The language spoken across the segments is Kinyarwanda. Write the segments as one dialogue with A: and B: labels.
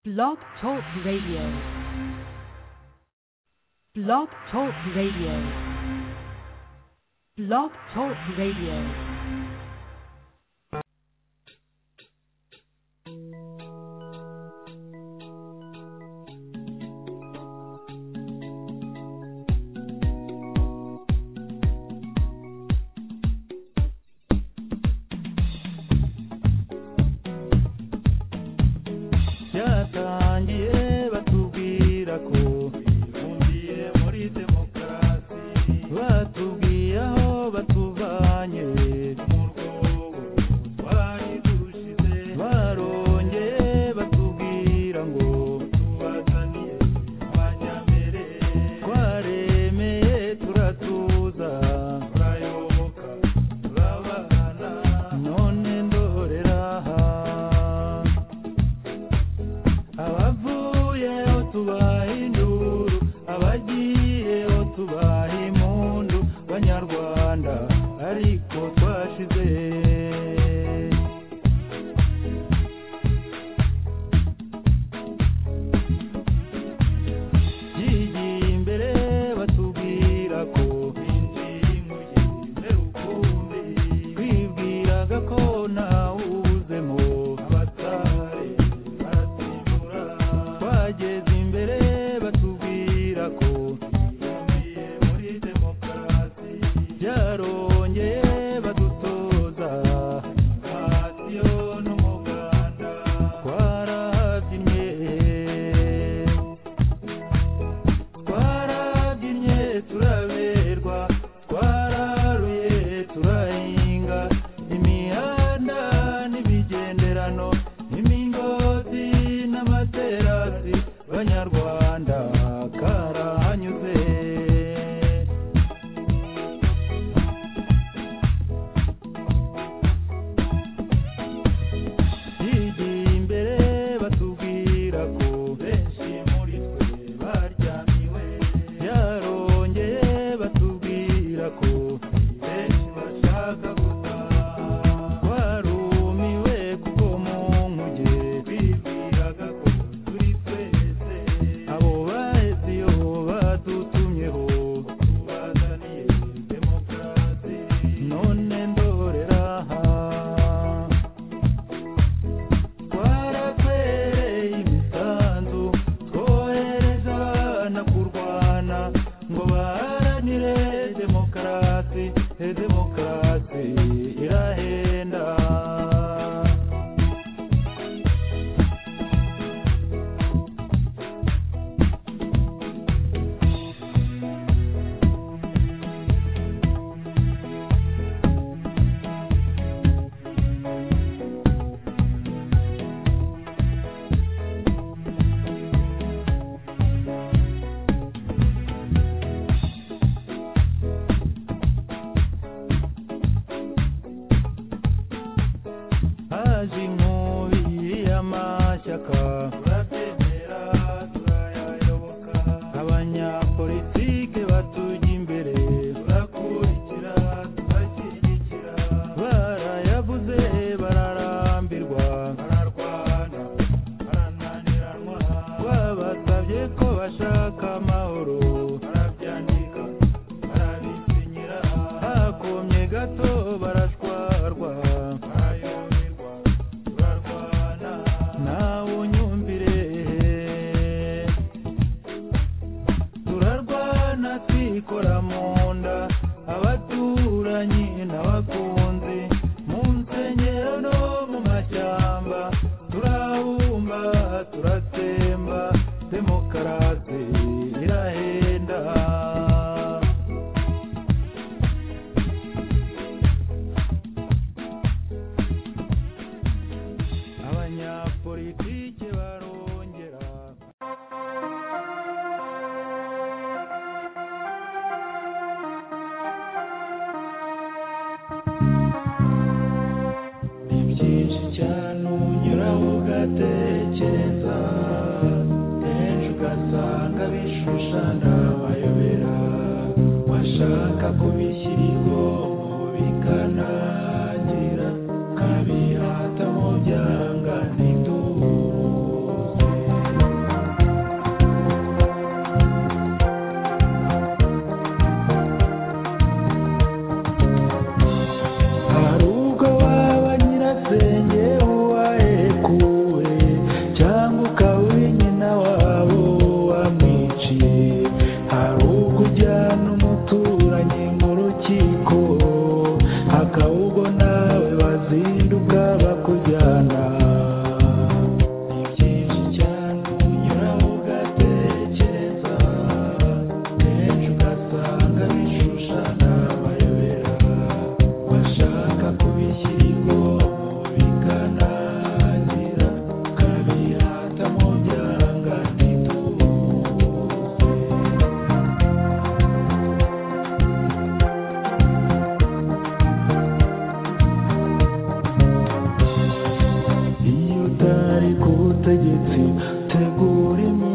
A: Blog Talk Radio. Blog Talk Radio. Blog Talk Radio.
B: ugatekereza kenshi ugasanga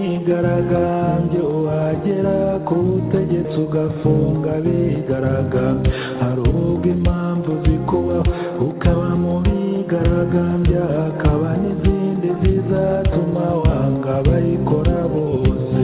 B: bigaragambye wagera ku butegetsi ugafunga bigaragambye hari ubwo impamvu zikubaho ukaba mu bigaragambya hakaba n'izindi zizatuma wanga bayikora bose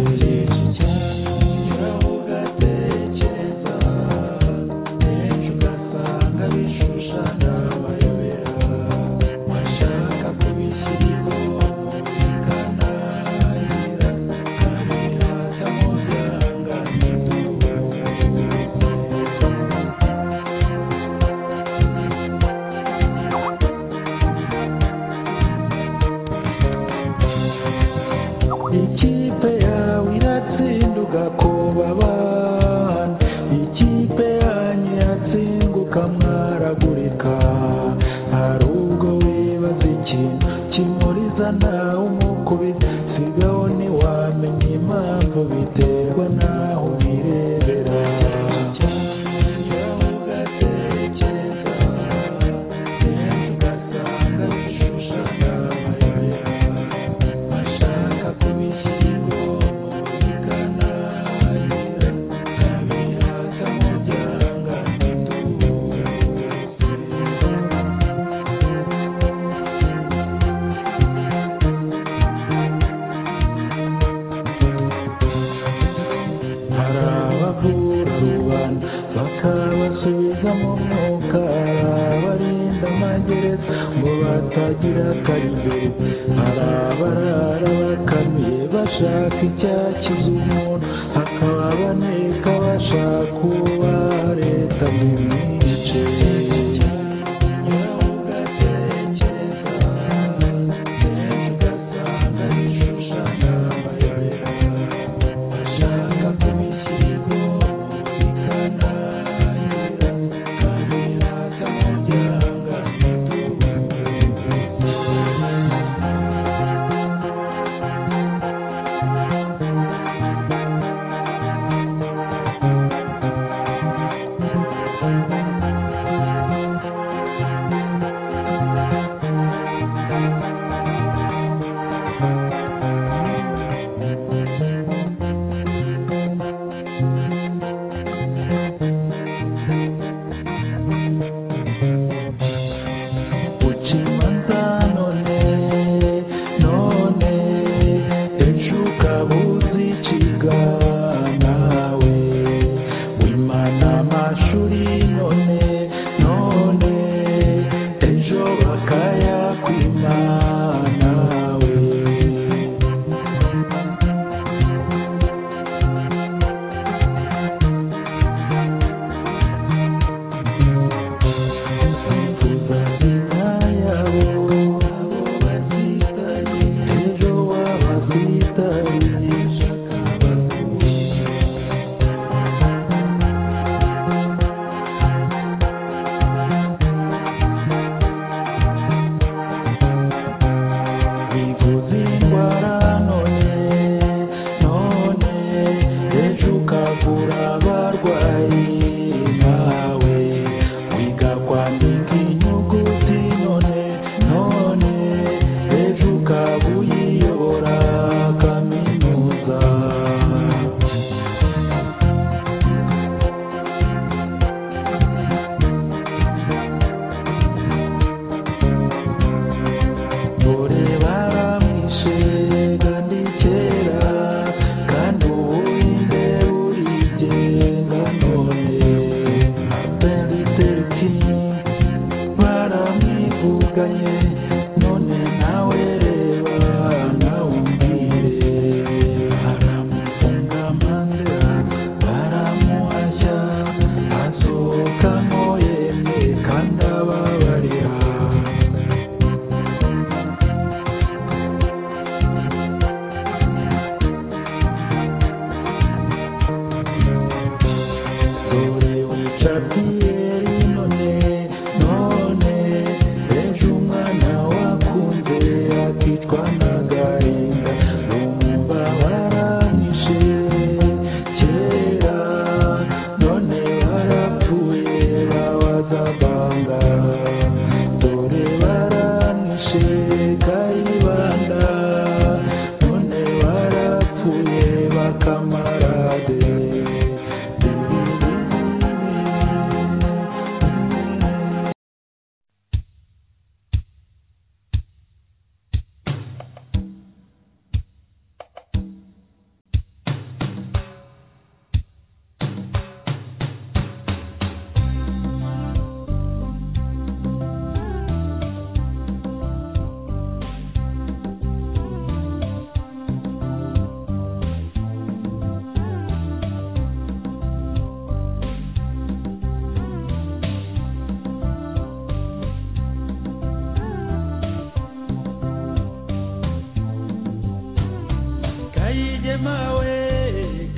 B: kayigema we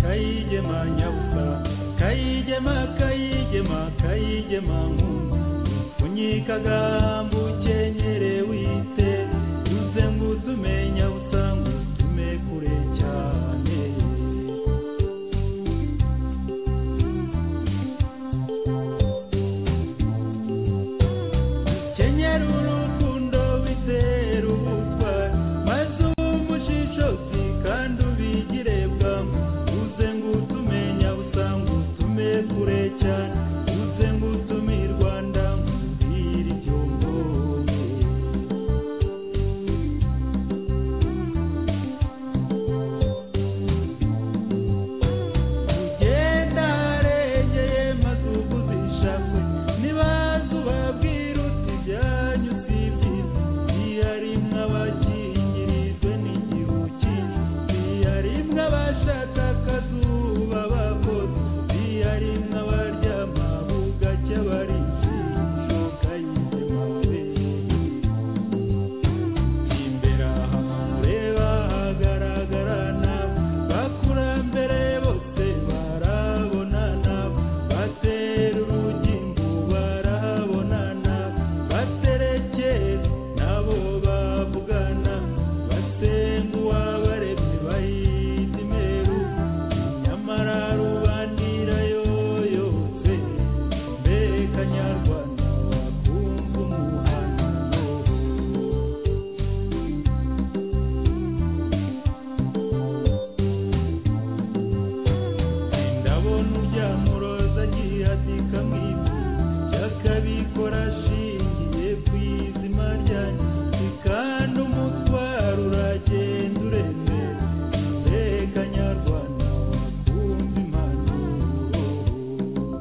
B: kayigema nyabuka kayigema kayigema kayigema nkungu unyikaga mbukenyere wite tuze nguzumenya busa ngutume kure cyane kenyera urukundo wizera ubukwa maze umushishozi kandi ubigire bwangu uze ngutumenya busa ngutume kure cyane uze ngutume i rwanda ngubwire ibyo mbonye ugenda aregeye maze uguze ishakwe ntibaze ubabwira uti ibyanyu si byiza ntiyarimwe abakingirijwe n'igihuki ntiyarimwe abashaka akazuba bakoze ntiyarimwe abaryama bugacya abarinzi ishoka y'izima babeye imbere aha mureba hagaragara nabi bakurambere bose barabona nabi batera urugingo barabona nabi baterekeye nabo bavugana basenga uwabaremye bayita imeru nyamara rubandira yoyose mbega nyarwanda wakumva umuhanano ndabona uryamuroza agiye atika mu ivu yakabikora ashingiye ku izima ryanjye si kandi umutwaro uragenda uremera mbega nyarwanda wakumva impanuro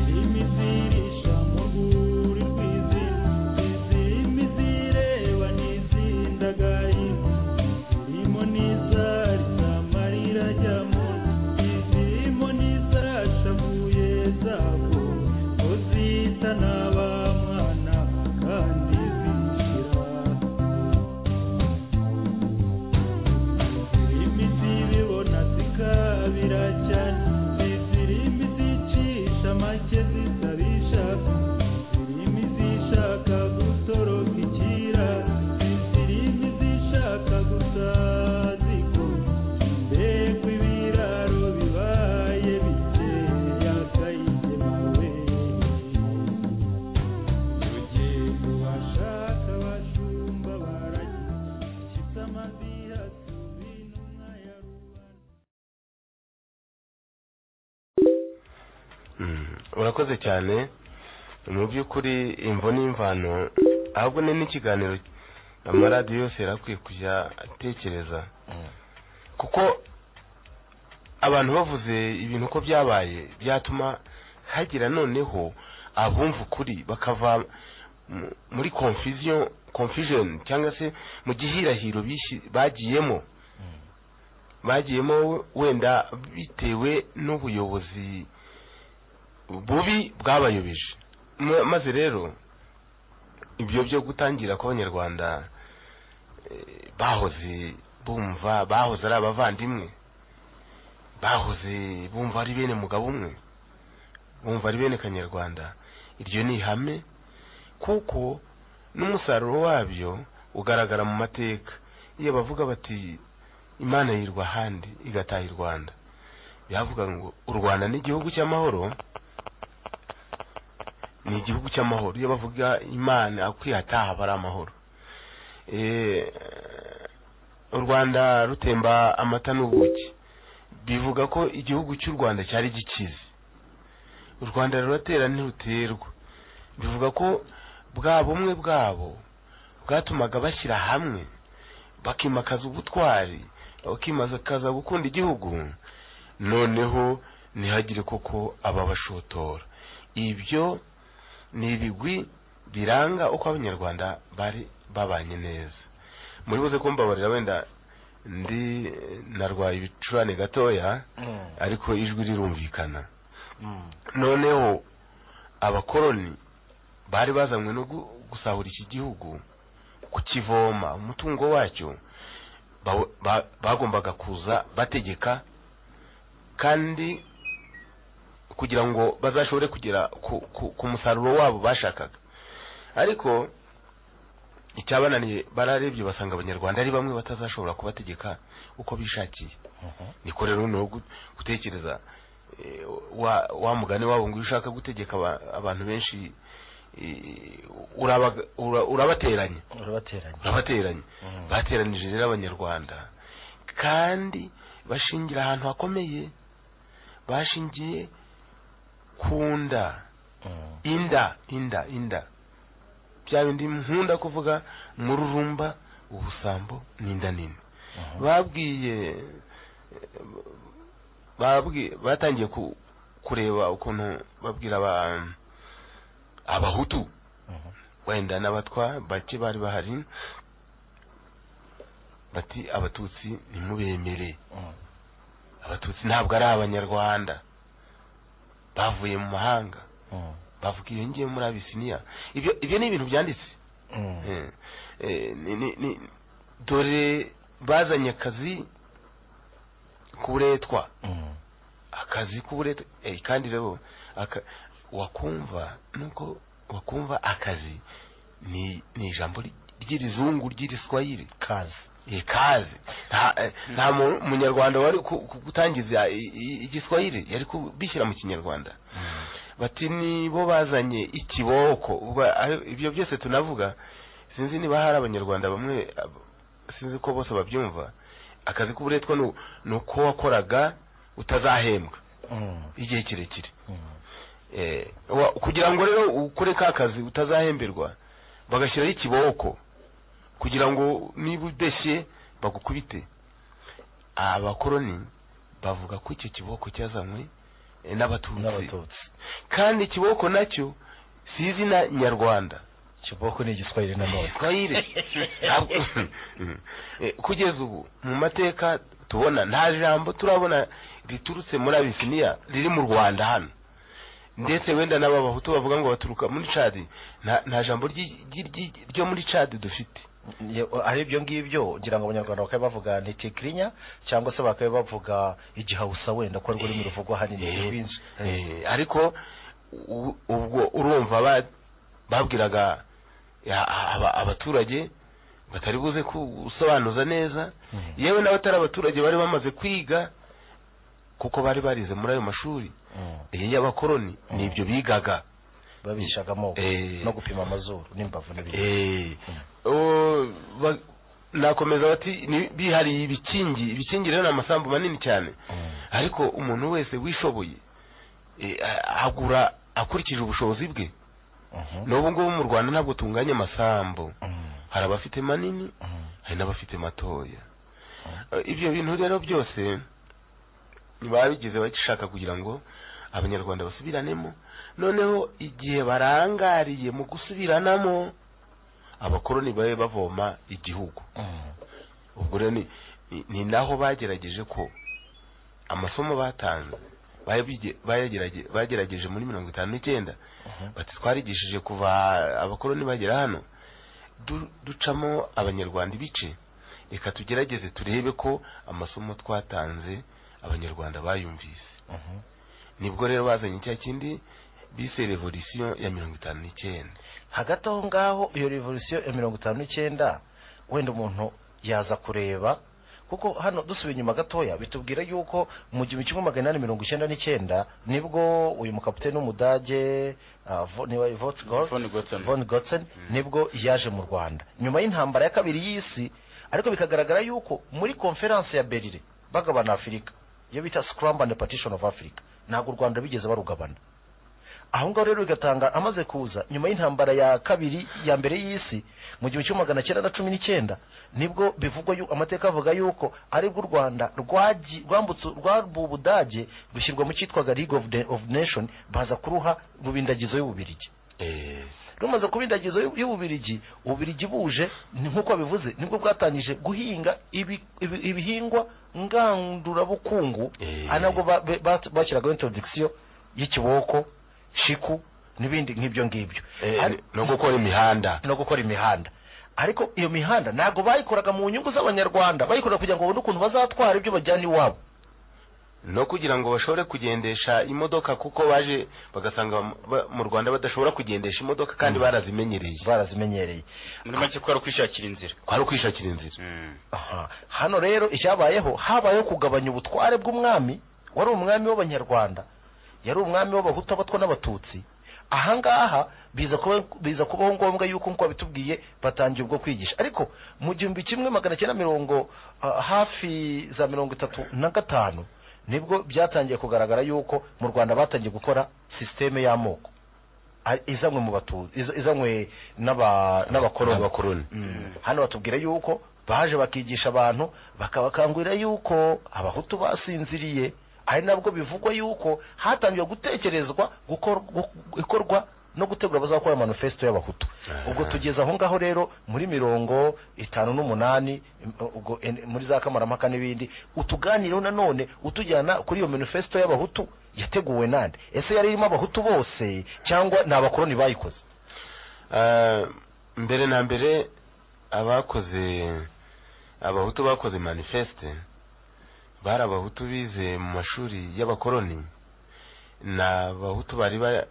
B: imizirisha mu rwuri rw'izina izindi zireba n'izindagaye izirimo n'izarisa amarira ajyamo izirimo n'izashavuye zabo ko zita n'abamwana kandi zishira imiti bibona zikabira cyane izirimi zicisha make zitabisha izirimi zishaka gutoroka ikira izirimi zishaka gusa ziko mbega ibiraro bibaye bikeya kayigemawe urugendo bashaka abashumba baragira nshyitse amaziha tubi n'umwa ya rubanda
C: Mm, urakoze cyane mu by'ukuri imvo n'imvano ahubwo ni n'ikiganiro amaradiyo yose yarakwiye kujya atekereza kuko abantu bavuze ibintu uko byabaye byatuma hagira noneho abumva ukuri bakava mu- muri confusion confusion cyangwa se mu gihirahiro bishi- bagiyemo bagiyemo wenda bitewe n'ubuyobozi bubi bwabayobeje Ma- maze rero ibyo byo gutangira ko abanyarwanda eh, bahoze bumva bahoze ari abavandimwe bahoze bumva ari bene mugabo umwe bumva ari bene kanyarwanda iryo ni ihame kuko n'umusaruro wabyo ugaragara mu mateka iyo bavuga bati imana yirwa ahandi igataha i rwanda bavuga ngo u rwanda ni igihugu cy'amahoro ni igihugu cy'amahoro iyo bavuga imana kwihataha aba ari amahoro Eh, u rwanda rutemba amata n'ubuki bivuga ko igihugu cy'u rwanda cyari gikize u rwanda ruratera ntiruterwa bivuga ko bwa bumwe bwabo bwatumaga bashyira hamwe bakimakaza ubutwari ukimaze kaza gukunda igihugu noneho ntihagire koko ababashotora ibyo ni ibigwi biranga uko abanyarwanda bari babanye neza muri buze kumbabarira wenda ndi narwaye ibicurane gatoya ariko ijwi rirumvikana noneho abakoroni bari bazanywe no gu- gusahura iki gihugu kukivoma umutungo wacyo baw- ba- bagombaga kuza bategeka kandi kugira ngo bazashobore kugera ku- ku- ku musaruro wabo bashakaga ariko icyabananiye bararebye basanga abanyarwanda ari bamwe batazashobora kubategeka uko bishakiye niko rero noneho gu- gutekereza eh, wa- wa mugani wabo ngo iyo ushaka gutegeka aba- abantu benshi eh, urabaga- ura- urabateranya
D: urabateranya
C: urabateranya
D: Mhm.
C: bateranije rero abanyarwanda kandi bashingira ahantu hakomeye bashingiye ku nda
D: Mm.
C: inda inda inda bya bindi nkunda kuvuga mururumba ubusambo n'inda nini
D: Mhm.
C: babwiye babwi batangiye ku- kureba ukuntu babwira aba abahutu
D: Mhm.
C: wenda n'abatwa bake bari bahari bati abatutsi ntimubemere
D: Mm.
C: abatutsi ntabwo ari abanyarwanda bavuye mu mahanga
D: Mm.
C: bavuga iyo ngiye muri abisiniya ibyo ibyo ni ibintu byanditse
D: Mm.
C: Eh, eh, ni- ni- ni- dore bazanye akazi k'uburetwa
D: Mm.
C: akazi k'uburetwa eh, kandi rero aka- wakumva nuko wakumva akazi ni ni ijambo ry- ry'irizungu ry'iriswahili
D: kazi
C: Eh, kazi nta eh, nta mu- munyarwanda wari ku- ku- gutangiza i- i- igiswahili yari kubishyira mu kinyarwanda
D: Mm.
C: bati nibo bazanye ikiboko ubwo ari- ibyo byose tunavuga sinzi niba hari abanyarwanda bamwe ab- sinzi ko bose babyumva akazi k'uburetwa ni u- ni uko wakoraga utazahembwa
D: Mm.
C: igihe kirekire
D: Mm.
C: Eh, wa- kugira ngo rero ukore ka kazi utazahemberwa bagashyiraho ikiboko kugira ngo niba udeshye bagukubite abakoroni bavuga ko icyo kiboko cyazanywe eh, n'abatutsi
D: n'abatutsi
C: kandi kiboko nacyo si izina nyarwanda
D: kiboko ni igiswahili nanone
C: Swahili. Ntabwo- Eh, kugeza ubu mu mateka tubona nta jambo turabona riturutse muri abisiniya riri mu rwanda hano ndetse wenda n'ababahutu bavuga ngo baturuka muri cadi nta nta jambo ryi- ryi- ryi- ryo muri cadi dufite
D: Ye- ari ibyo ngibyo ugira ngo abanyarwanda bakaba bavuga nitikirinya cyangwa se bakaba bavuga igihawusa wenda ko ari ururimi ruvugwa
C: Eh,
D: ahanini rwinshi
C: eh, ariko u- ubwo urumva ba- babwiraga ya- aba- abaturage batari buze gusobanuza neza
D: Mhm.
C: yewe n'abatari abaturage bari bamaze kwiga kuko bari barize muri ayo mashuri
D: Mm.
C: iyi y'abakoroni ni ibyo bigaga
D: babishaga amoko
C: Eh.
D: no gupima amazuru n'imbavu n'ibindi
C: Eh,
D: Mm.
C: o, ba- nakomeza bati ni- bihariye ibikingi ibikingi rero ni amasambu manini cyane
D: Mm.
C: ariko umuntu wese wishoboye eh, a- agura akurikije ubushobozi bwe
D: Mhm.
C: n'ubu ngubu mu rwanda ntabwo tunganya amasambu
D: Mm.
C: hari abafite manini
D: Mm.
C: hari n'abafite matoya Eh, ibyo bintu rero byose babigize bashaka kugira ngo abanyarwanda basubiranemo noneho igihe barangariye mu gusubiranamo abakoroni babe bavoma igihugu
D: Mm.
C: ubwo rero ni, ni, ni naho bagerageje ko amasomo batanze bayabige- bayagerage- bagerageje muri mirongo itanu n'icyenda
D: Mhm.
C: bati twarigishije kuva abakoroni bagera hano du- ducamo abanyarwanda ibice reka tugerageze turebe ko amasomo twatanze abanyarwanda bayumvise
D: Mhm.
C: nibwo rero bazanye cya kindi bise revolisiyo ya mirongo itanu n'icyenda
D: hagati aho ngaho iyo revolisiyo ya mirongo itanu n'icyenda wenda umuntu yaza kureba kuko hano dusubiye inyuma gatoya bitubwira yuko mu gihumbi kimwe magana inani mirongo icyenda n'icyenda nibwo uyu mukapiteni w'umudage ah, Vo- niwe Vogtgold-
E: Von Gotzen.
D: von Gotzen nibwo yaje mu rwanda nyuma y'intambara ya kabiri y'isi ariko bikagaragara yuko muri konferanse ya berire bagabana afurika iyo bita scramble and partition of africa ntabwo u rwanda bigeze barugabana aho ngaho rero bigatanga amaze kuza nyuma y'intambara ya kabiri ya mbere y'isi mu gihumbi kimwe magana cyenda na cumi n'icyenda nibwo bivugwa yu- amateka avuga yuko aribwo u rwanda rwaji- rwambutse rw'ubudage rushyirwa mu cyitwaga league of, the, of nation baza kuruha rubindagizo y'ububirigi
C: Eh,
D: rumaze kuba indagizo y'u- y'ububirigi ububirigi buje ni nk'uko bivuze nibwo bwatangije guhinga ibi- ibi- ibihingwa ngandurabukungu
C: Eh.
D: ari nabwo ba- be- ba- bashyiragaho introdikisiyo y'ikiboko shiku n'ibindi nk'ibyo ngibyo
C: eh,
D: Ari-
C: no gukora imihanda
D: no gukora imihanda ariko iyo mihanda ntabwo bayikoraga mu nyungu z'abanyarwanda bayikoraga kugira ngo babone ukuntu bazatwara ibyo bajyana iwabo
C: no kugira ngo bashobore kugendesha imodoka kuko baje bagasanga ba- mu rwanda badashobora kugendesha imodoka kandi
D: Mm.
C: barazimenyereye
D: barazimenyereye
E: muri make kwari kwishakira inzira
C: kwari ukwishakira inzira
D: Aha. hano rero icyabayeho habayeho kugabanya ubutware bw'umwami wari umwami w'abanyarwanda yari umwami w'abahutu abatwa n'abatutsi ahangaha biza kuba biza kubaho ngombwa yuko nkuko bitubwiye batangiye ubwo kwigisha ariko mu gihumbi kimwe magana cyenda mirongo ah, hafi za mirongo itatu na gatanu nibwo byatangiye kugaragara yuko mu rwanda batangiye gukora sisiteme y'amoko ari- izanywe mu batuzi iz- izanywe n'aba- n'abakoloni
C: Abakoloni.
D: Mm. hano batubwira yuko baje bakigisha abantu bakabakangurira yuko abahutu basinziriye ari nabwo bivugwa yuko hatangiye gutekerezwa gukor- gu- gukorwa no gutegura bazakora manifesto y'abahutu
C: Aha.
D: ubwo tugeze aho ngaho rero muri mirongo itanu n'umunani im- ubwo en- muri za kamarampaka n'ibindi utuganireho nanone utujyana kuri iyo manifesto y'abahutu yateguwe nande ese yari irimo abahutu bose cyangwa ni abakoloni bayikoze
C: Eh, mbere na mbere abakoze abahutu bakoze manifeste bari abahutu bize mu mashuri y'abakoloni ni abahutu bari ba-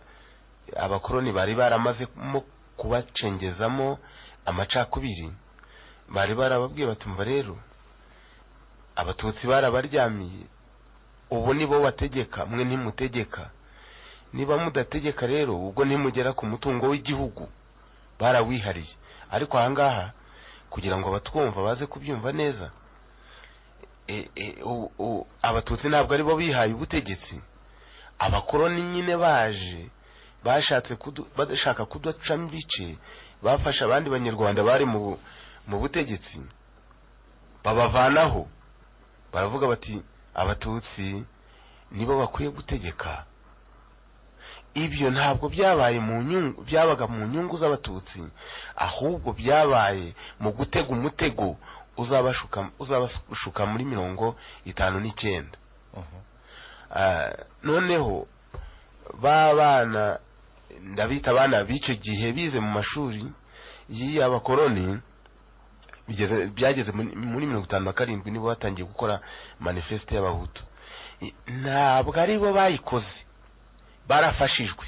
C: abakoloni bari baramazemo kubacengezamo amacakubiri bari barababwiye batumva rero abatutsi barabaryamiye ubu ni bo bategeka mwe ntimutegeka niba mudategeka rero ubwo ntimugera ku mutungo w'igihugu barawihariye ariko ahangaha kugira ngo abatwumva baze kubyumva neza e- e- u- u- abatutsi ntabwo ari bo bihaye ubutegetsi abakoloni nyine baje bashatse kudu- bashaka kuducamo ibice bafasha abandi banyarwanda bari mu bu- mu butegetsi babavanaho baravuga bati abatutsi nibo bakwiye gutegeka ibyo ntabwo byabaye mu nyungu byabaga mu nyungu z'abatutsi ahubwo byabaye mu gutega umutego uzabashuka uzabashuka muri mirongo itanu n'icyenda Ah, noneho ba bana ndabita abana b'icyo gihe bize mu mashuri y'abakoloni bigeze- byageze muri- muri mirongo itanu na karindwi nibo batangiye gukora manifeste y'abahutu I- ntabwo ari bo bayikoze barafashijwe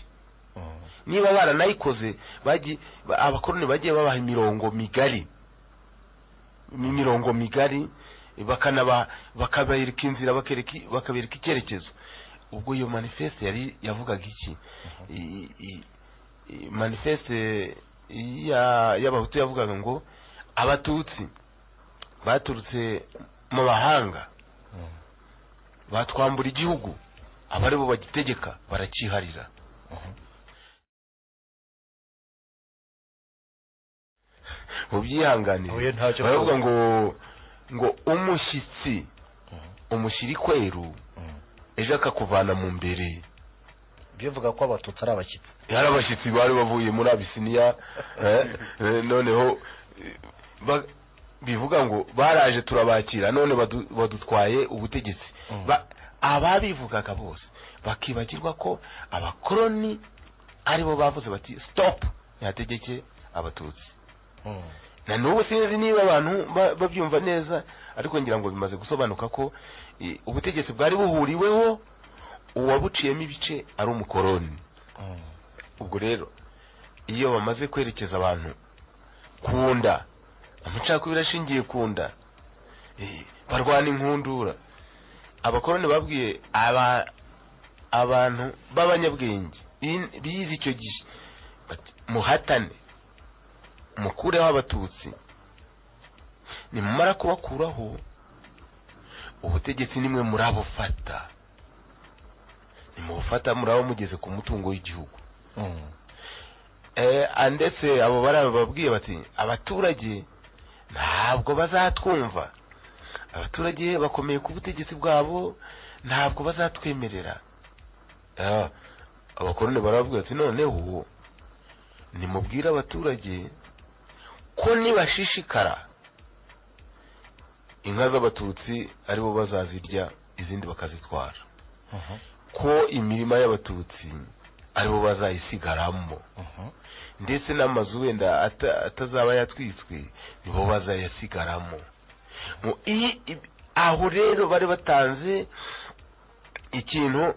C: niba baranayikoze bagi- ba- abakoloni bagiye babaha imirongo migari imirongo migari bakanaba bakabereka inzira bakereka i- bakabereka icyerekezo ubwo iyo manifeste yari yavugaga iki I- i- i- manifeste ya- y'abahutu yavugaga ngo abatutsi baturutse mu bahanga batwambura igihugu abari bo bagitegeka barakiharira
D: Oya,
C: mubyihanganire
D: ntacyo
C: baravuga
D: kuvuga.
C: ngo ngo umushyitsi umushyira ikweru ejo akakuvana mu mbere
D: bivuga ko abatutsi ari abashyitsi
C: hari abashyitsi bari bavuye muri abisiniya eh, eh, noneho eh, ba- bivuga ngo baraje turabakira none badu- badutwaye ubutegetsi
D: Mm.
C: Ba- ababivugaga bose bakibagirwa ko abakoloni aribo bavuze bati stop ntihategeke abatutsi na n'ubu sinzi niba abantu ba- babyumva neza ariko ngira ngo bimaze gusobanuka ko eh, ubutegetsi bwari buhuriweho uwabuciyemo ibice ari umukoroni ubwo rero iyo bamaze kwerekeza abantu ku nda amacakubiri ashingiye ku nda eh, barwana inkundura abakoroni babwiye aba abantu b'abanyabwenge bi- bize icyo gihe bati muhatane mukureho abatutsi nimumara kubakuraho ubutegetsi nimwe murabufata nimubufata muraba mugeze ku mutungo w'igihugu Eh, ndetse abo barababwiye bati abaturage ntabwo bazatwumva abaturage bakomeye ku butegetsi bwabo ntabwo bazatwemerera Ah, abakoroni barababwira bati noneho nimubwire abaturage ko nibashishikara inka z'abatutsi aribo bazazirya izindi bakazitwara ko imirima y'abatutsi aribo bazayisigaramo ndetse n'amazu wenda ata- atazaba yatwitswe nibo bazayasigaramo Mu- iyi- ib- aho rero bari batanze ikintu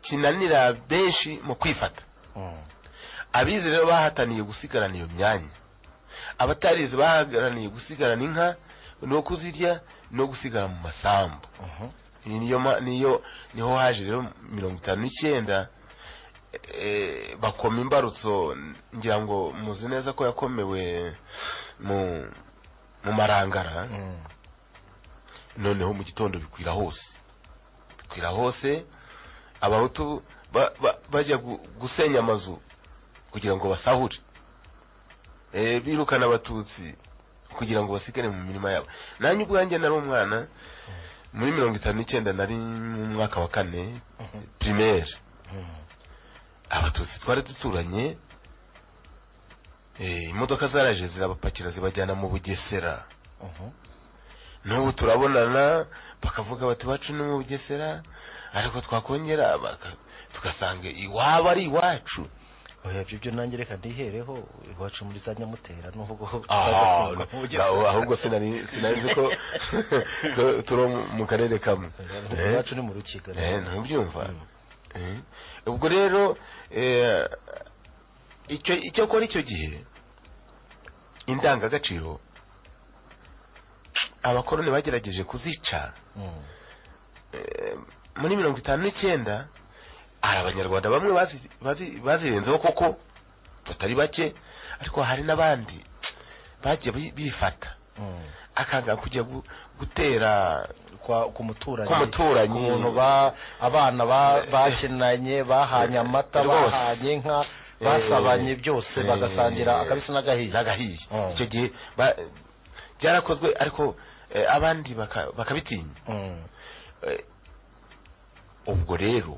C: kinanira benshi mu kwifata abize rero bahataniye gusigarana iyo myanya abatarize bahagaraniye gusigarana inka no kuzirya no gusigara mu masambu Iyi niyo ma- niyo niho haje rero mirongo itanu n'icyenda eh, bakoma imbarutso ngira ngo muzi neza ko yakomewe mu mu marangara noneho mu gitondo bikwira hose bikwira hose abahutu ba- ba- bajya gu- gusenya amazu kugira ngo basahure Eh, birukana abatutsi kugira ngo basigare mu mirima yabo nanjye ubwanjye nari umwana muri mirongo itanu n'icyenda nari mu mwaka wa kane primaire abatutsi twari duturanye eh, imodoka zaraje zirabapakira zibajyana mu bugesera n'ubu turabonana bakavuga bati iwacu ni mu bugesera ariko twakongera baka- tugasanga iwaba ari iwacu
D: oya ibyo byo nanjye reka ndihereho iwacu muri za nyamutera n'ubwo
C: Ah,
D: bazafunga mu Bugesera.
C: aho- ahubwo sinari sinari nzi ko tu- turi mu karere kamwe Eh,
D: iwacu ni mu rukiga
C: eh, ntubyumva Eh, ubwo rero eh, icyo icyo kora icyo gihe indangagaciro abakoroni bagerageje kuzica
D: Mm.
C: eh, muri mirongo itanu n'icyenda hari abanyarwanda bamwe bazi- bazi- bazirenzeho koko batari bake ariko hari n'abandi bagiye bi- bifata
D: Mm.
C: akanga kujya gu- gutera
D: kwa ku muturanyi
C: Ku muturanyi.
D: ku muntu ba abana ba
C: Eh,
D: bakinanye bahanye amata
C: rwose.
D: bahanye inka
C: Eh,
D: basabanye byose
C: eh,
D: bagasangira akabisi n'agahiye
C: n'agahiye
D: Mm.
C: icyo gihe ba- byarakozwe ariko eh, abandi baka- bakabitinya
D: Mm.
C: Eh, ubwo rero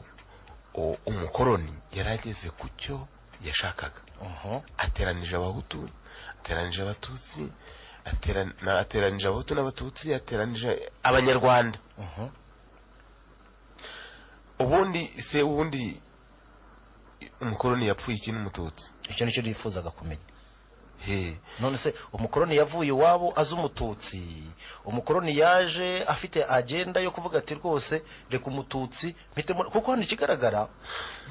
C: o- umukoroni yarageze ku cyo yashakaga
D: Mhm.
C: ateranije abahutu ateranije abatutsi ateran- na- ateranije abahutu n'abatutsi ateranije abanyarwanda
D: Mhm.
C: ubundi se ubundi umukoroni yapfuye iki n'umututsi
D: icyo nicyo nifuzaga kumenya
C: he
D: none se umukoroni yavuye iwabo azi umututsi umukoroni yaje afite agenda yo kuvuga ati rwose reka umututsi mpite mu-" kuko hano ikigaragara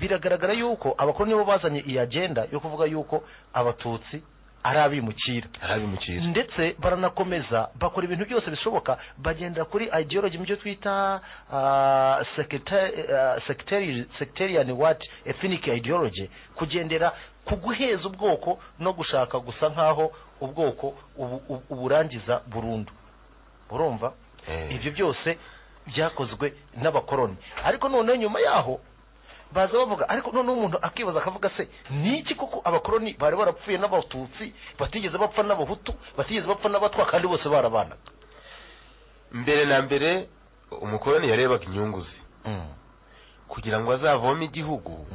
D: biragaragara yuko abakoroni bo bazanye iyi agenda yo kuvuga yuko abatutsi ari abimukira
C: arabimukira
D: ndetse baranakomeza bakora ibintu byose bishoboka bagendera kuri ideology mu byo twita sectarian what ethnic ideology kugendera ku guheza ubwoko no gushaka gusa nk'aho ubwoko ubu- ubu- uburangiza burundu urumva
C: Eh.
D: ibyo byose byakozwe n'abakoroni ariko noneho nyuma yaho baza bavuga ariko noneho umuntu akibaza akavuga se ni iki kuko abakoroni bari barapfuye n'abatutsi batigeze bapfa n'abahutu batigeze bapfa n'abatwa kandi bose barabanaga
C: mbere na mbere umukoroni yarebaga inyungu ze kugira ngo azavome igihugu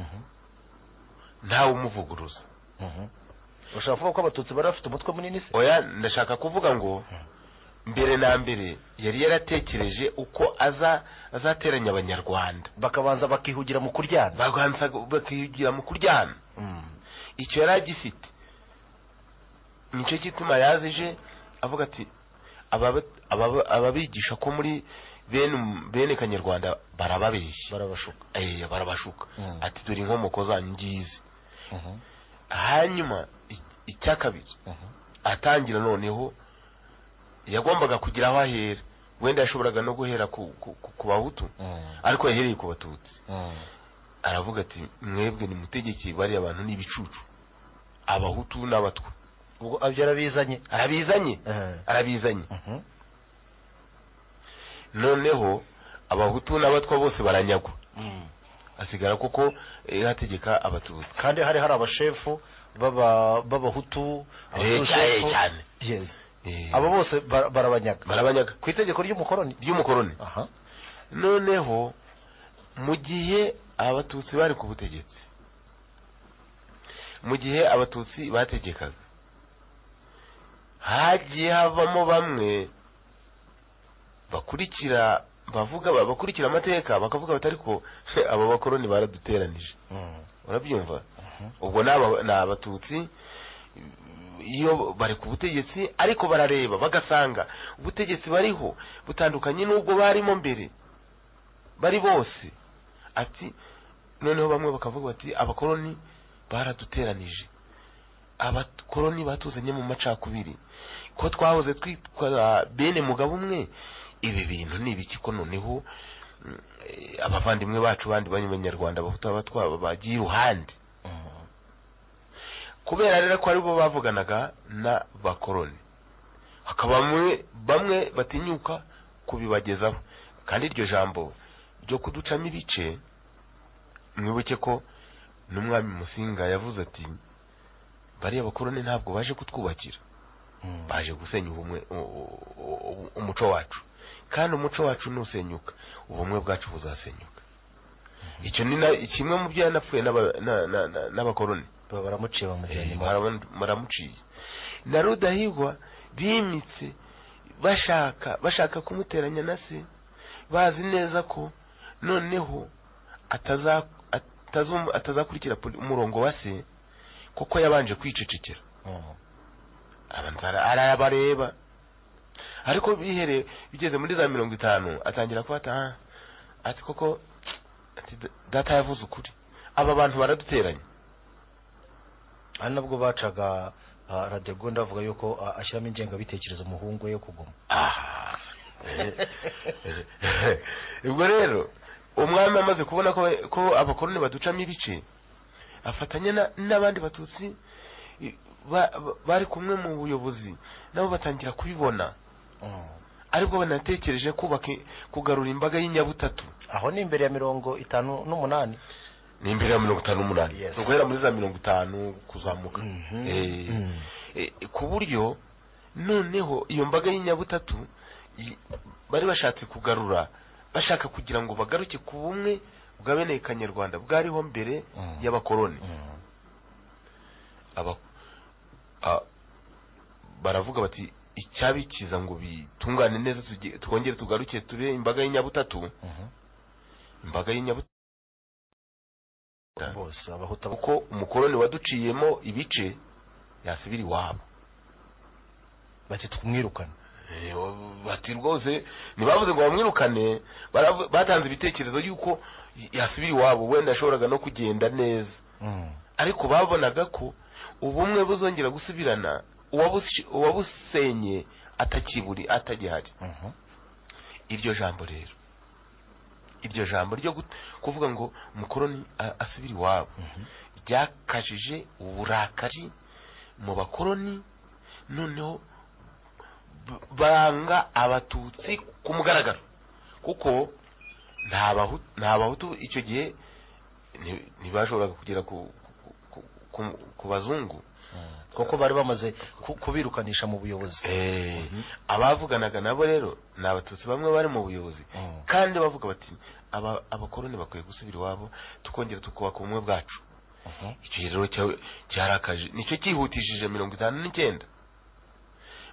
C: ntawe umuvuguruza
D: ushaka kuvuga ko abatutsi bari bafite umutwe munini se
C: oya ndashaka kuvuga ngo mbere na mbere yari yaratekereje uko aza azateranya abanyarwanda
D: bakabanza bakihugira mu kuryana
C: baganza bakigira mu kuryana icyo yari agifite nicyo gituma yazije avuga ati "Ababa- ababa- ababigisha ko muri bene bene kanyarwanda barababeshya
D: barabashuka
C: eh barabashuka
D: Mm.
C: ati dore inkomoko zanyu ngizi hanyuma i- icya kabiri atangira noneho yagombaga kugira aho ahera wenda yashoboraga no guhera ku, ku, ku, ku bahutu ariko yahereye ku batutsi aravuga ati mwebwe nimutegeke bariya bantu ni ibicucu abahutu n'abatwa
D: ubwo ibyo arabizanye
C: arabizanye arabizanye noneho abahutu n'abatwa bose baranyagwa asigara kuko eh, ategeka abatutsi
D: kandi hari hari abashefu b'aba- b'abahutu
C: Eh,
D: abashefu-
C: cyane, cyane.
D: Yes.
C: Eh,
D: abo bose bara- barabanyaga
C: barabanyaga
D: ku itegeko ry'umukoroni
C: ry'umukoroni
D: aha
C: noneho mu gihe abatutsi bari ku butegetsi mu gihe abatutsi bategekaga hagiye havamo bamwe bakurikira bavuga bakurikira amateka bakavuga bati ariko abo bakoroni baraduteranije
D: Mm.
C: urabyumva
D: Mhm.
C: ubwo ni aba- ni abatutsi iyo bari ku butegetsi ariko barareba bagasanga ubutegetsi bariho butandukanye n'ubwo barimo mbere bari bose ati noneho bamwe bakavuga bati abakoloni baraduteranije abakoloni batuzanye mu macakubiri ko twahoze twitwa bene mugabo umwe ibi bintu ni ibiki ko noneho mm, eh, abavandimwe bacu bandi banyarwanda abahutu abatwaba bagiye iruhande
D: Mm.
C: kubera rero ko aribo bavuganaga n'abakoloni hakaba bamwe bamwe batinyuka kubibagezaho kandi iryo jambo ryo kuducamo ibice mwibuke ko n'umwami musinga yavuze ati bariya bakoloni ntabwo baje kutwubakira
D: Mm.
C: baje gusenya ubumwe u- u- u- umuco wacu kandi umuco wacu nusenyuka ubumwe bwacu buzasenyuka icyo ni na- kimwe mu byo yanapfuye n'aba- na- na- na- n'abakoloni
D: Ba- baramuciye bamujyanye
C: Eh,
D: mu-
C: murabona- muramuciye na rudahigwa bimitse bashaka bashaka kumuteranya na se bazi neza ko noneho ataza- atazu- atazakurikira poli- umurongo wa se kuko yabanje kwicecekera
D: Mm.
C: abantu bara- arabareba ariko bihereye bigeze muri za mirongo itanu atangira kuba ati "Ah, ati koko ati da- data yavuze ukuri aba bantu baraduteranya
D: hari nabwo bacaga ah, radegunda avuga yuko ah, ashyiramo ingengabitekerezo umuhungu we yo kuguma
C: Ah. ubwo rero umwami amaze kubona ko ko abakoloni baducamo ibice afatanya na- n'abandi batutsi i- ba- ba- bari kumwe mu buyobozi nabo batangira kubibona
D: Mm.
C: aribwo banatekereje kubaka i- kugarura imbaga y'inyabutatu
D: aho ni imbere ya mirongo itanu n'umunani
C: ni imbere ya mirongo itanu n'umunani
D: Yes.
C: ni uguhera muri za mirongo itanu kuzamuka
D: Mhm.
C: Eh,
D: Mm.
C: eh, ku buryo noneho iyo mbaga y'inyabutatu i- bari bashatse kugarura bashaka kugira ngo bagaruke ku bumwe bwa bene kanyarwanda bwariho mbere
D: Mm.
C: y'abakoloni
D: Mm.
C: aba a- baravuga bati icyabikiza ngo bitungane neza tuge- twongere tugaruke tube imbaga y'inyabutatu
D: Mhm.
C: imbaga y'inyabutatu
D: bose abahuta
C: kuko umukoloni waduciyemo ibice yasubira iwabo
D: bati twumwirukane
C: Eh, bati rwose ntibavuze ngo bamwirukane baravu- batanze ibitekerezo y'uko yasubira iwabo wenda yashoboraga no kugenda neza
D: Mm.
C: ariko babonaga ko ubumwe buzongera gusubirana uwabusi- uwabusenye atakiburi atagihari
D: Mhm.
C: iryo jambo rero iryo jambo ryo gut- kuvuga ngo umukoroni a- asubire iwabo
D: Mhm.
C: ryakajije uburakari mu bakoroni noneho b- banga abatutsi ku mugaragaro kuko nta Bahu- nta bahutu icyo gihe nti- ntibashoboraga kugera ku, ku, ku, ku bazungu
D: Mm. kuko bari bamaze ku- kubirukanisha mu buyobozi
C: abavuganaga nabo rero ni abatutsi bamwe bari mu buyobozi
D: Mm.
C: kandi bavuga bati aba abakoroni bakwiye gusubira iwabo tukongera tukubaka ubumwe bwacu
D: Mhm.
C: icyo gihe rero cya- cyarakaje nicyo cyihutishije mirongo itanu n'icyenda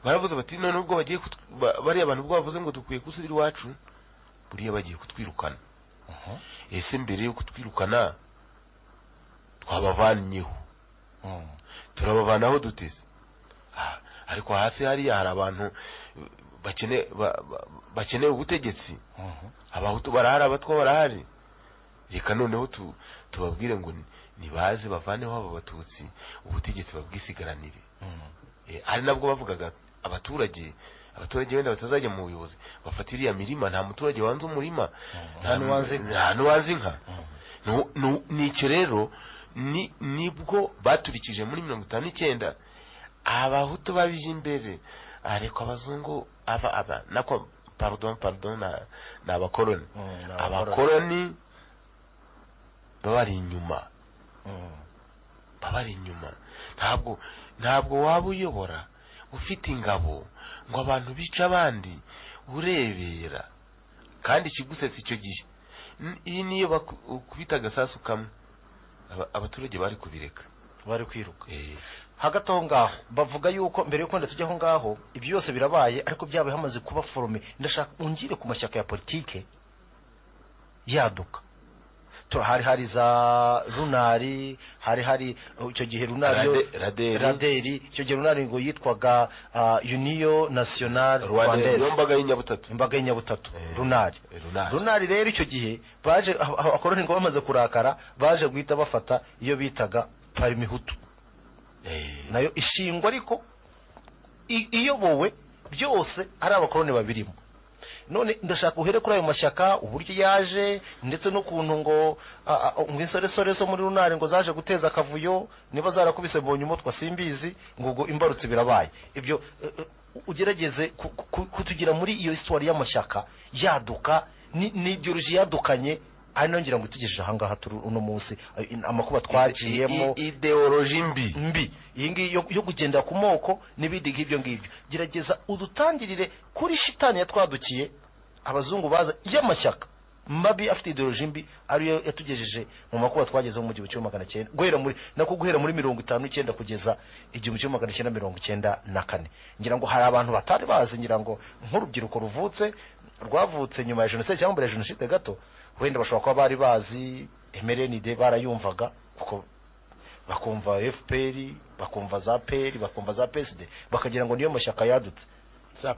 C: baravuze bati none ubwo bagiye kutw- ba- bariya abantu ubwo bavuze ngo dukwiye gusubira iwacu buriya bagiye kutwirukana
D: Mhm.
C: ese mbere yo kutwirukana twabavanyeho
D: Mm.
C: turabavanaho duteze Ah, ariko hasi hariya hari abantu bakeneye ba- ba- bakeneye ubutegetsi
D: Mhm.
C: abahutu barahari abatwa barahari reka noneho tu, tubabwire ngo ni- nibaze bavaneho aba batutsi ubutegetsi babwisigaranire
D: Mm.
C: Eh, ari nabwo bavugaga abaturage abaturage wenda batazajya mu buyobozi bafata iriya mirima nta muturage wanze umurima
D: Mm.
C: nta
D: n'uwanze inka.
C: nta n'uwanze inka
D: Mm.
C: Nu- nu- nicyo rero ni nibwo baturikije muri mirongo itanu n'icyenda abahutu babije imbere ariko abazungu aba aba nako pardon pardon na- ni abakoloni
D: Mm. Ni abakoloni.
C: abakoloni baba bari inyuma baba bari inyuma ntabwo ntabwo waba uyobora ufite ingabo ngo abantu bice abandi urebera kandi ikigusetsa icyo gihe N- iyi niyo baku- ukubita agasasu kamwe Aba- abaturage bari kubireka
D: bari kwiruka
C: Eh,
D: hagati aho ngaho bavuga yuko mbere yuko ndetse ujya aho ngaho ibyo byose birabaye ariko byabaye hamaze kuba forome ndashaka ungire ku mashyaka ya politike yaduka Tura- hari hari za runari hari hari uh, icyo gihe runari yo-
C: Rade- Raderi,
D: raderi icyo gihe runari ngo yitwaga ah, uniyo nasiyonari
C: Rwanda
D: rwandeze
C: niyo mbaga y'inyabutatu
D: imbaga y'inyabutatu
C: Eh,
D: runari
C: eh, runari
D: runari rero icyo gihe baje aba- aba- abakoroni ngo bamaze kurakara baje guhita bafata iyo bitaga parimihutu
C: Eh,
D: nayo ishingwa ariko i- iyobowe byose ari abakoroni babirimo none ndashaka uhere kuri ayo mashyaka uburyo yaje ndetse n'ukuntu ngo a- a- ngo insoresore zo muri runari ngo zaje guteza akavuyo niba zarakubise mbonye umutwa simbizi ngo ngo imbarutse birabaye ibyo eh, eh, ugerageze ku- ku- kutugira muri iyo histoire y'amashyaka yaduka ni- ni ideology yadukanye ari nayo ngira ngo itugejeje ahangaha turi uno munsi eh, amakuba twaciyemo
C: i- i- ideoloji mbi
D: mbi iyi ngiyi yo- yo kugendera ku moko n'ibindi nk'ibyo ngibyo gerageza udutangirire kuri shitani yatwadukiye abazungu baza y'amashyaka mabi afite ideoloji mbi ariyo yatugejeje mu makuba twageze mu gihumbi kimwe magana cyenda guhera muri nako guhera muri mirongo itanu n'icyenda kugeza igihumbi kimwe magana cyenda mirongo icyenda na kane ngira ngo hari abantu batari bazi ngira ngo nk'urubyiruko ruvutse rwavutse nyuma ya jenoside cyangwa mbere ya jenoside gato wenda bashobora kuba bari bazi emerenide barayumvaga kuko bakumva fpr bakumva za peri bakumva za psd bakagira ngo niyo mashyaka yadutse
E: za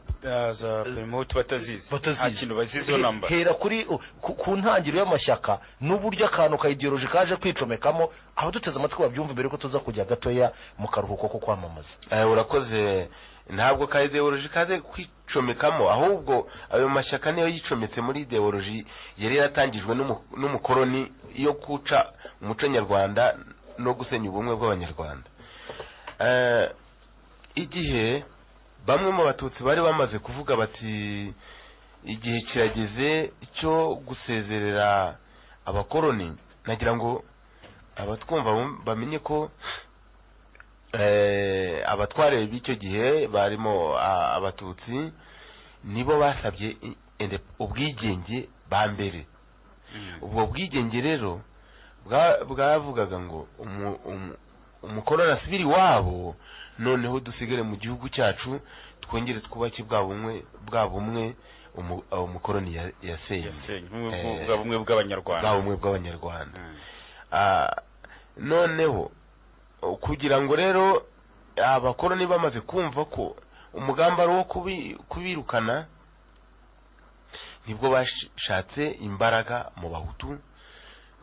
E: za perimuhutu batazizi
D: Batazizi.
E: nta kintu baziziho
D: He-
E: namba
D: hera kuri u- ku, ku ntangiriro y'amashyaka n'uburyo akantu ka ideoloji kaje kwicomekamo abaduteze amatwi babyumva mbere yuko tuza kujya gatoya mu karuhuko ko kwamamaza
C: Eh, urakoze ntabwo ka ideoloji kaze kwicomekamo ahubwo ayo mashyaka niyo yicometse muri ideoloji yari yaratangijwe n'umu- n'umukoroni yo guca umuco nyarwanda no gusenya ubumwe bw'abanyarwanda Eh, igihe bamwe mu batutsi bari bamaze kuvuga bati igihe kirageze cyo gusezerera abakoroni nagira ngo abatwumva bum- bamenye ko eh, abatware b'icyo gihe barimo a- abatutsi nibo basabye i- inde- ubwigenge ba mbere ubwo bwigenge rero bwa- bwavugaga ngo umu- umu- umukoroni asubire iwabo noneho dusigare mu gihugu cyacu twongere twubake bwa bumwe bwa bumwe umu- aho umukoroni ya- yasenye
E: yasenye nk'ubumwe
C: Eh,
E: bwa bumwe bw'abanyarwanda
C: bwa bumwe bw'abanyarwanda
E: Mm.
C: Ah, noneho o- kugira ngo rero abakoroni bamaze kumva ko umugambi ari uwo kubi- kubirukana nibwo bashatse imbaraga mu bahutu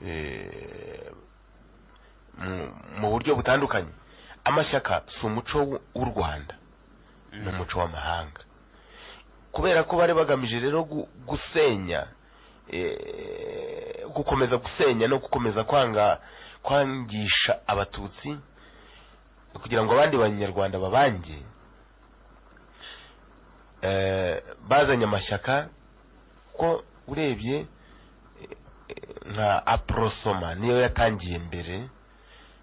C: eh, mu- mu buryo butandukanye amashyaka si umuco w- w'u rwanda
E: Mm.
C: ni umuco w'amahanga kubera ko bari bagamije rero gu- gusenya eh, gukomeza gusenya no gukomeza kwanga kwangisha abatutsi kugira ngo abandi banyarwanda babange eh, bazanye amashyaka ko urebye eh, nka aprosoma niyo yatangiye mbere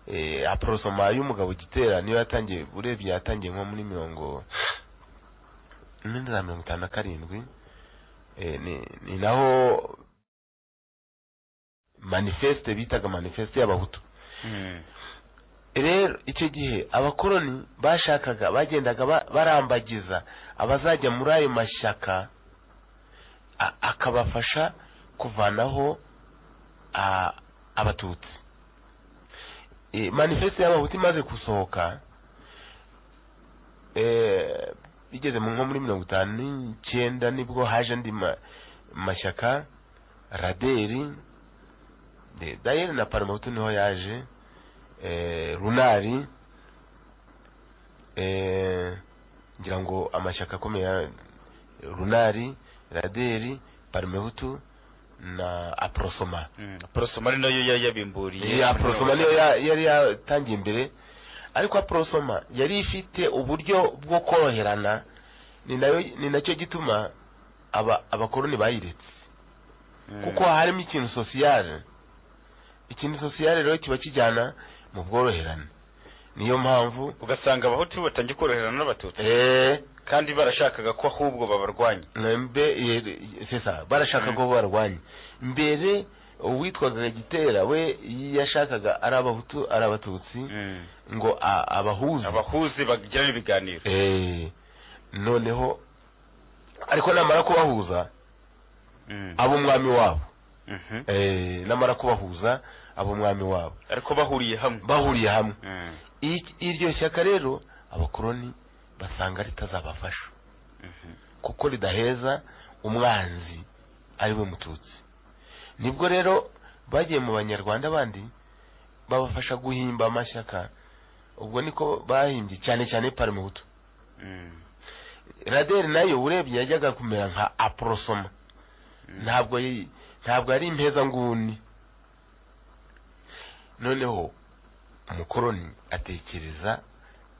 C: eh, aprosoma y'umugabo gitera niyo yatangiye urebye yatangiye nko muri mirongo muri za mirongo itanu na karindwi Eh, ni- ni naho manifeste bitaga manifeste y'abahutu
E: Mm.
C: rero icyo gihe abakoroni bashakaga bagendaga ba- barambagiza abazajya muri ayo mashyaka a- akabafasha kuvanaho a- abatutsi E, manifeste y'abahutu imaze gusohoka eh, igeze mu nko muri mirongo itanu n'icyenda nibwo haje andi ma- mashyaka raderi de- dayeri na paramahutu niho yaje eh, runari eh, ngira ngo amashyaka akomeye ya- runari raderi parmehutu na aprosoma
E: Mm. porosoma ari nayo ya- yabimburiye
C: ya aprosoma niyo ya- yari yatangiye imbere ariko aprosoma yari ifite uburyo bwo koroherana ni nayo ni nacyo gituma aba abakoroni bayiretse
E: Mm.
C: kuko harimo ikintu sosiyale ikintu sosiyale rero kiba kijyana mu bworoherane niyo mpamvu
E: ugasanga abahutu batangiye koroherana n'abatutsi
C: eee
E: kandi barashakaga ko ahubwo babarwanya
C: sesa barashaka ko barwanya mbere uwitwaga gitera we yashakaga ari abahutu ari abatutsi
E: Mm.
C: ngo a- abahuze
E: abahuzi bagirana ibiganiro
C: Eh, noneho ariko namara kubahuza
E: Mm.
C: abo umwami wabo
E: Mhm.
C: Eh, namara kubahuza abo umwami wabo
E: ariko bahuriye hamwe
C: bahuriye hamwe
E: Mm.
C: I- iryo shyaka rero abakoroni basanga ritazabafasha
E: Mhm.
C: kuko ridaheza umwanzi ari we mututsi nibwo rero bagiye mu banyarwanda bandi babafasha guhimba amashyaka ubwo niko bahimbye cyane cyane parimuhutu
E: Mm.
C: raderi nayo urebye yajyaga kumera nka aporosoma
E: Mm.
C: ntabwo yi- ntabwo ari impeza nguni noneho umukoroni atekereza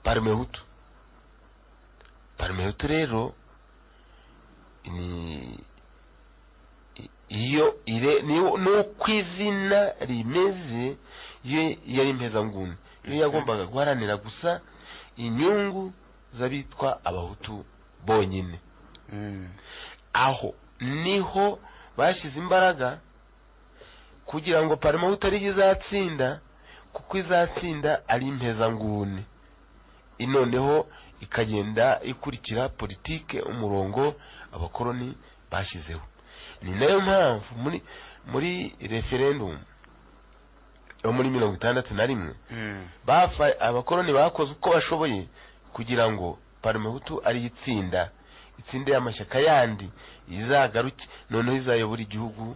C: parimehutu parimehutu rero ni i- iyo ire ni- nuko izina rimeze yo yari impeza nguni yo
E: Mhm.
C: yagombaga guharanira gusa inyungu z'abitwa abahutu bonyine
E: Mm.
C: aho niho bashyize imbaraga kugira ngo parimahuta ariyo izatsinda kuko izatsinda ari impezanguni noneho ikagenda ikurikira politike umurongo abakoroni bashyizeho ni nayo mpamvu muri muri referendumu yo muri mirongo itandatu na rimwe
E: Mm.
C: bafa abakoroni bakoze uko bashoboye kugira ngo parimehutu ariyo itsinda itsinde amashyaka yandi izagaruke noneho izayobora igihugu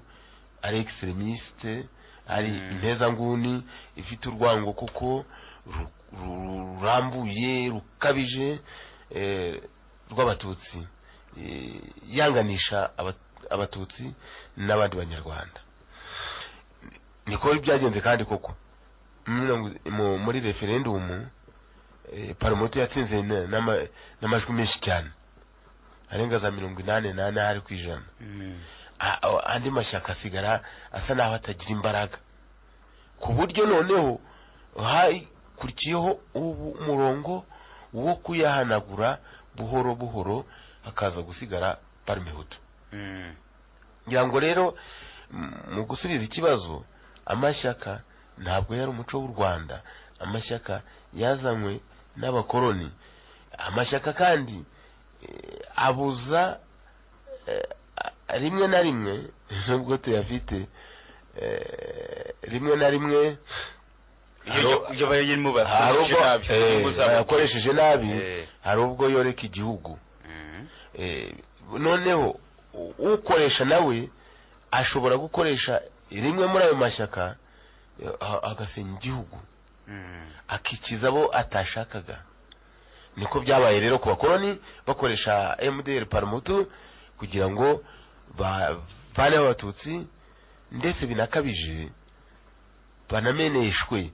C: ari egiseremisite ari
E: Mm.
C: impezanguni ifite urwango kuko ru- ru- rurambuye rukabije eh, rw'abatutsi eh, yanganisha abat- abatutsi n'abandi banyarwanda niko byagenze kandi koko mirongo- mu- muri referendumu eh, paromoti yatsinze na- n'ama- n'amajwi menshi cyane arenga za mirongo inani n'anahari ku ijana
E: Mm.
C: A- a- andi mashyaka asigara asa n'aho atagira imbaraga ku buryo noneho hakurikiyeho ubu- umurongo wo kuyahanagura buhoro buhoro hakaza gusigara parimehutu
E: Mm.
C: ngira ngo rero m- mu gusubiza ikibazo amashyaka ntabwo yari umuco w'u rwanda amashyaka yazanywe n'abakoroni amashyaka kandi eh, abuza eh, a- rimwe na rimwe nubwo tuyafite eh, rimwe na rimwe
E: iyo iyo bayirimo
C: hari
E: bakoresheje
C: ubwo
E: nabi
C: eh,
E: inyungu zabo.
C: bayakoresheje nabi
E: Eh.
C: hari ubwo yoreka igihugu
E: Mm.
C: Eh, noneho u- ukoresha nawe ashobora gukoresha rimwe muri ayo mashyaka eh, a- agasenya igihugu
E: Mm.
C: akikiza abo atashakaga niko byabaye rero ku bakoroni bakoresha mdr paramutu kugira ngo bavaneho abatutsi ndetse binakabije banameneshwe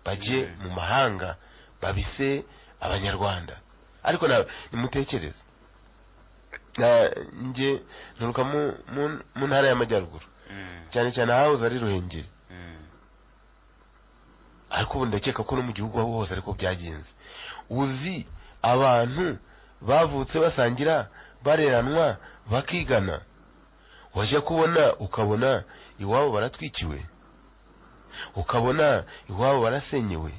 C: bajye
E: Mm.
C: mu mahanga babise abanyarwanda ariko nawe nimutekereze Na- njye nturuka mu- mu- mu ntara y'amajyaruguru
E: Mm.
C: cyane cyane ahahoze ari ruhengeri
E: Mm.
C: ariko ubu ndakeka ko no mu gihugu aho hose ariko byagenze uzi abantu bavutse basangira bareranwa bakigana wajya kubona ukabona iwabo baratwikiwe ukabona iwabo barasenyewe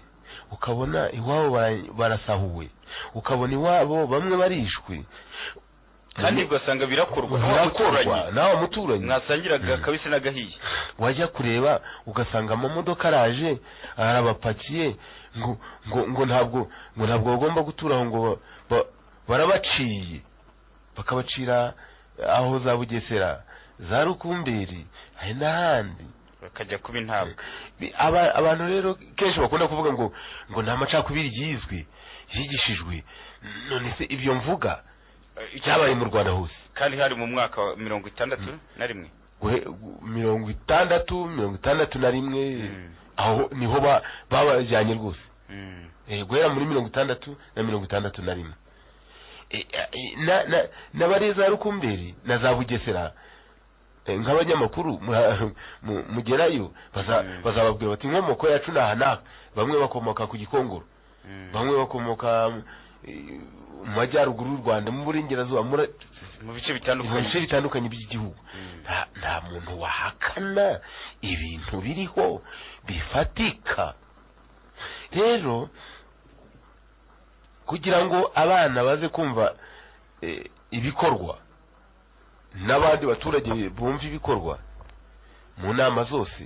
C: ukabona iwabo bara- barasahuwe ukabona iwabo bamwe barishwe
E: kandi ugasanga birakorwa n'uwo
C: birakorwa
E: muturanyi
C: n'awa muturanyi
E: mwasangiraga
C: Mm.
E: kabisi n'agahiye
C: wajya kureba ugasanga amamodoka araje arabapakiye ngo ngo ngo ntabwo ngo ntabwo bagomba gutura aho ngo ba- ba- barabaciye bakabacira aho za bugesera za rukumberi hari n'ahandi
E: bakajya kuba intabwa
C: Bi- aba- abantu rero kenshi bakunda kuvuga ngo ngo nta macakubiri yizwe yigishijwe none se ibyo mvuga byabaye mu rwanda hose
E: kandi hari mu mwaka wa mirongo itandatu na rimwe
C: Guhe- gu- mirongo itandatu mirongo itandatu na rimwe
E: Mm.
C: aho niho ba- babajyanye rwose
E: Mm.
C: Eh, guhera muri mirongo itandatu na mirongo itandatu na rimwe Eh, eh, na- na- n'abari za rukumberi na za bugesera eh, nk'abanyamakuru mura- mu- mugerayo baza-
E: Mm.
C: bazababwira bati inkomoko yacu ni aha n'aha bamwe bakomoka ku gikongoro
E: Mm.
C: bamwe bakomoka eh, mu majyaruguru y'u rwanda mu burengerazuba
E: mu
C: muri
E: bice
C: mu bice
E: bitandukanye
C: bitandukanye by'igihugu
E: Mm.
C: nta- nta muntu wahakana ibintu biriho bifatika rero kugira ngo abana baze kumva eh, ibikorwa n'abandi baturage bumva ibikorwa mu nama zose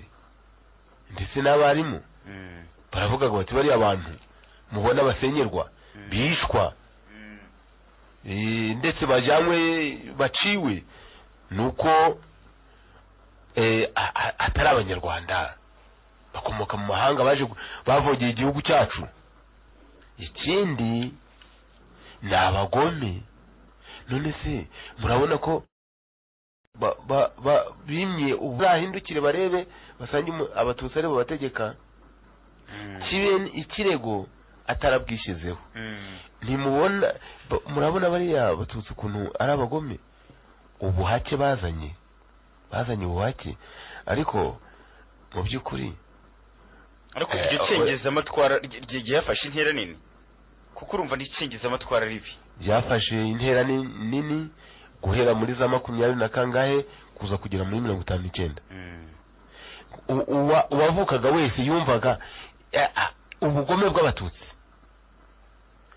C: ndetse n'abarimu
E: Mm.
C: baravuga ngo bati bariya bantu mubona basenyerwa
E: Mm.
C: bishwa
E: Mm.
C: Eh, ndetse bajyanywe baciwe ni uko eh, a- a- atari abanyarwanda bakomoka mu mahanga baje gu- bavogeye igihugu cyacu ikindi ni abagome none se murabona ko ba- ba- ba- bimye ubu bahindukire barebe basange umu- abatutsi ari bo bategeka
E: Mm.
C: kibe ikirego atarabwishyizeho
E: Mm.
C: ntimubona ba- murabona bariya batutsi ukuntu ari abagome ubuhake bazanye bazanye ubuhake ariko mu by'ukuri
E: ariko
C: Eh,
E: iryo
C: aho-
E: cengezamatwara ry- ry- ryafashe intera nini kuko urumva n'icengezamatwara ari ribi
C: byafashe intera ni- nini guhera muri za makumyabiri na kangahe kuza kugera muri mirongo itanu n'icyenda U- uwa- uwavukaga wese yumvaga eh, ah, ubugome bw'abatutsi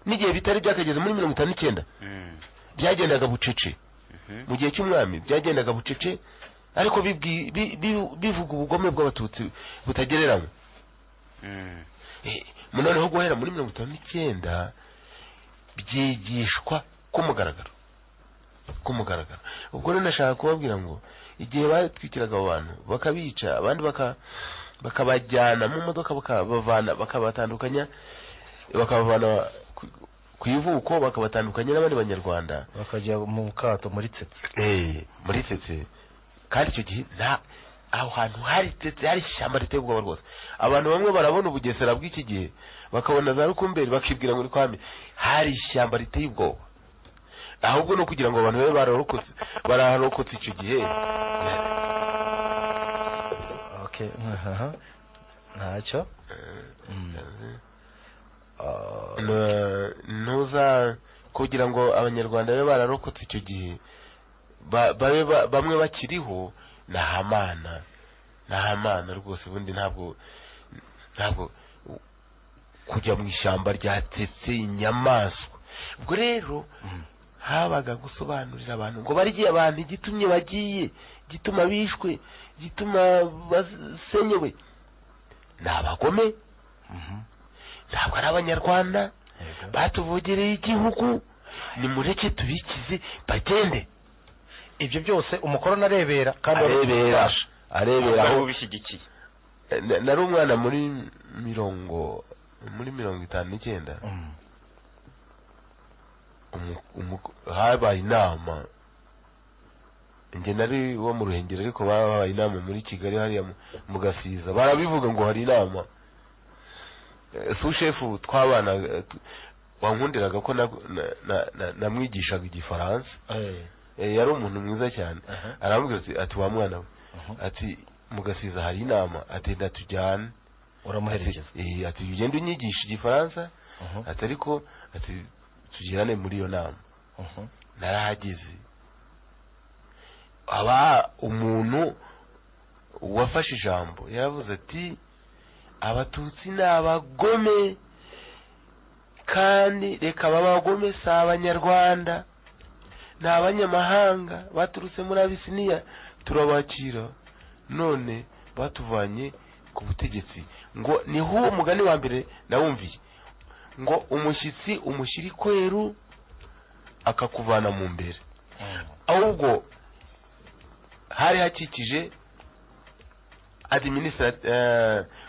C: n'igihe bitari byakageze muri mirongo itanu n'icyenda
E: Mm.
C: byagendaga bucece
E: Mhm.
C: mu gihe cy'umwami byagendaga bucece ariko bibwi- bi- bi- bivuga ubugome bw'abatutsi butagereranywa
E: Mm.
C: Eh, noneho guhera muri mirongo itanu n'icyenda byigishwa ku mugaragaro ku mugaragaro ubwo rero nashaka kubabwira ngo igihe batwikiraga abo bantu bakabica abandi baka- bakabajyana mu modoka bakabavana bakabatandukanya bakabavana ku- ku ivuko bakabatandukanya n'abandi banyarwanda
D: bakajya mu kato muri tsetse
C: Eh, muri tete kandi icyo gihe nta aho hantu hari tete hari ishyamba riteye ubwoba rwose abantu bamwe barabona ubugesera bw'iki gihe bakabona za rukumberi bakibwira ngo ni kwa mbi hari ishyamba riteye ubwoba ahubwo no kugira ngo abantu babe bararokotse baraharokotse icyo gihe
D: okay aha ntacyo Mm. Ah,
C: Na- ntuza kugira ngo abanyarwanda babe bararokotse icyo gihe ba- babe ba- bamwe bakiriho ni ahamana ni ahamana rwose ubundi ntabwo ntabwo kujya mu ishyamba ryatetse inyamaswa ubwo rero
D: mm.
C: habaga gusobanurira abantu ngo barye abantu igitumye bagiye igituma bishwe igituma basenyewe ni abagome
D: Mhm.
C: ntabwo ari abanyarwanda
D: Yego.
C: batuvogereye igihugu nimureke tubikize bagende
D: ibyo byose umukoroni arebera kandi
C: arebera
D: arabifasha.
C: arebera
E: Ntabwo
C: aho
E: aribo bishyigikiye
C: Na- nari umwana muri mirongo muri mirongo itanu n'icyenda
D: Mm.
C: Umu- umu- habaye inama njye nari wo mu ruhengeri ariko habaye inama muri kigali hariya mu- mu gasiza barabivuga ngo hari inama Eh, sushefu twabana eh, tu- wankundiraga ko na- na- na- na- namwigishaga igifaransa
D: Eh,
C: Eh, yari umuntu mwiza cyane
D: aha.
C: aramubwira ati ati wa mwana we
D: Mhm.
C: ati mugasiza hari inama ati enda tujyane ati
D: uramuherekeza
C: eh, ati ugende unyigisha igifaransa
D: Mhm.
C: ati ariko ati tugirane muri iyo nama
D: Mhm.
C: narahageze aba umuntu wafashe ijambo yaravuze ati abatutsi ni abagome kandi reka babagome si abanyarwanda ni abanyamahanga baturutse muri abisiniya turabakira none batuvanye ku butegetsi ngo niho uwo mugani wa mbere nawumviye ngo umushyitsi umushyira ikweru akakuvana mu mbere
D: Mm.
C: ahubwo hari hakikije adiminisa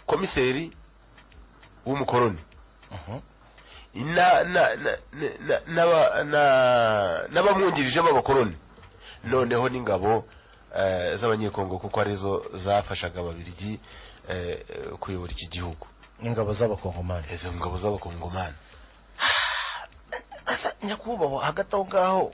C: komiseri w'umukoroni
D: Mhm.
C: na na na na- na- na- n'abamwungirije b'abakoroni noneho n'ingabo eh, z'abanyekongo kuko arizo zafashaga ababirigi eh, eh, kuyobora iki gihugu
D: ingabo z'abakongomani
C: izo ngabo z'abakongomani
D: nyakubahwa hagati aho ngaho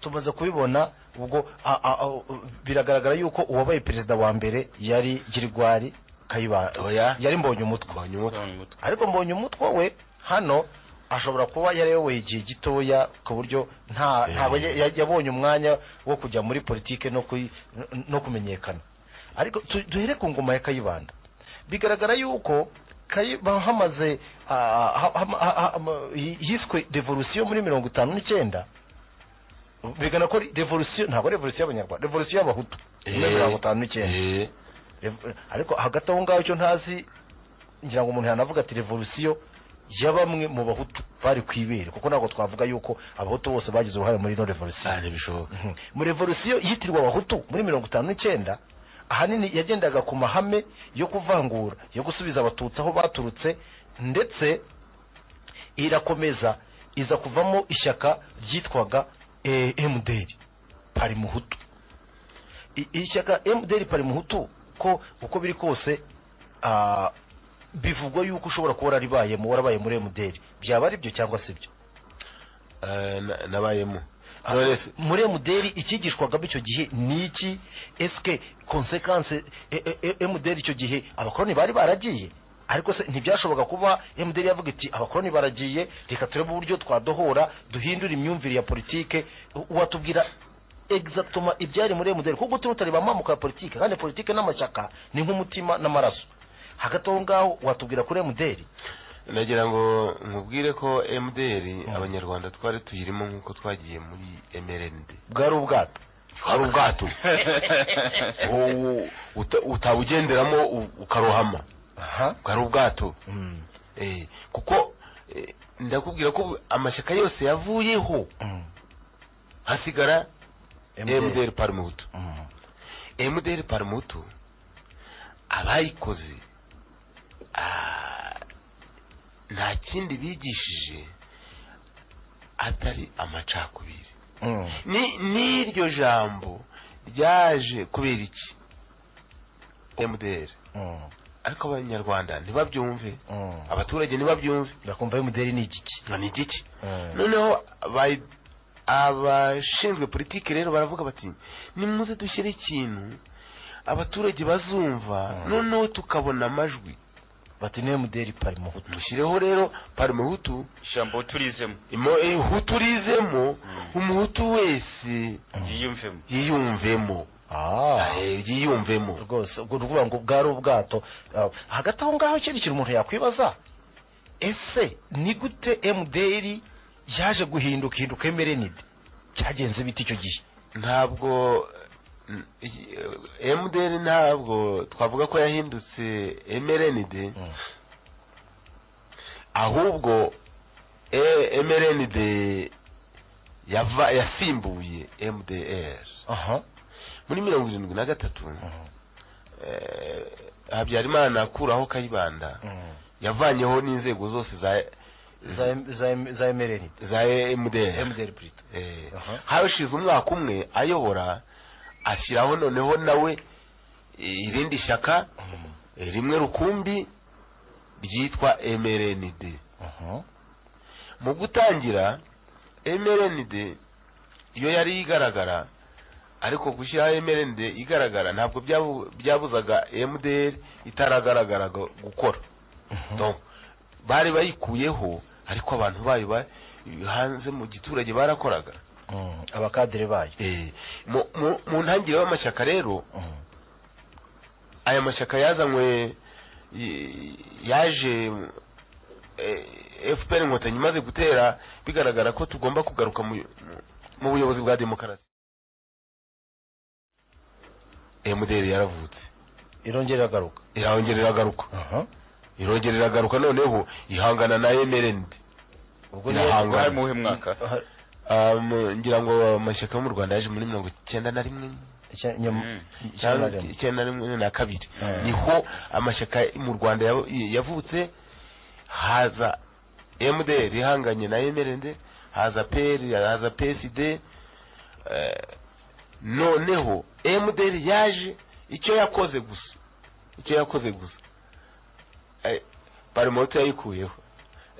D: tumaze kubibona ubwo a- a- a- biragaragara yuko uwabaye perezida wa mbere yari girigwari kayiba
C: Oya.
D: yari mbonye umutwe
C: mbonye umutwe
E: Mbonye umutwe.
D: ariko mbonye umutwe we hano ashobora kuba yarayoboye igihe gitoya ku buryo nta
C: Eh.
D: ntabwo ya- ya- yabonye umwanya wo kujya muri politike no kuyi- no kumenyekana ariko tu- duhere ku ngoma ya kayibanda bigaragara yuko Kayiba- hamaze ah, ha- ha- ha- ha- yiswe revolution muri mirongo itanu n'icyenda bigana ko revolution ntabwo revolution y'abanyarwanda revolution y'abahutu muri mirongo itanu n'icyenda
C: Eh,
D: Rev- ariko hagati aho ngaho icyo ntazi ngira ngo umuntu yanavuga ati revolusiyo ya bamwe mu bahutu bari ku ibere kuko ntabwo twavuga yuko abahutu bose bagize uruhare muri ino revolusiyo
C: ntabwo bishoboka
D: Mhm. mu revolusiyo yitirwa abahutu muri mirongo itanu n'icyenda ahanini yagendaga ku mahame yo kuvangura yo gusubiza abatutsi aho baturutse ndetse irakomeza iza kuvamo ishyaka ryitwaga eh, MDR parimuhutu I- ishyaka MDR parimuhutu ko uko biri kose ah, bivugwa yuko ushobora kuba warabayemo warabaye muri MDR byaba ari byo cyangwa si byo
C: Eh, na- nabayemo
D: Ah,
C: none se
D: muri emuderi icyigishwagamo icyo gihe ni iki esike konsekanse e- e- e- emuderi icyo gihe abakoroni bari baragiye ariko se ntibyashoboka kuba emuderi yavuga iti abakoroni baragiye reka turebe uburyo twadohora duhindura imyumvire ya politike U- watubwira egizatuma ibyari muri emuderi kuko turi utareba amamuka ya politike kandi politike n'amashyaka ni nk'umutima n'amaraso hagati aho ngaho watubwira kuri emuderi
C: nagira ngo nkubwire ko mdr
D: Mm.
C: abanyarwanda twari tuyirimo nk'uko twagiye muri mrnd
D: bwari ubwato
C: hari ubwato utabugenderamo ukarohama
D: aha
C: bwari ubwato
D: Mm.
C: Eh, kuko eh, ndakubwira ko amashyaka yose yavuyeho
D: Mm.
C: hasigara
D: MDR.
C: mdr parimutu
D: Mm.
C: mdr parimutu abayikoze ah, nta kindi bigishije atari amacakubiri
D: Mm.
C: ni n'iryo jambo ryaje kubera iki mdr
D: Mm.
C: ariko abanyarwanda ntibabyumve
D: Mm.
C: abaturage ntibabyumve
D: bakumva y'umuderi ni igiki
C: ngo ni igiki
D: Mm.
C: noneho abayi- abashinzwe politiki rero baravuga bati nimuze dushyire ikintu abaturage bazumva
D: Mm.
C: noneho tukabona amajwi
D: bati niwe muderi pari mu hutu
C: mushyireho rero parimuhutu
E: ijambo turizemo
C: imo- eh, hutu rizemo
E: Mm.
C: umuhutu wese
E: yiyumvemo
C: yiyumvemo
D: Ah.
C: Eh, yiyumvemo
D: rwose ubwo ni ukuvuga ngo bwari ubwato Ah, hagati aho ngaho ikindi kintu umuntu yakwibaza ese ni gute mderi yaje guhinduka hinduka emerenide cyagenze bite icyo gihe
C: ntabwo n- i- eh, mdr ntabwo twavuga ko yahindutse mrnd ahubwo eh, mrnd yava yasimbuye mdr
D: aha
C: muri mirongo irindwi na gatatu
D: Mm.
C: eh, habyarimana akuraho kayibanda
D: Mm.
C: yavanyeho n'inzego zose za
D: za za- za emerenide
C: za mdr
D: mderi purito
C: Eh,
D: Aha.
C: hashize umwaka umwe ayobora ashyiraho noneho nawe eh, irindi shyaka eh, rimwe rukumbi ryitwa mrnd
D: aha
C: mu gutangira mrnd iyo yari igaragara ariko gushyiraho mrnd igaragara ntabwo byabu- byabuzaga mdr itaragaragara gu- gukora
D: Mhm.
C: Donc, bari bayikuyeho ariko abantu bayo ba- hanze mu giturage barakoraga
D: Mm. abakadere bayo
C: Eh, mu- mu- mu ntangiriro y'amashyaka rero
D: Mm.
C: aya mashyaka yazanywe y- yaje eh, fpr inkotanyi imaze gutera bigaragara ko tugomba kugaruka mu mu- mu buyobozi bwa demokarasi mdr yaravutse
D: irongera iragaruka
C: irongera iragaruka
D: aha
C: irongera iragaruka noneho ihangana na mrnd
D: ubwo
C: Irahangana.
E: bwari mu wuhe mwaka
D: Aha,
C: Um, ngira ngo amashyaka yo mu rwanda yaje muri mirongo icyenda na rimwe
D: icya- nyuma
E: Mm.
D: cyangwa
C: cyangwa icyenda na rimwe na kabiri
D: Mm.
C: niho amashyaka mu rwanda yab- yavutse haza mdr ihanganye na mrnd haza pr haza psd eh, noneho mdr yaje icyo yakoze gusa icyo yakoze gusa Eh, parimoto yayikuyeho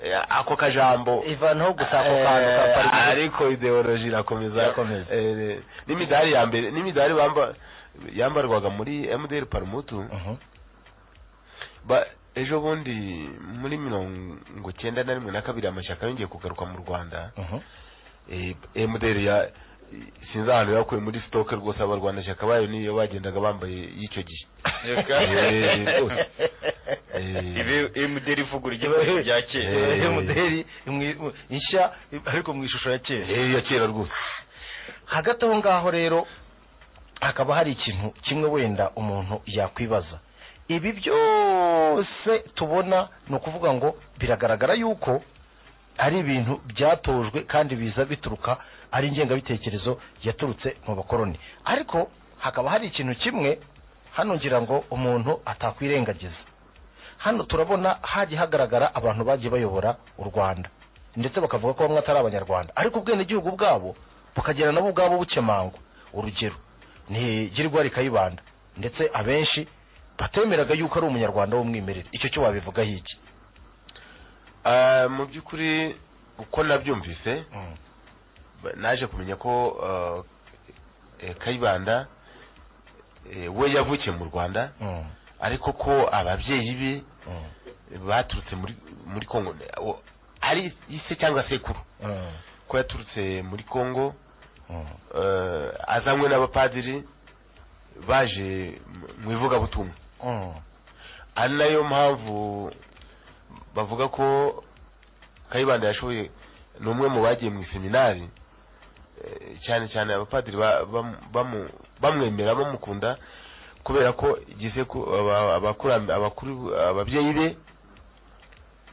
C: eh, ako kajambo
D: ivanaho gusa ako kantu ka
C: Eh,
D: parike
C: ariko ideoloji irakomeza
D: Irakomeza.
C: Eh, n'imidari ya mbere n'imidari bamba yambarwaga muri MDR Parumutu
D: Mhm.
C: ba ejo bundi muri mirongo cyenda na rimwe na kabiri amashyaka yongeye kugaruka mu Rwanda
D: Mhm.
C: eh, MDR ya sinzi ahantu yakuye muri stock rwose abarwanashyaka bayo niyo bagendaga bambaye y'icyo gihe
E: Reka.
C: Eh, rwose. Eh,
E: ibe imuderi ivugura igikoresho bya kera
C: Eh.
D: Iyo muderi imwi- mu- nshya ariko mu ishusho ya kera
C: eh, ya kera rwose
D: hagati aho ngaho rero hakaba hari ikintu kimwe wenda umuntu yakwibaza ibi byose tubona ni ukuvuga ngo biragaragara yuko ari ibintu byatojwe kandi biza bituruka ari ingengabitekerezo yaturutse mu bakoroni ariko hakaba hari ikintu kimwe hano ngira ngo umuntu atakwirengagiza hano turabona hagiye hagaragara abantu bagiye bayobora u rwanda ndetse bakavuga ko bamwe atari abanyarwanda ariko ubwenegihugu bwabo bukagira nabo ubwabo bukemangwa urugero ni girwa rikayibanda ndetse abenshi batemeraga yuko ari umunyarwanda w'umwimerere icyo cyo wabivugaho iki
C: Ah, mu by'ukuri uko nabyumvise ba- naje kumenya ko ah, eh, kayibanda eh, we yavukiye mu rwanda
D: Mm,
C: ariko ko ababyeyi be
D: mm,
C: baturutse muri muri congo O- ari ise cyangwa sekuru
D: mm,
C: ko yaturutse muri congo
D: mm,
C: eh, azanywe n'abapadiri baje mu- mu ivugabutumwa
D: mm.
C: ari nayo mpamvu bavuga ko kayibanda yashoboye ni umwe mu bagiye mu iseminari eh, cyane cyane abapadiri ba- bamu- bamu- bamwemera bamukunda kubera ko igisekuru aba- abakura- abakuru ababyeyi be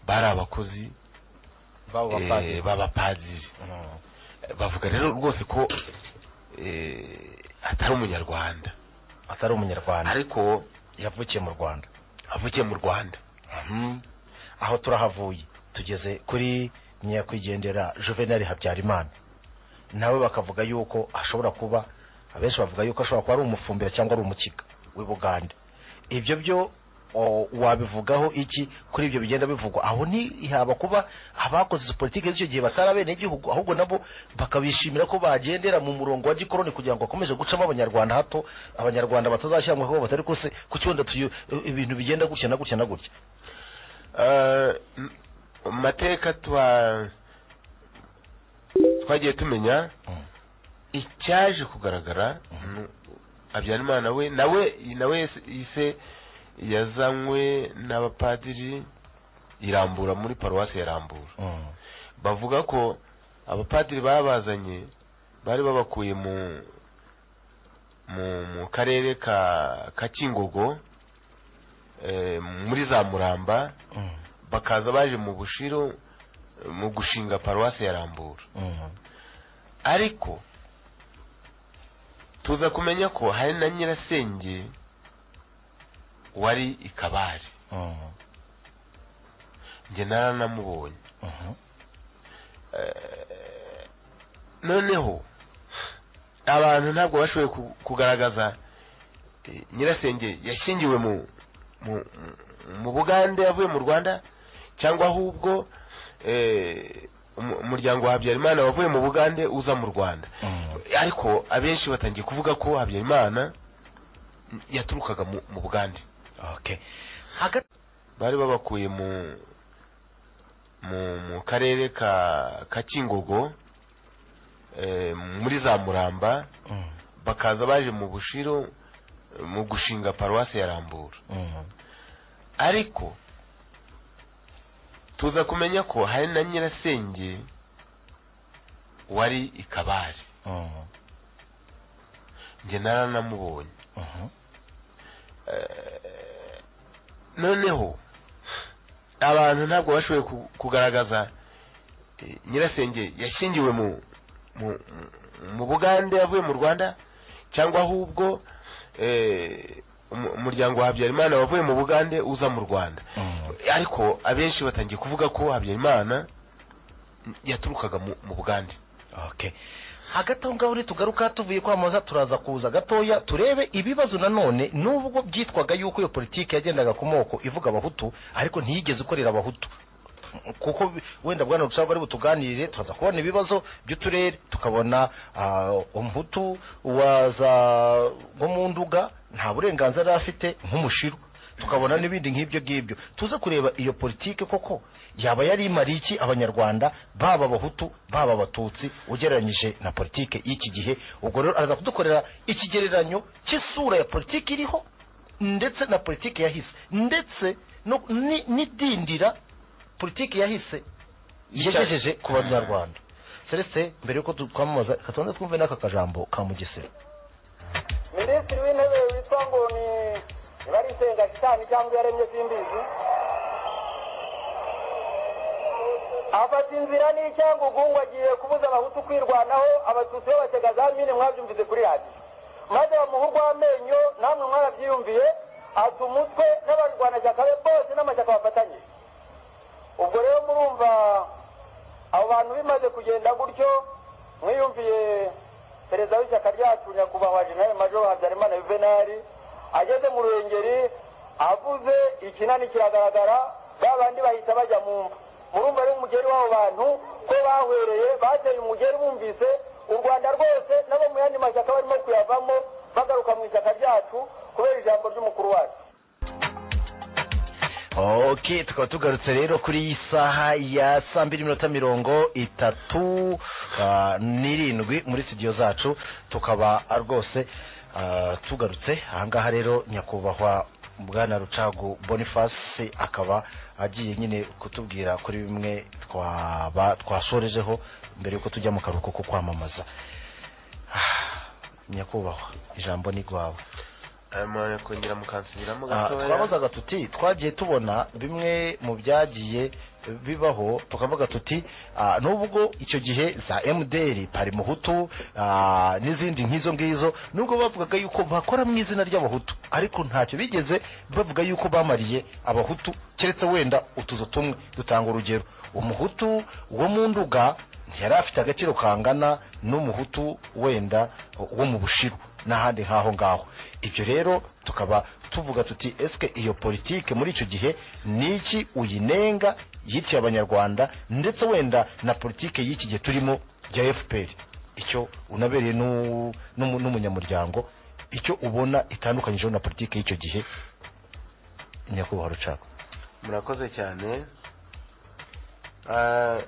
C: bari abakozi
D: Babo
C: eh,
D: bapadiri.
C: b'abapadiri
D: Mm,
C: bavuga rero rwose ko eh, atari umunyarwanda
D: atari umunyarwanda
C: ariko
D: yavukiye mu rwanda
C: avukiye mu rwanda
D: aho turahavuye tugeze kuri nyakwigendera juvenali habyarimana nawe bakavuga yuko ashobora kuba abenshi bavuga yuko ashobora kuba ari umufumbira cyangwa ari umukiga w'i bugande ibyo byo o, wabivugaho iki kuri ibyo bigenda bivugwa aho ntihaba kuba abakoze izo politiki z'icyo gihe batari abenegihugu ahubwo nabo bakabishimira ko bagendera mu murongo wa gikoroni kugira ngo bakomeze gucamo abanyarwanda hato abanyarwanda batazashyira mu kaga batari kose ku cyunda tuyu ibintu bigenda gutya na gutya na gutya
C: Eh, m- mu mateka twa twagiye tumenya icyaje kugaragara
D: Mhm.
C: ni habyarimana we nawe nawe yise- yise yazanywe n'abapadiri irambura muri paruwasi ya rambura
D: Mm.
C: bavuga ko abapadiri babazanye bari babakuye mu mu mu karere ka ka kingogo eh, muri za muramba
D: Mm.
C: bakaza baje mu bushiro mu gushinga paruwasi ya rambura
D: Mm.
C: ariko tuza kumenya ko hari na nyirasenge wari i kabare
D: Mm.
C: njye naranamubonye
D: Mhm.
C: Eh, noneho abantu ntabwo bashoboye ku- kugaragaza eh, nyirasenge yashingiwe mu mu- mu bugande yavuye mu rwanda cyangwa ahubwo eh, umu- umuryango wa habyarimana wavuye mu bugande uza mu rwanda
D: Mm.
C: ariko abenshi batangiye kuvuga ko habyarimana yaturukaga mu- mu bugande
D: Okay. Haga
C: bari babakuye mu mu mu karere ka ka Kingogo eh, muri za Muramba
D: Mm.
C: bakaza baje mu Bushiro eh, mu gushinga paruwasi ya Rambura
D: Mm.
C: ariko tuza kumenya ko hari na nyirasenge wari i Kabare
D: Mm.
C: njye naranamubonye
D: Mhm.
C: Eh, noneho abantu ntabwo bashoboye ku- kugaragaza eh, nyirasenge yashingiwe mu mu mu bugande yavuye mu rwanda cyangwa ahubwo eh, umu- umuryango wa habyarimana wavuye mu bugande uza mu rwanda
D: Mm.
C: ariko abenshi batangiye kuvuga ko habyarimana yaturukaga mu mu bugande
D: Okay. hagati aho ngaho rero tugaruka tuvuye kwamamaza turaza kuza gatoya turebe ibibazo nanone nubwo byitwaga yuko iyo politiki yagendaga ku moko ivuga abahutu ariko ntiyigeze ikorera abahutu kuko bi- wenda bwana rutsaba bari butuganirire tukaza kubona ibibazo by'uturere tukabona ah, umuhutu waza nko mu nduga nta burenganzira yari afite nk'umushiru tukabona n'ibindi nk'ibyo ngibyo tuze kureba iyo politike koko yaba yari imariye iki abanyarwanda baba abahutu baba abatutsi ugereranyije na politike y'iki gihe ubwo rero araza kudukorera ikigereranyo cy'isura ya politiki iriho ndetse na politiki yahise ndetse no- ni- n'idindira politiki yahise yagejeje ku banyarwanda celestin mbere y'uko tu- twamamaza katonda twumve n'aka kajambo ka mugesera
F: minisitiri w'intebe witwa ngo ni niba ari isenga shitani cyangwa yaremye simbizi afata inzira n'icyangwa agiye kubuza abahutu kwirwanaho abatutsi b'abatega za mine mwabyumvise kuri radiyo maze bamuha urw'amenyo namwe mwarabyiyumviye ata umutwe n'abarwanashyaka be bose n'amashyaka bafatanyije ubwo rero murumva abo bantu bimaze kugenda gutyo mwiyumviye perezida w'ishyaka ryacu nyakubahwa jenerali majoro habyarimana yuvenali ageze mu ruhengeri avuze ikinani kiragaragara ba bandi bahita bajya mu mva murumva rero umugeri w'abo bantu ko bahwereye bateye umugeri bumvise u rwanda rwose n'abo mu yandi mashyaka barimo kuyavamo bagaruka mu ishyaka ryacu kubera ijambo ry'umukuru wacu
D: ok tukaba tugarutse rero kuri iyi saha ya saa mbiri n'iminota mirongo itatu ah, n'irindwi muri studio zacu tukaba ah, rwose ah, tugarutse ahangaha rero nyakubahwa bwana rucagu boniface akaba agiye nyine kutubwira kuri bimwe twaba twasorejeho mbere y'uko tujya mu karuhuko ko kwamamaza Ah, nyakubahwa ijambo ni rwawe
C: aya mwanya kongera mukansubiramo
D: Ah,
C: gatoya
D: twabazaga tuti twagiye tubona bimwe mu byagiye bibaho tukavuga tuti ah, nubwo icyo gihe za mdr pari muhutu ah, n'izindi nk'izo ngizo nubwo bavugaga yuko bakora mu izina ry'abahutu ariko ntacyo bigeze bavuga yuko bamariye abahutu keretse wenda utuzu tumwe dutanga urugero umuhutu wo mu nduga ntiyari afite agaciro kangana n'umuhutu wenda wo mu bushiru n'ahandi nk'aho ngaho ibyo rero tukaba tuvuga tuti eske iyo politike muri icyo gihe niki uyinenga yitiye abanyarwanda ndetse wenda na politike y'iki gihe turimo ya fpr icyo unabereye n'u- n'umu- n'umunyamuryango icyo ubona itandukanyijeho na politike y'icyo gihe nyakubahwa rucaka
C: murakoze cyane Ah,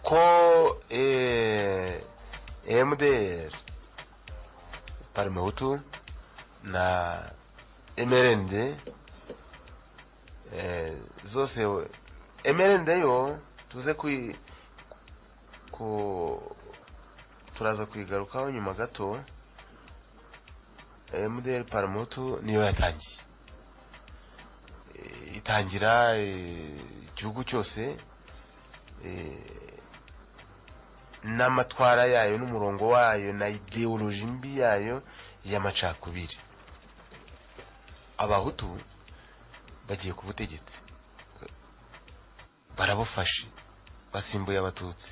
C: ko eh, mdr parmehutu na mrnd eh, zose we- mrnd yo tuze kui ku turaza kuyigarukaho nyuma gato mdr parmehutu niyo yatangiye eh, itangira eh, igihugu cyose eh, n'amatwara yayo n'umurongo wayo na ideoloji mbi yayo y'amacakubiri abahutu bagiye ku butegetsi barabufashe basimbuye abatutsi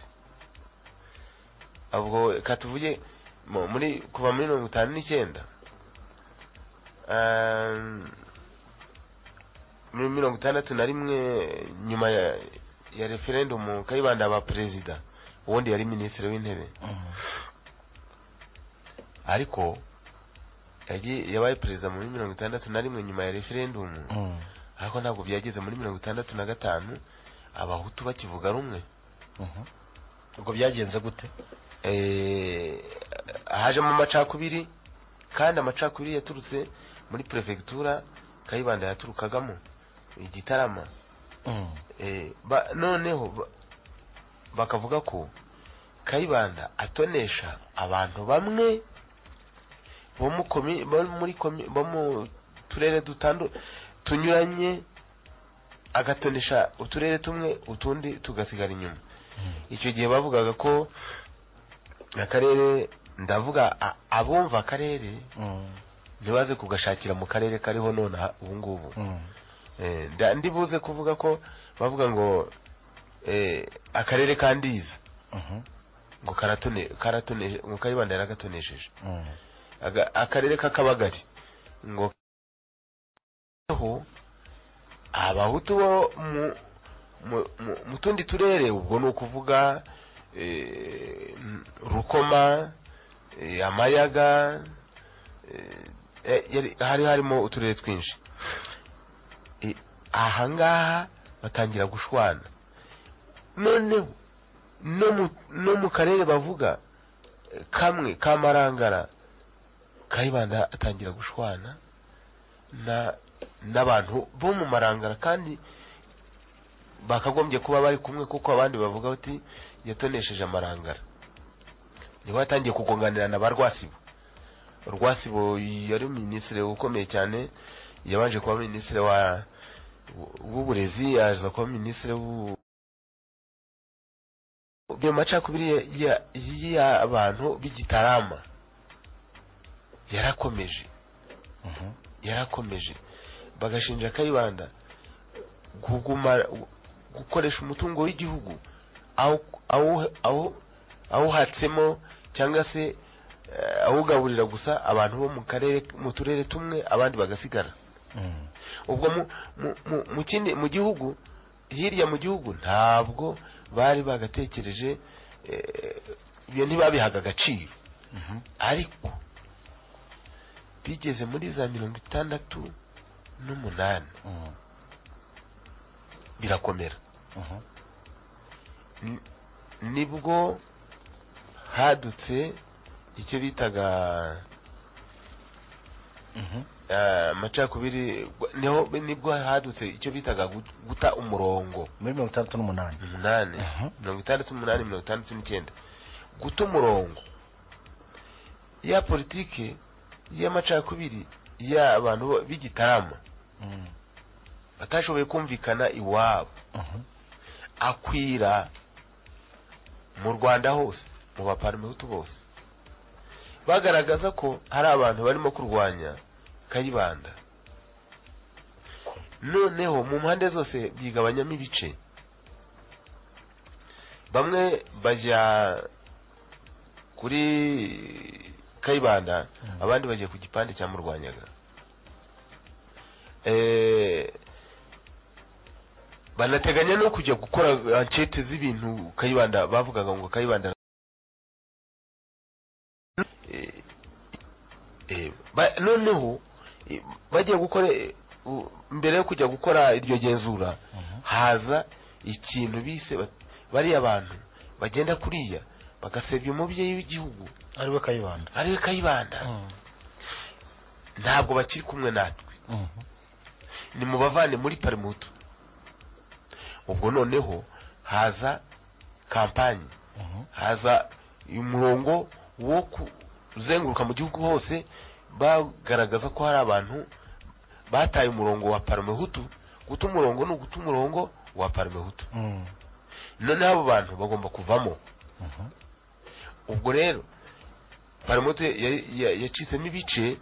C: ubwo reka tuvuge mu- muri kuva muri mirongo itanu n'icyenda ah, muri mirongo itandatu na rimwe nyuma ya, ya referendumu kayibanda aba perezida ubundi yari minisitiri w'intebe ariko yagiye yabaye perezida muri mirongo itandatu na rimwe nyuma ya referendumu
D: Mm.
C: ariko ntabwo byageze muri mirongo itandatu na gatanu abahutu bakivuga rumwe
D: Mhm. ubwo byagenze gute
C: eh, hajemo amacakubiri kandi amacakubiri yaturutse muri perefegitura kayibanda yaturukagamo igitarama
D: Mm.
C: Eh, ba, noneho ba- bakavuga ko kayibanda atonesha abantu bamwe bo mu komi- bo muri komi- bo mu turere dutandu tunyuranye agatonesha uturere tumwe utundi tugasigara inyuma icyo gihe bavugaga ko akarere ndavuga a- abumva akarere
D: Mm.
C: ntibaze kugashakira mu karere kariho none aha- ubu ngubu
D: Mm.
C: Eh, nda- ndibuze kuvuga ko bavuga ngo eh, akarere ka ndiza
D: Mhm.
C: ngo karatone karatone ngo kayibanda yaragatonesheje
D: Mm.
C: Aga- akarere k'akabagari ngo ho abahutu bo mu mu- mu- mu tundi turere ubwo ni ukuvuga eh, m- rukoma eh, amayaga eh, eh, yari- hari harimo uturere twinshi Eh, ahangaha batangira gushwana noneho no mu- no mu karere bavuga eh, kamwe kamarangara kayibanda atangira gushwana na n'abantu bo mu marangara kandi bakagombye kuba bari kumwe kuko abandi bavuga bati yatonesheje amarangara niba yatangiye kugonganira na ba rwasibo rwasibo yari minisitiri ukomeye cyane yabanje kuba minisitiri wa w'uburezi yaza kuba minisitiri w'u- mu macakubiri ya- ya- y'abantu b'igitarama yarakomeje
D: Mhm.
C: yarakomeje bagashinja kayibanda kuguma gukoresha umutungo w'igihugu awu- awu- awu- awuhatsemo cyangwa se eh, awugaburira gusa abantu bo mu karere mu turere tumwe abandi bagasigara
D: Mhm.
C: ubwo mu mu- mu- mu kindi mu gihugu hirya mu gihugu ntabwo bari bagatekereje eh, ibyo ntibabihaga agaciro
D: Mhm.
C: ariko bigeze muri za mirongo itandatu n'umunani
D: Mhm.
C: birakomera
D: Mhm.
C: Ni- nibwo hadutse icyo bitaga
D: Mhm.
C: eh, amacakubiri niho nibwo hadutse icyo bitaga gu- guta umurongo
D: muri mirongo itandatu n'umunani
C: umunani
D: Mhm.
C: mirongo itandatu n'umunani mirongo itandatu n'icyenda guta umurongo ya politiki y'amacakubiri y'abantu bo- b'igitarama
D: Mhm.
C: batashoboye kumvikana iwabo
D: Mhm.
C: akwira mu rwanda hose mu baparimehutu bose bagaragaza ko hari abantu barimo kurwanya kayibanda noneho mu mpande zose byigabanyamo ibice bamwe bajya kuri kayibanda
D: Mhm.
C: abandi bajya ku gipande cyamurwanyaga Eh, banateganya no kujya gukora ankete z'ibintu kayibanda bavugaga ngo kayibanda Eh, eh, ba- noneho eh, bagiye gukora eh, u- mbere yo kujya gukora iryo genzura
D: Mhm.
C: haza ikintu bise bat- bariya abantu bagenda kuriya bagasebya umubyeyi w'igihugu
D: ariwe kayibanda
C: ariwe kayibanda
D: Mhm.
C: ntabwo bakiri kumwe natwe
D: Mhm.
C: ni mu bavane muri parimutu ubwo noneho haza kampanyi
D: Mhm.
C: haza umurongo wo kuzenguruka mu gihugu hose bagaragaza ko hari abantu bataye umurongo wa parmehutu guta umurongo ni uguta umurongo wa parmehutu
D: Mhm.
C: noneho abo bantu bagomba kuvamo
D: Mhm.
C: ubwo rero parmehutu ya- ya- yacitsemo ibice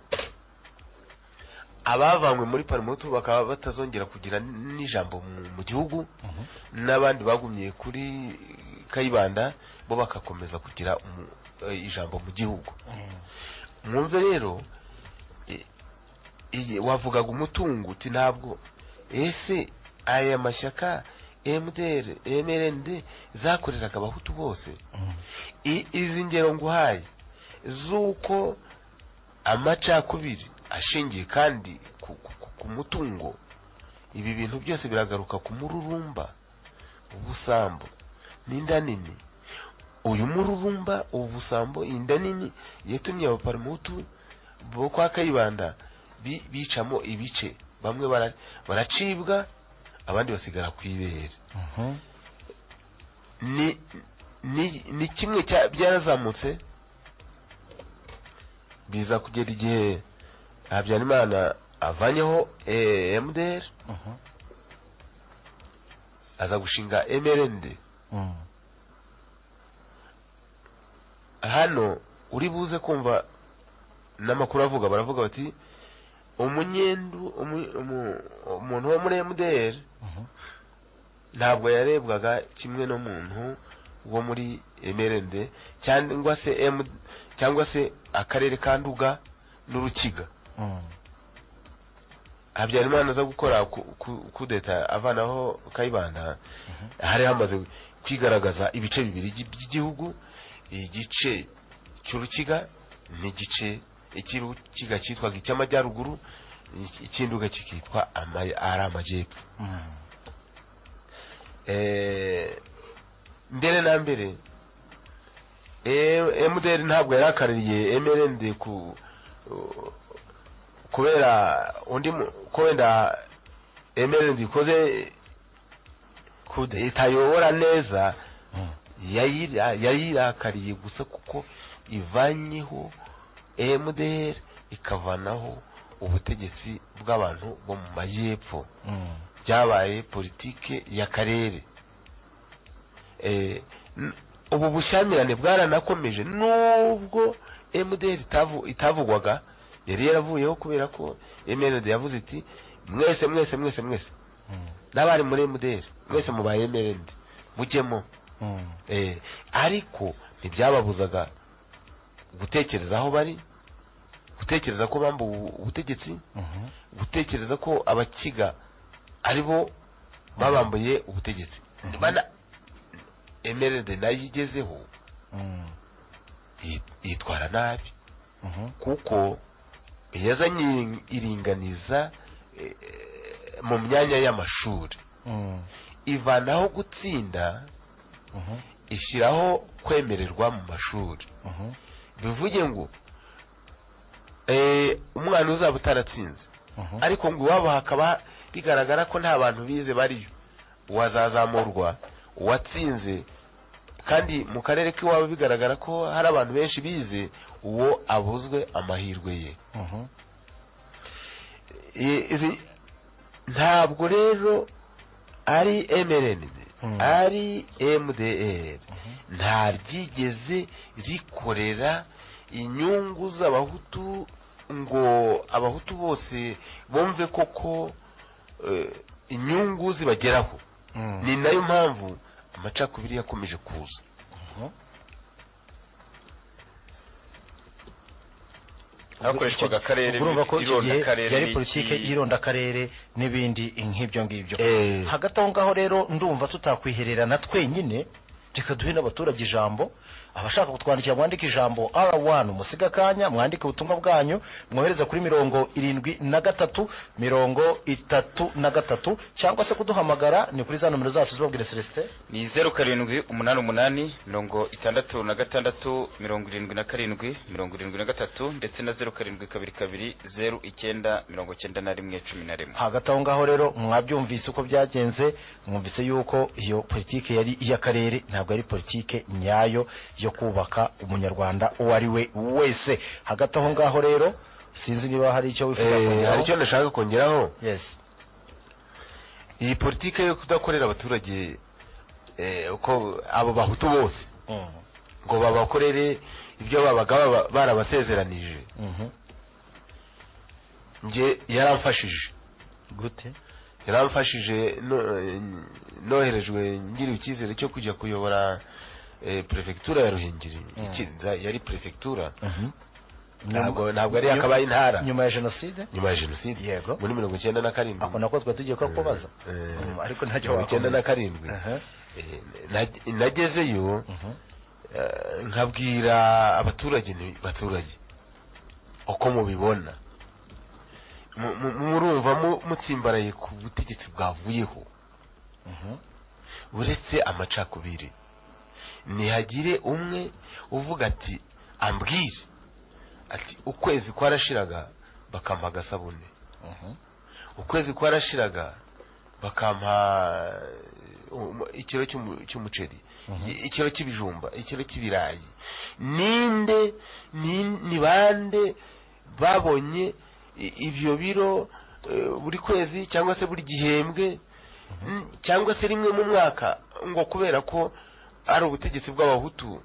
C: abavanywe muri parmehutu bakaba batazongera kugira n'ijambo mu- mu gihugu
D: Mhm.
C: n'abandi bagumye kuri kayibanda bo bagakomeza kugira umu- eh, ijambo mu gihugu
D: Mhm.
C: mwumve rero i- iyi- wavugaga umutungo uti ntabwo ese aya mashyaka mdr mrnd zakoreraga abahutu bose
D: Mhm.
C: I- izi ngero nguhaye z'uko amacakubiri ashingiye kandi ku, ku, ku, ku mutungo ibi bintu byose biragaruka ku mururumba ubusambo n'inda nini uyu mururumba ubusambo inda nini yatumye abaparamutu bo kwa kayibanda bi- bicamo ibice bamwe bara- baracibwa abandi basigara ku ibere
D: Mhm.
C: ni ni ni kimwe cya byarazamutse biza kugera igihe habyarimana avanyeho eh, mdr
D: Mhm.
C: aza gushinga mrnd
D: Mhm.
C: hano uri buze kumva n'amakuru avuga baravuga bati umunyendu umu- umu- umuntu wo muri mdr
D: Mhm.
C: ntabwo yarebwaga kimwe n'umuntu wo muri mrnd cyangwa se m cyangwa se akarere ka nduga n'urukiga
D: Mhm.
C: habyarimana aza gukora ku- ku- kudeta avanaho kayibanda hari hamaze kwigaragaza ibice bibiri by'i- by'igihugu igice cy'urukiga n'igice icy'urukiga cyitwaga icy'amajyaruguru iki- icy'induga kikitwa ama- ari amajyepfo
D: Mhm.
C: Eh, mbere na mbere eh, mdr ntabwo yarakaririye mrnd ku kubera undi mu- ko wenda mrnd ikoze kude itayobora neza
D: Mhm.
C: yayira- yayirakariye gusa kuko ivanyeho mdr ikavanaho ubutegetsi bw'abantu bo mu majyepfo
D: Mhm.
C: byabaye politike y'akarere Eh, n- ubu bushyamirane bwaranakomeje nubwo mdr itavu- itavugwaga yari yaravuyeho kubera ko mrd yavuze iti mwese mwese mwese mwese
D: Mhm.
C: n'abari muri mdr mwese mubaye mrd mujyemo
D: Mhm.
C: Eh, ariko ntibyababuzaga gutekereza aho bari gutekereza ko bamba ubu- ubutegetsi
D: Mhm.
C: gutekereza ko abakiga ari bo babambuye ubutegetsi
D: Mhm.
C: bana emerede nayo igezeho
D: Mhm.
C: yi- yitwara nabi
D: Mhm.
C: kuko yazanye irin- iringaniza eh, eh, mu myanya y'amashuri
D: Mhm.
C: ivanaho gutsinda
D: Mhm.
C: ishyiraho kwemererwa mu mashuri
D: Mhm.
C: bivuge ngo eh, umwana uzaba utaratsinze
D: Mhm.
C: ariko ngo iwabo hakaba bigaragara ko nta bantu bize bariyo uwazazamurwa uwatsinze kandi mu karere k'iwabo bigaragara ko hari abantu benshi bize uwo abuzwe amahirwe ye
D: Mhm.
C: I- izi- ntabwo rero ari mrn
D: Mhm.
C: ari mdr nta ryigeze rikorera inyungu z'abahutu ngo abahutu bose bumve koko eh, inyungu zibageraho
D: Mhm.
C: ni nayo mpamvu amacakubiri yakomeje kuza
D: Mhm.
E: hakoreshwaga akarere
D: urumva ko icyo gihe
E: irondakarere
D: yari
E: n'iki-
D: politiki y'irondakarere n'ibindi nk'ibyo ngibyo
C: Eh,
D: hagati aho ngaho rero ndumva tutakwihererana twenyine reka duhe n'abaturage ijambo abashaka kutwandikira mwandike ijambo r wani umusige akanya mwandike ubutumwa bwanyu mwohereza kuri mirongo irindwi na gatatu mirongo itatu na gatatu cyangwa se kuduhamagara ni kuri za nomero zacu zibabwira celestin
E: ni zeru karindwi umunani umunani mirongo itandatu na gatandatu mirongo irindwi na karindwi mirongo irindwi na gatatu ndetse na zeru karindwi kabiri kabiri zeru icyenda mirongo cyenda na rimwe cumi na rimwe
D: hagati aho ngaho rero mwabyumvise uko byagenze mwumvise yuko iyo politiki yari iy'akarere ntabwo yari politiki nyayo yo kubaka umunyarwanda uwo ari we wese hagati aho ngaho rero sinzi niba hari icyo wifuza
C: eh, hari icyo
D: kongeraho
C: ndashaka kongeraho
D: yes
C: iyi politiki yo kudakorera abaturage eh, uko abo bahutu bose
D: Mm.
C: ngo babakorere ibyo babaga baba- barabasezeranije
D: Mhm.
C: nge yaramfashije
D: gute
C: yaramfashije no- eh, noherejwe ngiriwe icyizere cyo kujya kuyobora eh, perefegitura ya ruhengeri
D: Mm.
C: ikinza yari perefegitura
D: Mhm.
C: ntabwo
D: Nyuma-
C: ntabwo yari yakabaye intara
D: nyuma ya jenoside
C: nyuma ya jenoside
D: Yego.
C: muri mirongo icyenda na karindwi
D: ako nako twari tugiye kubaza
C: Eh, eh,
D: Mm, ariko ntacyo
C: mirongo icyenda na
D: wakomeza.
C: karindwi
D: Aha.
C: Eh, nag- nagezeyo
D: Mhm.
C: Eh, nkabwira abaturage nti baturage uko mubibona Mu- mu- murumva mu- mutsimbaraye ku butegetsi bwavuyeho
D: Mhm.
C: uretse amacakubiri ntihagire umwe uvuga ati ambwire ati ukwezi kwarashiraga bakampa agasabune
D: Mhm.
C: ukwezi kwarashiraga bakampa eh, um- ikiro cy'umu- cy'umuceri
D: Mhm.
C: ikiro cy'ibijumba ikiro cy'ibirayi ninde ni- ni bande babonye i- ibyo biro eh, buri kwezi cyangwa se buri gihembwe n- cyangwa se rimwe mu mwaka ngo kubera ko ari ubutegetsi bw'abahutu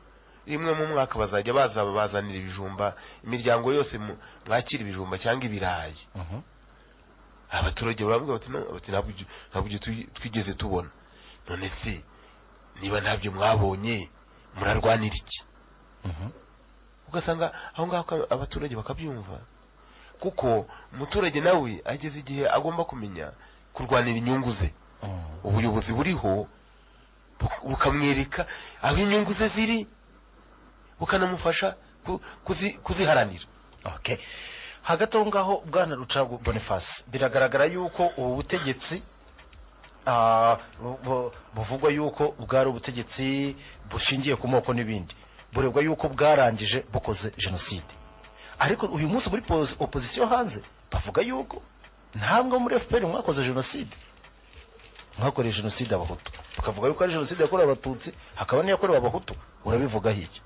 C: rimwe mu mwaka bazajya baza bazanira ibijumba imiryango yose mu- mwakira ibijumba cyangwa ibirayi
D: Mhm.
C: abaturage baravuga bati "No, bati ntabwo ibyo- ntabwo ibyo twi- twigeze tubona none se niba ntabyo mwabonye murarwanira iki
D: Mhm.
C: ugasanga aho ngaho ka- abaturage bakabyumva kuko umuturage nawe ageze igihe agomba kumenya kurwanira inyungu ze ubuyobozi buriho bu- bukamwereka aho inyungu ze ziri bukanamufasha ku- kuzi- kuziharanira
D: okay hagati aho ngaho bwana rucagu boniface biragaragara yuko ubu butegetsi ah, bu- bu- buvugwa yuko bwari ubutegetsi bushingiye ku moko n'ibindi burebwa yuko bwarangije bukoze jenoside ariko uyu munsi muri pozi- opozisiyo hanze bavuga yuko ntabwo muri fpr mwakoze jenoside mwakoreye jenoside abahutu bakavuga yuko ari jenoside yakorewe abatutsi hakaba n'iyakorewe abahutu urabivugaho iki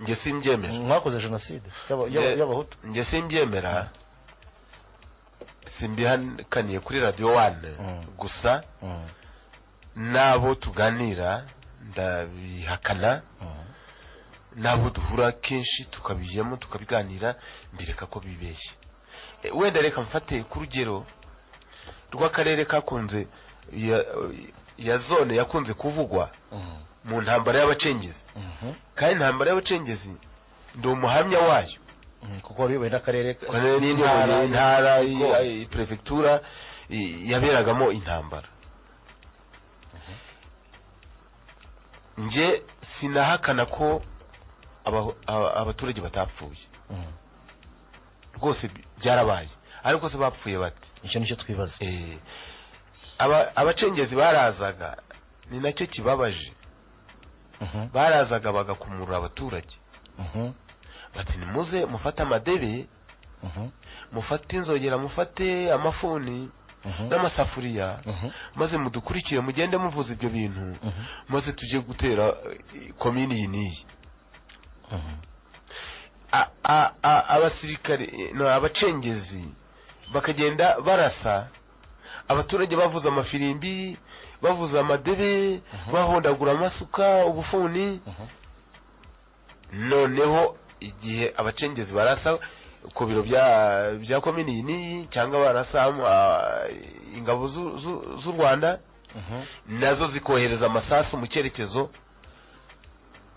C: njye simbyemera
D: mwakoze jenoside y'aba- y'aba-
C: Nge-
D: y'abahutu
C: njye simbyemera simbihakaniye kuri radiyo wani
D: Mm.
C: gusa
D: Mm,
C: n'abo tuganira ndabihakana
D: mm.
C: n'abo duhura kenshi tukabijyamo tukabiganira mbireka ko bibeshye E, wenda reka mfate ku rugero rw'akarere kakunze ya, ya zone yakunze kuvugwa
D: Mhm.
C: mu ntambara y'abacengezi
D: Mhm.
C: kandi intambara y'abacengezi ndi umuhamya wayo
D: Mhm, kuko wabiyoboye n'akarere ka-
C: Karere n'intara intara i-
D: Ko-
C: i- perefegitura i- yaberagamo intambara nje sinahakana ko aba- aba- abaturage batapfuye
D: Mhm.
C: rwose bi- byarabaye ariko se bapfuye bate
D: icyo nicyo twibaza
C: Eh, aba- abacengezi barazaga ni nacyo kibabaje
D: Mhm.
C: barazaga bagakumura abaturage
D: Mhm.
C: bati nimuze mufate amadebe
D: Mhm.
C: mufate inzogera mufate amafuni
D: Mhm.
C: n'amasafuriya
D: Mhm.
C: maze mudukurikire mugende muvuza ibyo bintu
D: Mhm.
C: maze tujye gutera eh, komini iyi n'iyi
D: Mhm.
C: A- a- a- abasirikare eh, no, abacengezi bakagenda barasa abaturage bavuza amafirimbi bavuza amadebe
D: Mhm.
C: bahondagura amasuka ubufuni
D: Mhm.
C: noneho igihe abacengezi barasa ku biro bya bya komini iyi n'iyi cyangwa barasa ah, ingabo z'u- z'u- z'u rwanda
D: Mhm.
C: nazo zikohereza amasasu mu cyerekezo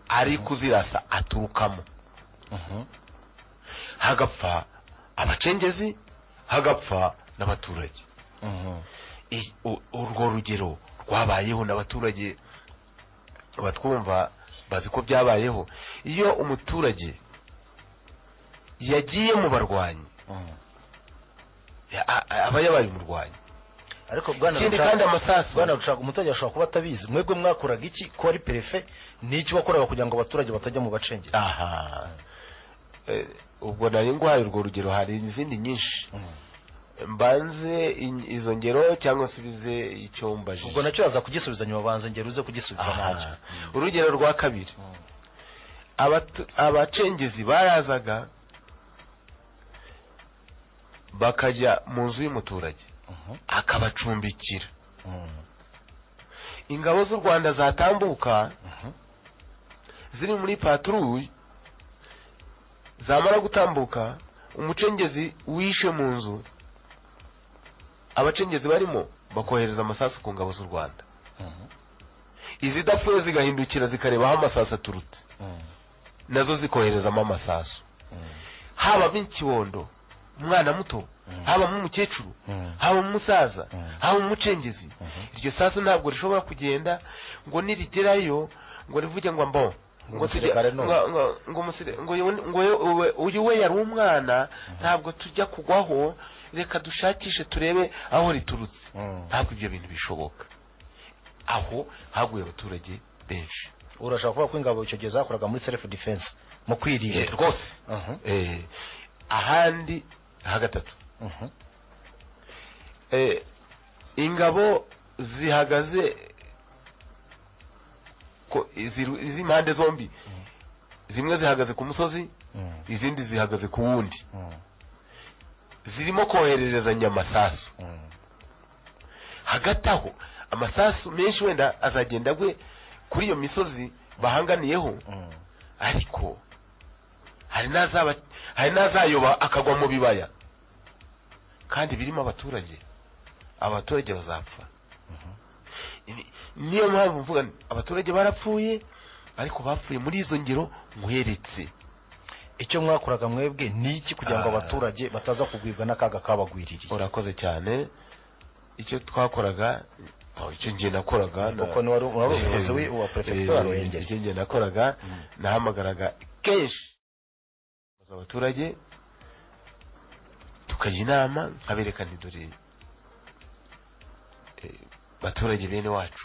C: ari kuzirasa aturukamo
D: Mhm.
C: hagapfa abacengezi hagapfa n'abaturage
D: Mhm.
C: I- u- urwo rugero rwabayeho n'abaturage batwumva bazi ko byabayeho iyo umuturage yagiye mu barwanyi
D: Mhm.
C: ya- a- a- aba yabaye umurwanyi
D: ariko bwana
C: ikindi
D: Rucagu-
C: kandi amasasu
D: bwana rucaga umuturage ashobora kuba atabizi mwebwe mwakoraga iki ko ari perefe n'icyo wakoraga kugira ngo abaturage batajya mu bacengezi
C: aha Eh, ubwo nari ndwaye urwo rugero hari izindi nyinshi
D: Mhm.
C: mbanze in- izo ngero cyangwa nsubize icyo mbajije
D: ubwo nacyo yaza kugisubiza nyuma banza ngero uze kugisubiza
C: Aha.
D: nacyo
C: urugero rwa kabiri
D: Mhm.
C: abatu- abacengezi barazaga bakajya mu nzu y'umuturage
D: Mhm.
C: akabacumbikira
D: Mhm.
C: ingabo z'u rwanda zatambuka
D: Mhm.
C: ziri muri patrouille zamara gutambuka umucengezi wishe mu nzu abacengezi barimo bakohereza amasasu ku ngabo z'u rwanda
D: Mhm.
C: izidapfuye zigahindukira zikareba aho amasasu aturutse
D: Mhm.
C: nazo zikoherezamo amasasu
D: Mhm.
C: habamo ikibondo umwana muto
D: Mhm.
C: habamo umukecuru
D: Mhm.
C: habamo umusaza
D: Mhm.
C: habamo umucengezi
D: Mhm.
C: iryo sasu ntabwo rishobora kugenda ngo nirigerayo ngo rivuge ngo mbo
D: Ngo
C: ngo tujya
D: umusirikare ni uyu.
C: ngo- ngo- ngo umusire- ngo uyu- ngo uyu- uwe- uyu we yari umwana ntabwo tujya kugwaho reka dushakishe turebe aho riturutse
D: Mhm.
C: ntabwo ibyo bintu bishoboka aho haguye abaturage benshi
D: urashaka kuvuga ko ingabo icyo gihe zakoraga muri self defense mu
C: Eh,
D: kwirinda
C: rwose
D: Mhm.
C: Eh, ahandi ha gatatu
D: Mhm.
C: Eh, ingabo zihagaze ko izi- iz'impande zombi zimwe zihagaze ku musozi
D: Mhm.
C: izindi zihagaze ku wundi
D: Mhm.
C: zirimo kohererezanya amasasu
D: Mhm.
C: hagati aho amasasu menshi wenda azagenda agwe kuri iyo misozi bahanganiyeho
D: Mhm.
C: ariko hari n'azaba hari n'azayoba akagwa mu bibaya kandi birimo abaturage abaturage bazapfa Ni- niyo mpamvu mvuga nti, abaturage barapfuye ariko bapfuye muri izo ngero muheretse
D: icyo mwakoraga mwebwe ni iki kugira ngo
C: Ah.
D: abaturage bataza kugwibwa n'akaga kabagwiririye
C: urakoze cyane icyo twakoraga oh, icyo njye nakoraga na-
D: kuko ni wari wari umuyobozi wi- wa perefegitura
C: Eh,
D: ya ruhengeri
C: icyo njye nakoraga nahamagaraga kenshi abaturage tukajya inama nkabereka nti dore eh, baturage bene wacu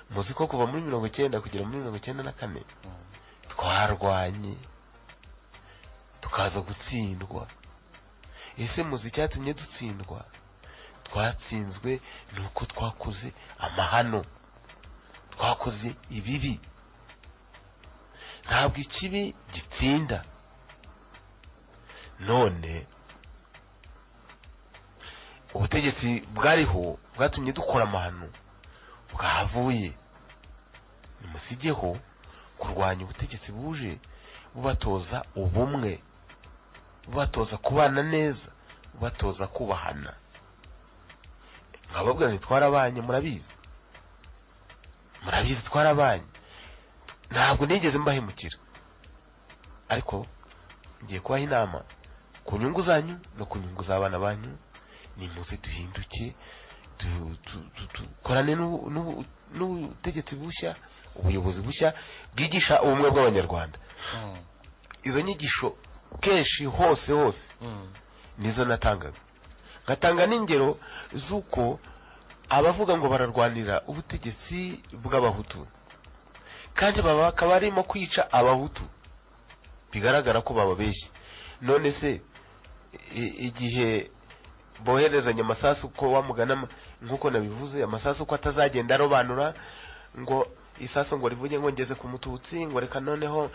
C: muzi ko kuva muri mirongo icyenda kugera muri mirongo icyenda na kane twarwanye tukaza gutsindwa ese muzi icyatumye dutsindwa twatsinzwe ni uko twakoze amahano twakoze ibibi ntabwo ikibi gitsinda none ubutegetsi bwariho bwatumye dukora amahano bwahavuye nimusigeho kurwanya ubutegetsi buje bubatoza ubumwe bubatoza kubana neza bubatoza kubahana nkababwira nti twarabanye murabizi murabizi twarabanye ntabwo nigeze mbahemukira ariko ngiye kubaha inama ku nyungu zanyu no ku nyungu z'abana banyu nimuze duhinduke du- du- du- dukorane n'ubu- n'ubu- n'ubutegetsi bushya ubuyobozi bushya bwigisha ubumwe bw'abanyarwanda izo nyigisho kenshi hose hose nizo natangaga ngatanga n'ingero z'uko abavuga ngo bararwanira ubutegetsi bw'abahutu kandi baba bakaba barimo kwica abahutu bigaragara ko bababeshye none se i- igihe boherezanya amasasu ko wamugana nk'uko nabivuze amasasu ko atazagenda arobanura ngo isasu ngo rivuge ngo ngeze ku mututsi ngo reka noneho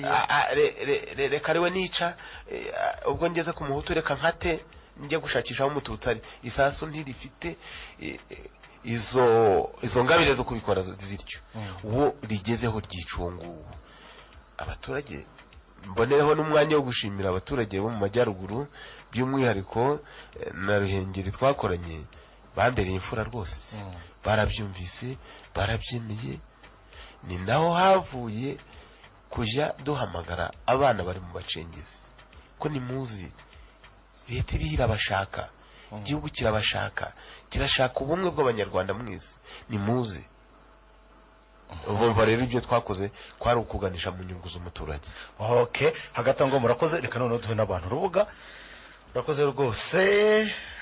C: Ah, ah, re- re- re- reka ariwe nica eh, ah, ubwo ngeze ku muhutu reka nkate njye gushakisha aho umututsi ari isasu ntirifite eh, eh, izo izo ngabire zo kubikora zityo uwo rigezeho ryica uwo nguwo abaturage mbonereho n'umwanya wo gushimira abaturage bo mu majyaruguru by'umwihariko eh, na ruhengeri twakoranye bambereye imfura rwose barabyumvise barabyemeye ni naho havuye kujya duhamagara abana bari mu bacengezi ko nimuzi leta iriho irabashaka igihugu kirabashaka kirashaka ubumwe bw'abanyarwanda mwese nimuze bumva rero ibyo twakoze kwari ukuganisha mu nyungu z'umuturage
D: okay hagati aho ngo murakoze reka noneho duhe n'abantu urubuga murakoze rwose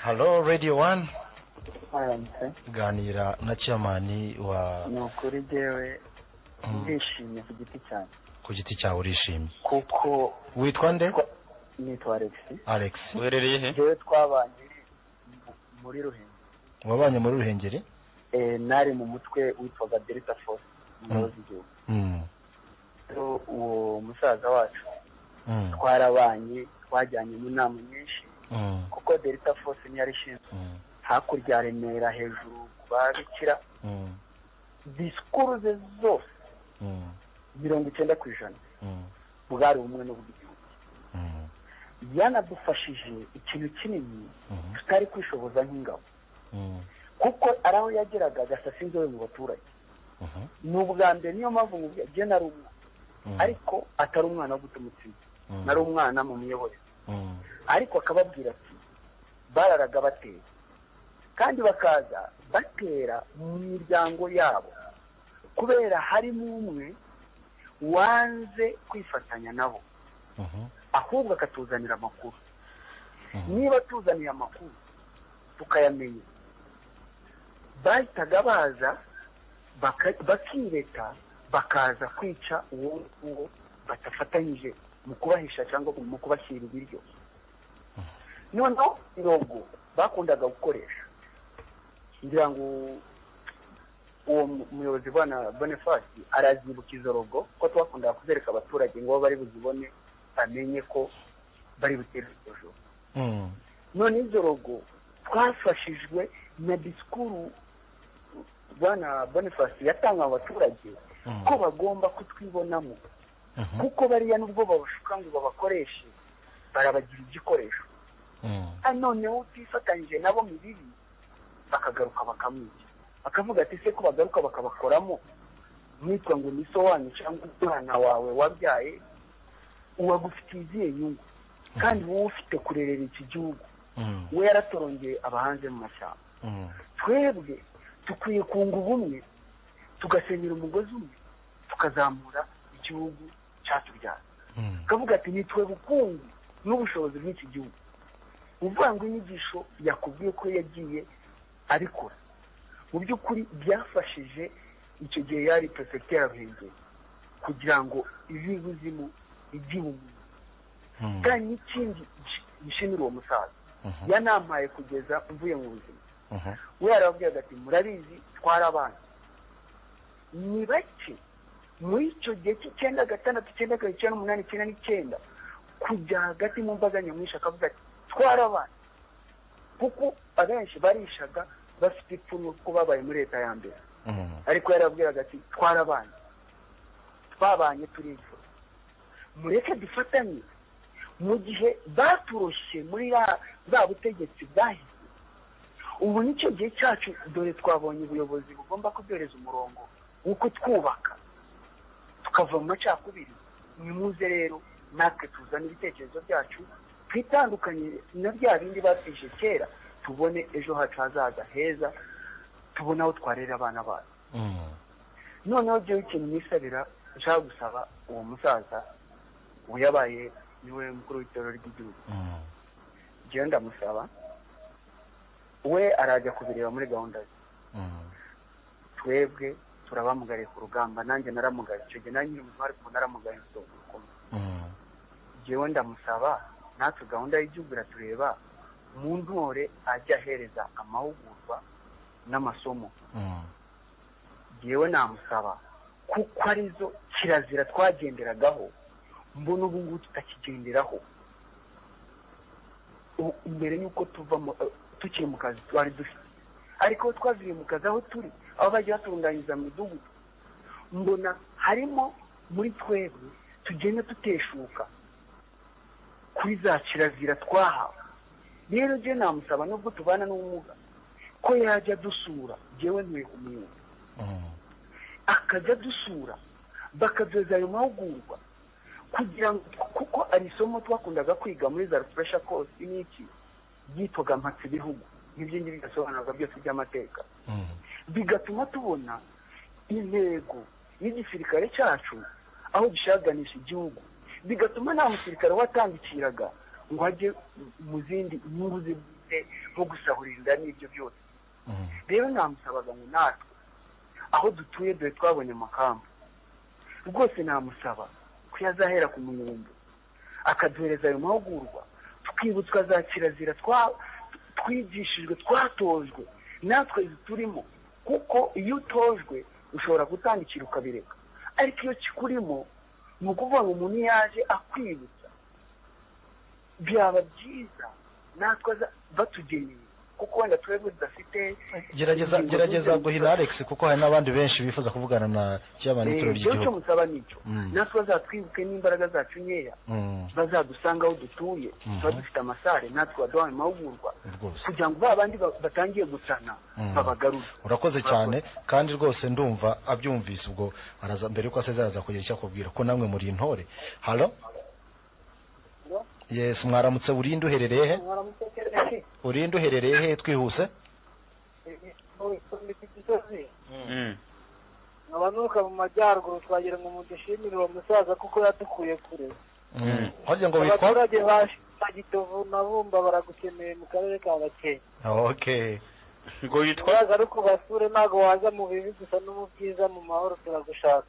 D: halo radiyo wani
G: haramutse
D: ganira na ciyamani wa
G: ni ukuri jyewe
D: Mm.
G: ndishimye ku giti cyanjye
D: ku giti cyawe urishimye
G: kuko
D: witwa nde
G: nitwa alex
D: alex
E: uherereye he
G: jyewe twabanye muri ruhengeri
D: wabanye muri ruhengeri
G: Eh, nari mu mutwe witwaga delta force umuyobozi w'igihugu
D: Mm,
G: rero uwo musaza wacu
D: mm,
G: twarabanye twajyanye mu nama nyinshi
D: mm,
G: kuko delta force niyo yari ishinzwe
D: mm,
G: hakurya ya remera hejuru ku babikira
D: mm,
G: disikuru ze zose
D: mm,
G: mirongo icyenda ku ijana
D: mm,
G: bwari ubumwe n'ubwiyunge
D: mm,
G: yanadufashije ikintu kinini
D: mm,
G: tutari kwishoboza nk'ingabo
D: mm,
G: kuko ari aho yageraga agasasa inzobe mu baturage
D: mhm,
G: ni ubwa mbere niyo mpamvu mubwira jye nari umwana
D: mm,
G: ariko atari umwana wo guta umutima
D: mm,
G: nari umwana mu miyoborere
D: mm,
G: ariko akababwira ati bararaga batera kandi bakaza batera mu miryango yabo kubera harimo umwe wanze kwifatanya nabo
D: mhm,
G: ahubwo akatuzanira amakuru
D: mhm,
G: niba tuzaniye amakuru tukayamenya bahitaga baza baka- bakireta bakaza kwica uwo nguwo badafatanyije mu kubahisha cyangwa mu kubashyira ibiryo noneho irogo bakundaga gukoresha ngira ngo uwo mu- muyobozi bwana bonifasi arazibuka izo rogo ko twakundaga kuzereka abaturage ngo bari buzibone bamenye ko bari butere hejuru
D: mm,
G: none izo rogo twafashijwe na disikuru bwana bonifasi yatanga abaturage
D: mm,
G: ko bagomba kutwibonamo
D: mhm,
G: kuko bariya nubwo babashuka ngo babakoreshe barabagira igikoresho
D: mm,
G: kandi noneho utifatanyije nabo mu bibi bakagaruka bakamwica bakavuga ati se ko bagaruka bakabakoramo mwitwa ngo ni so wanyu cyangwa umwana wawe wabyaye uwagufitiye izihe nyungu kandi wowe ufite kurerera iki gihugu we yaratorongeye abahanze mu mashyamba twebwe dukwiye kunga ubumwe tugasenyera umugozi umwe tukazamura igihugu cyatubyaza tukavuga ati nitwe bukungu n'ubushobozi bw'iki gihugu uvuga ngo inyigisho yakubwiye ko yagiye abikora mu by'ukuri byafashije icyo gihe yari perefegitere ruhengeri kugira ngo ivi buzimu ijye ubumuntu kandi n'ikindi gishimira uwo musaza yanampaye kugeza mvuye mu buzima we yarababwiraga ati murabizi twari abana ni bake muri icyo gihe cy'icyenda gatandatu icyenda kabiri icyenda n'umunani icyenda n'icyenda kujya hagati mu mbaga nyamwinshi akavuga ati twari abana kuko abenshi barishaga bafite ipfunwe kuko babaye muri leta ya mbere ariko yarababwiraga ati twari abana twabanye turifuza mureke dufatanye mu gihe baturoshye muri za butegetsi bwahise ubu nicyo gihe cyacu dore twabonye ubuyobozi bugomba kuduhereza umurongo w'uko twubaka tukava mu macakubiri nimuze rero natwe tuzane ibitekerezo byacu twitandukanye na bya bindi batwije kera tubone ejo hacu hazaza heza tubone aho twarera abana bacu noneho byo ikintu nisabira nshaka gusaba uwo musaza uyabaye niwe mukuru w'itorero ry'igihugu njyewe ndamusaba we arajya kubireba muri gahunda ze twebwe turabamugariye ku rugamba nanjye naramugaye icyo gihe nanjye nyiri umutware ukuntu naramugaye ukuntu njyewe ndamusaba natwe gahunda y'igihugu iratureba mu ntore ajya ahereza amahugurwa n'amasomo njyewe namusaba kuko arizo kirazira twagenderagaho mbona ubu ngubu tutakigenderaho mbere y'uko tuva tukiri mu kazi twari dufite ariko twaziriye mu kazi aho turi aho bajya batunganyiriza mu midugudu mbona harimo muri twebwe tugenda tuteshuka kuri za kirazira twahawe rero njye namusaba nubwo tubana n'ubumuga ko yajya dusura ngewe ntuye umwuga akajya dusura bakaduhereza ayo mahugurwa kugira ngo kuko ari isomo twakundaga kwiga muri za rufuresha kosi n'iki byitwaga mpatse ibihugu n'ibyo ngibyo bigasobanurwa byose by'amateka bigatuma tubona intego y'igisirikare cyacu aho gishaganisha igihugu bigatuma nta musirikare watandikiraga ngo ajye mu zindi nyungu zibwite nko gusahurira n'ibyo byose rero namusabaga ngo natwe aho dutuye dore twabonye amakamba rwose namusaba ko yazahera ku munyumbu akaduhereza ayo mahugurwa tukibutswa za kirazira twigishijwe twatojwe natwe turimo kuko iyo utojwe ushobora gutandikira ukabireka ariko iyo kikurimo ni ukuvuga ngo umuntu yaje akwibutsa byaba byiza natwe batugeneye kuko wenda twebwe tudafite
D: gerageza gerageza guhina alex kuko hari n'abandi benshi bifuza kuvugana na kiyamani w'itorero
G: ibyo cyo
D: ry'igihugu
G: musaba nicyo natwe bazatwibuke n'imbaraga zacu nkeya
D: Mm,
G: bazadusanga aho dutuye
D: Mhm.
G: tuba dufite amasare natwe baduhaye amahugurwa
D: rwose
G: kugira ngo ba bandi ba- batangiye gusana
D: Mm.
G: babagaruze
D: urakoze cyane kandi rwose ndumva abyumvise ubwo araza mbere yuko asezera araza kugira icyo akubwira ko namwe muri intore halo yes mwaramutse urinde uherereye he urinde uherereye he twihuse
E: Mm.
H: abanuka mu majyaruguru twagira ngo mudushimire uwo musaza kuko yadukuye kure
D: Mm. wagira ngo witwa
H: abaturage ba gitovu na bumba baragukeneye mu karere ka gakenke
D: okay
E: ngo yitwa
H: uraza ari kubasure ntabwo waza mu bibi gusa no mu byiza mu mahoro turagushaka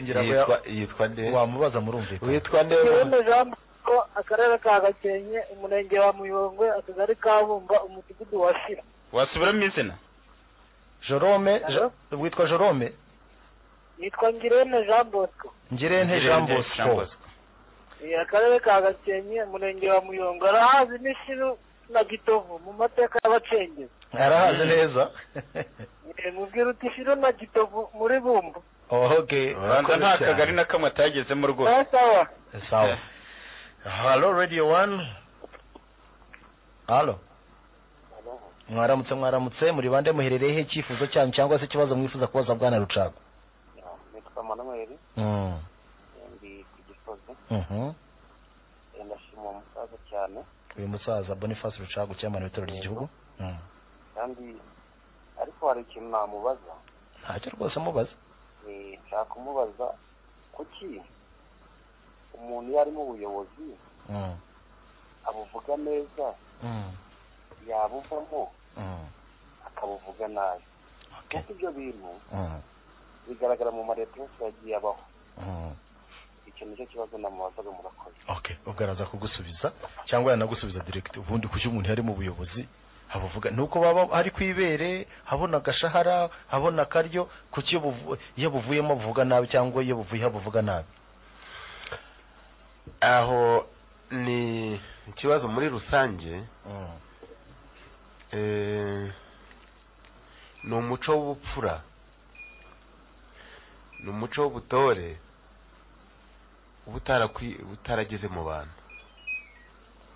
D: ngira ngo
C: yitwa yitwa nde
D: wamubaza murumvikana
C: witwa nde
H: Kibondo Jean Bosco akarere ka gakenke umurenge wa muyongwe akagari ka bumba umudugudu wa shira
E: wasubiramo izina
D: jorome
H: Halo?
D: Jo- witwa jorome
H: yitwa ngirene jean bosco
D: ngirente jean bosco
H: Eh, akarere ka gakenke umurenge wa muyongwe arahazi n'ishiru na gitovu mu mateka y'abacengezi
D: arahaze neza
H: Eh, mubwira uti shiro na gitovu muri bumbu
D: okay
E: ubanza nta
D: Urakoze
E: kagari
D: cyane.
E: na kamwe atagezemo rwose
H: sawa sawa
D: sawa halo radio one halo mwaramutse mwaramutse muri bande muherereyeho icyifuzo cyanyu cyangwa se ikibazo mwifuza kubaza bwana rucago
I: nitwa manuel
D: Mm.
I: ndi ku gisozi
D: Mhm.
I: ndashima uwo musaza cyane
D: uyu musaza boniface rucagu cyamara ibitaro ry'igihugu Mhm.
I: kandi ariko hari ikintu namubaza
D: ntacyo rwose amubaza
I: Eh, nshaka kumubaza kuki umuntu iyo ari mu buyobozi
D: Mhm.
I: abuvuga neza
D: Mhm.
I: yabuvamo
D: Mhm.
I: akabuvuga nabi
D: Okay.
I: kuko ibyo bintu
D: Mhm.
I: bigaragara mu mareta yose yagiye abaho
D: Mhm.
I: icyo nicyo kibazo namubazaga murakoze
D: okay ubwo araza kugusubiza cyangwa yanagusubiza direct ubundi kuki umuntu yari mu buyobozi habuvuga nuko baba ari ku ibere habona agashahara habona akaryo kuki iyo buvu- iyo buvuyemo buvuga nabi cyangwa iyo buvuye habuvuga nabi
C: aho ni ikibazo muri rusange
D: Mm.
C: eh, ni umuco w'ubupfura ni umuco w'ubutore uba utarakwi- uba utarageze mu bantu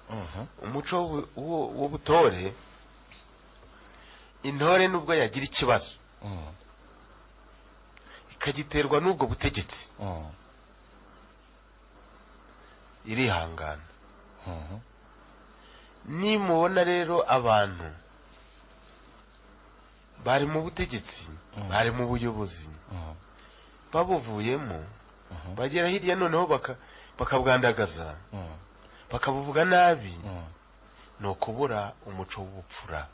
D: Mhm.
C: umuco w'u- w'u- w'ubutore intore nubwo yagira ikibazo
D: Mm.
C: ikagiterwa n'ubwo butegetsi
D: Mm.
C: irihangana
D: Mhm.
C: nimubona rero abantu bari mu butegetsi
D: Mm.
C: bari mu buyobozi
D: Mm.
C: babuvuyemo
D: Mhm.
C: bagera hirya noneho baka- bakabwandagaza
D: Mm.
C: bakabuvuga nabi
D: Mm.
C: ni ukubura umuco w'ubupfura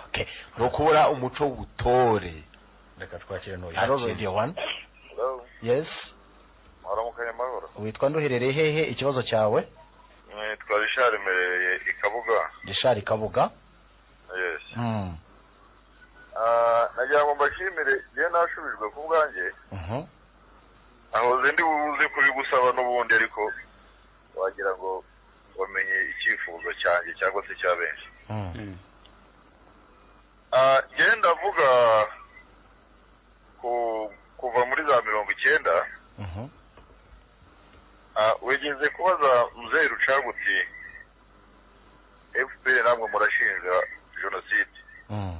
D: okay
C: ni ukubura umuco w'ubutore
D: reka twakire n'uyu
C: Yakire.
D: haro radio one yes
J: waramukanye amahoro
D: witwa nduherereye hehe ikibazo cyawe
J: nitwa rishari merereye i kabuga
D: gishari kabuga
J: yes
D: Mm.
J: Ah, nagira ngo mbashimire iyo nashubijwe ku bwanjye
D: Mhm.
J: ahoze ndi buze kubigusaba n'ubundi ariko wagira ngo wamenye icyifuzo cyanjye cyangwa se cya benshi
D: Mm.
J: Ah, njyewe ndavuga ku kuva muri za mirongo icyenda
D: Mhm.
J: Ah, wigeze kubaza muzehe rucaguti efuperi namwe murashinja jenoside
D: Mm.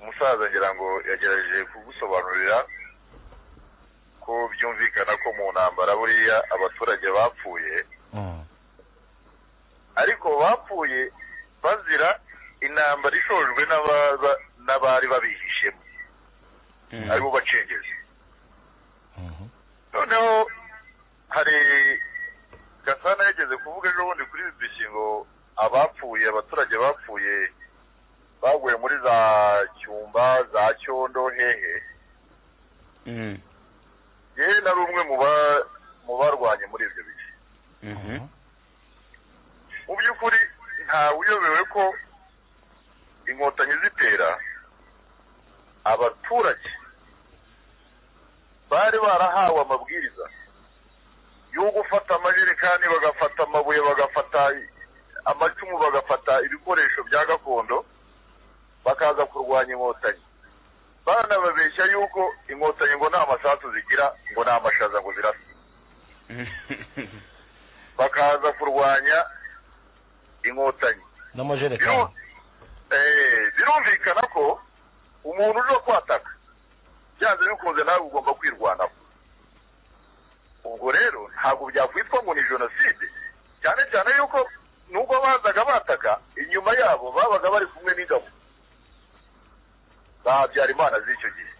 J: umusaza ngira ngo yagerageje kugusobanurira ko byumvikana ko mu ntambara buriya abaturage bapfuye
D: Mm.
J: ariko bapfuye bazira intambara ishojwe n'abaza- n'abari babihishemo aribo bacengezi
D: Mhm.
J: noneho hari gasana yageze kuvuga ejo bundi kuri bbc ngo abapfuye abaturage bapfuye baguye muri za cyumba za cyondo hehe yewe nari umwe mu ba- mu barwanye muri ibyo bihe
D: Mhm.
J: mu by'ukuri ntawe uyobewe ko inkotanyi zitera abaturage bari barahawe amabwiriza yo gufata amajerekani bagafata amabuye bagafata amacumu bagafata ibikoresho bya gakondo bakaza kurwanya inkotanyi banababeshya yuko inkotanyi ngo nta masasu zigira ngo nta mashaza ngo zirasa bakaza kurwanya inkotanyi
D: n'amajerekani
J: Biru- eh, birumvikana ko umuntu uje kwataka byanze bikunze nawe ugomba kwirwanaho ubwo rero ntabwo byakwitwa ngo ni jenoside cyane cyane yuko nubwo bazaga bataka inyuma yabo babaga bari kumwe n'ingabo za habyarimana z'icyo gihe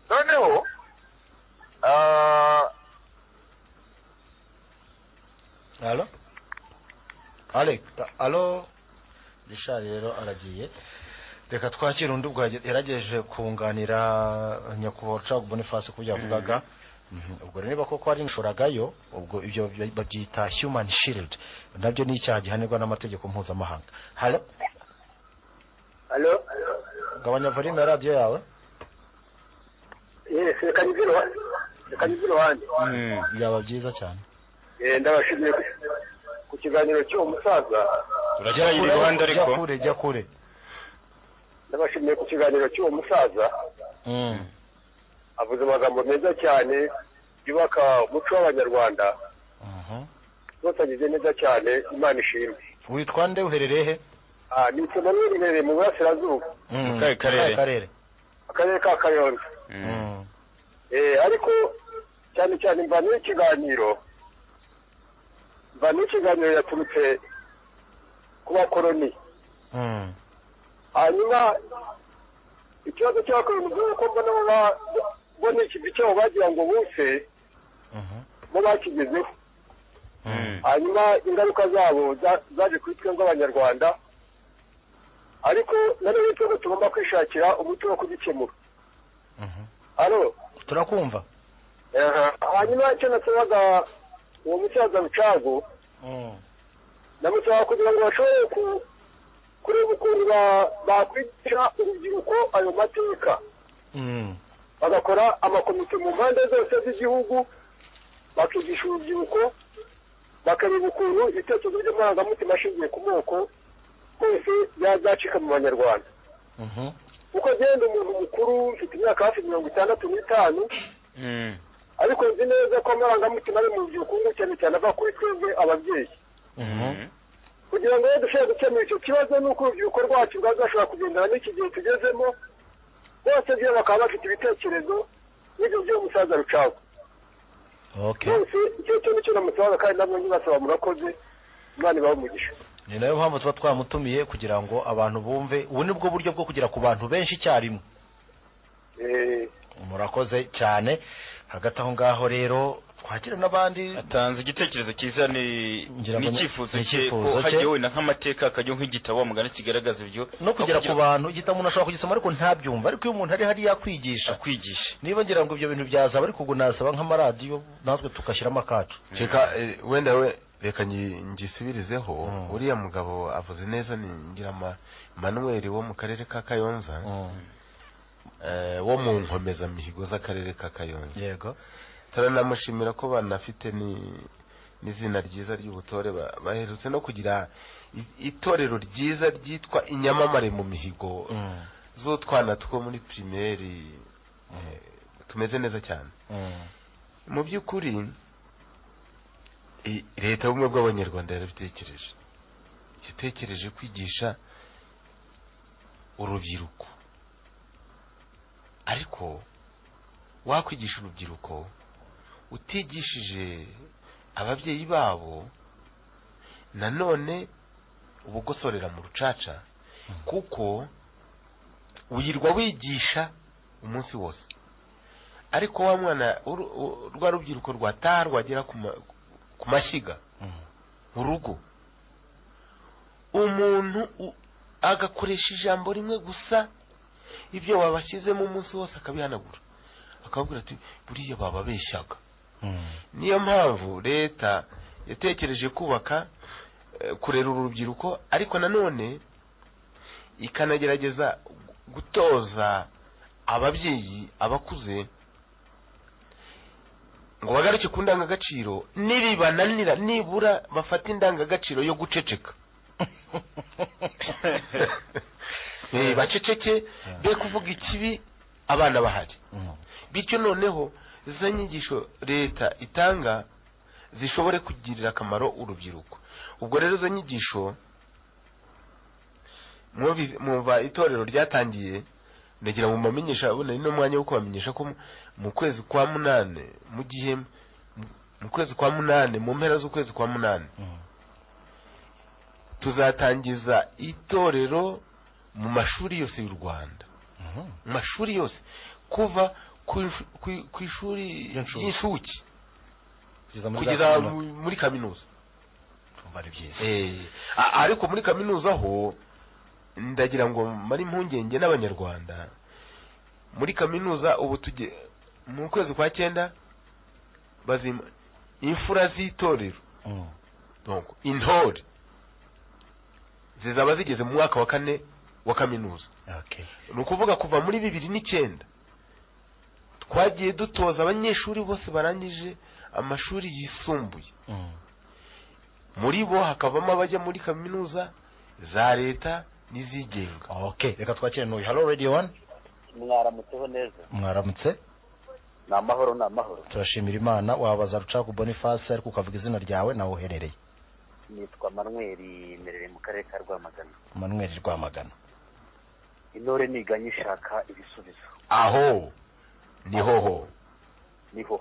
J: noneho ah,
D: alo alex alo rishari rero aragiye reka twakire undi ubwo yage- yaragejeje kunganira nyakubahwa rucagu boniface ku byo yavugaga Mhm. ubwo rero niba koko hari inshoragayo ubwo ibyo by- babyita human shield nabyo ni icyaha gihanirwa n'amategeko mpuzamahanga halo
G: alo
D: gabanya volume ya radiyo yawe
G: reka nyizire wa- reka nyizire wanjye
D: byaba byiza cyane
G: Eh, ndabashimiye ku- ku kiganiro cy'uwo musaza
E: uragera i rwanda
D: jya
E: ariko
D: kure jya kure
G: ndabashimiye ku kiganiro cy'uwo musaza
D: Mm.
G: avuze amagambo meza cyane yubaka umuco w'abanyarwanda
D: Mhm.
G: rwose agize neza cyane imana ishimwe
D: witwa nde uherereye he
G: Ah, ni ikimonyo riherereye mu burasirazuba
D: Mm.
E: Mu kahe karere?
D: Mu karere
G: akarere ka kayonza
E: Mm.
G: Eh, ariko
F: cyane cyane mva n'ikiganiro mva n'ikiganiro yaturutse ku bakoroni hanyuma ikibazo cy'abakoroni ni uko mbona baba mbona ikivi cyabo bagira ngo bose bo bakigezeho hanyuma ingaruka zabo za- zaje kuri twe nk'abanyarwanda ariko na none twebwe tugomba kwishakira umuti wo kugikemura alo
D: turakumva
F: hanyuma icyo nasabaga uwo musaza rucago ndamusaba kugira ngo bashobore ku- kureba ukuntu ba- bakwigisha urubyiruko ayo mateka bagakora amakomite mu mpande zose z'igihugu bakigisha urubyiruko bakareba ukuntu ibitekerezo by'amarangamutima ashingiye ku moko hose byazacika mu banyarwanda kuko genda umuntu mukuru mfite imyaka hafi mirongo itandatu n'itanu ariko nzi neza ko amarangamutima ari mu rubyiruko cyane cyane ava kuri twebwe ababyeyi kugira ngo rero dushobore gukemura icyo kibazo nuko urubyiruko rwacu rwazashobora kugendana n'iki gihe tugezemo bose byo bakaba bafite ibitekerezo n'ibyo by'uwo musaza rucago bose icyo cyo nicyo namusabaga kandi namwe nyibasaba murakoze imana ibahe umugisha
D: ni nayo mpamvu tuba twamutumiye kugira ngo abantu bumve ubu ni bwo buryo bwo kugera ku bantu benshi icyarimwe murakoze cyane hagati aho ngaho rero twakira n'abandi
E: atanze igitekerezo cyiza ni
D: Ngira ngo ni-
E: n'icyifuzo
D: ni
E: cye
D: icyifuzo
E: ko
D: cye.
E: hajya wenda nk'amateka akajya nk'igitabo wa mugani kigaragaza ibyo
D: no kugera ku
E: kugira-
D: bantu igitabo umuntu ashobora kugisoma ariko ntabyumva ariko iyo umuntu ari hariya akwigisha
E: akwigisha
D: niba ngira ngo ibyo bintu byazaba ariko ubu nasaba nk'amaradiyo natwe tugashyiramo akacu
C: reka eh, wenda we reka ngi- ngisubirizeho uriya mugabo avuze neza ni ngira ma manuel wo mu karere ka kayonza eh, wo mu nkomezamihigo z'akarere ka kayonza
D: yego
C: turanamushimira ko banafite ni n'izina ryiza ry'ubutore ba- baherutse no kugira i- itorero ryiza ryitwa inyamamare mu mihigo z'utwana two muri pirimeri eh, tumeze neza cyane mu by'ukuri i- leta y'ubumwe bw'abanyarwanda yarabitekereje yatekereje kwigisha urubyiruko ariko wakwigisha urubyiruko utigishije ababyeyi babo nanone uba ugosorera mu rucaca kuko wirirwa wigisha umunsi wose ariko wa mwana uru- u- rwa rubyiruko rwataha rwagera ku ma- ku mashyiga mu rugo umuntu u- agakoresha ijambo rimwe gusa ibyo wabashyizemo umunsi wose akabihanagura akababwira ati buriya bababeshyaga niyo mpamvu leta yatekereje kubaka eh, kurera uru rubyiruko ariko nanone ikanagerageza gu- gutoza ababyeyi abakuze ngo bagaruke ku ndangagaciro niribananira nibura bafate indangagaciro yo guceceka Eh, baceceke be kuvuga ikibi abana bahari bityo noneho za nyigisho leta itanga zishobore kugirira akamaro urubyiruko ubwo rero izo nyigisho mwumvi- mwumva itorero ryatangiye ndagira ngo mubamenyesha bune ni n'umwanya wo kubamenyesha ko mu- mu kwezi kwa munane mu gihe mu- mu kwezi kwa munane mu mpera z'ukwezi kwa munane tuzatangiza itorero mu mashuri yose y'u Rwanda mu mashuri yose kuva ku ishu- ku- ku ishuri ry'incuke kugeza mu- muri kaminuza
D: ari byiza
C: Eh, a- ariko muri kaminuza ho ndagira ngo mari impungenge n'abanyarwanda muri kaminuza ubu tuge mu kwezi kwa cyenda bazima imfura z'itorero donc intore zizaba zigeze mu mwaka wa kane wa kaminuza
D: Okay.
C: ni ukuvuga kuva muri bibiri n'icyenda twagiye dutoza abanyeshuri bose barangije amashuri yisumbuye muri bo hakavamo abajya muri kaminuza za leta n'izigenga
D: okay reka twakire n'uyu halo radio one
F: mwaramutseho neza
D: mwaramutse
F: ni amahoro ni amahoro
D: turashimira imana wabaza rucagu boniface ariko ukavuga izina ryawe nawe uherereye
F: nitwa manweri merere mu karere ka rwamagana
D: manuel rwamagana
F: intore niganye ishaka ibisubizo
C: aho ni hoho
F: niho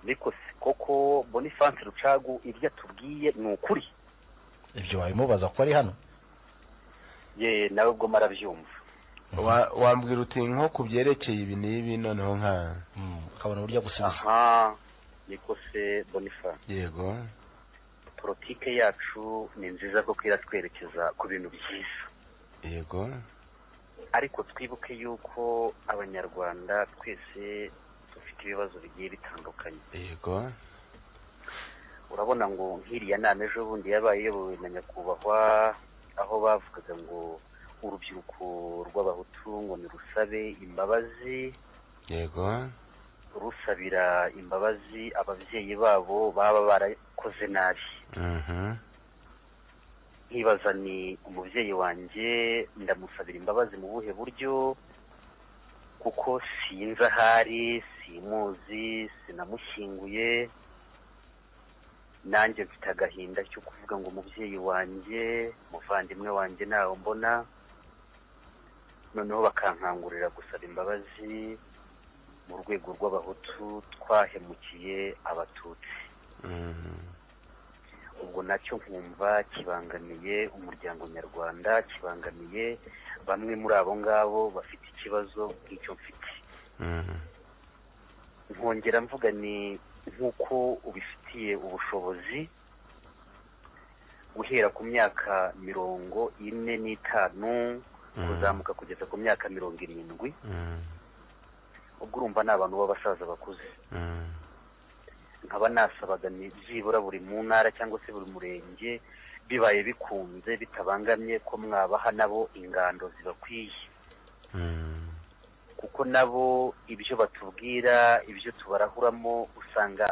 K: ariko si koko bonifanse rucagu ibyo atubwiye ni ukuri
D: ibyo wabimubaza ko ari hano
K: ye nawe ubwo marabyumva
C: Wa- wambwira uti nko ku byerekeye ibi n'ibi noneho nka
D: ukabona uburyo gusubiza
K: aha niko se bonifanse
C: yego
K: politike yacu ni nziza kuko iratwerekeza ku bintu byiza
C: yego
K: ariko twibuke yuko abanyarwanda twese dufite ibibazo bigiye bitandukanye
C: yego
K: urabona ngo nk'iriya nama ejo bundi yabaye iyobowe na nyakubahwa aho bavugaga ngo urubyiruko rw'abahutu ngo nirusabe imbabazi
C: yego
K: rusabira imbabazi ababyeyi babo baba barakoze nabi
C: mhm
K: nkibaza ni umubyeyi wanjye ndamusabira imbabazi mu buhe buryo kuko sinzi ahari simuzi sinamushyinguye nanjye mfite agahinda cyo kuvuga ngo umubyeyi wanjye umuvandimwe wanjye ntawe mbona noneho bakankangurira gusaba imbabazi mu rwego rw'abahutu twahemukiye abatutsi
C: mhm
K: ubwo nacyo nkumva kibangamiye umuryango nyarwanda kibangamiye bamwe muri abo ngabo bafite ikibazo nk'icyo mfite
C: mhm
K: nkongera mvuga ni nk'uko ubifitiye ubushobozi guhera ku myaka mirongo ine n'itanu kuzamuka kugeza ku myaka mirongo irindwi
C: mhm
K: ubwo urumva ni abantu b'abasaza bakuze
C: mhm
K: nkaba nasabaga ni byibura buri mu ntara cyangwa se buri murenge bibaye bikunze bitabangamye ko mwabaha nabo ingando zibakwiye
C: mhm
K: kuko nabo ibyo batubwira ibyo tubarahuramo usanga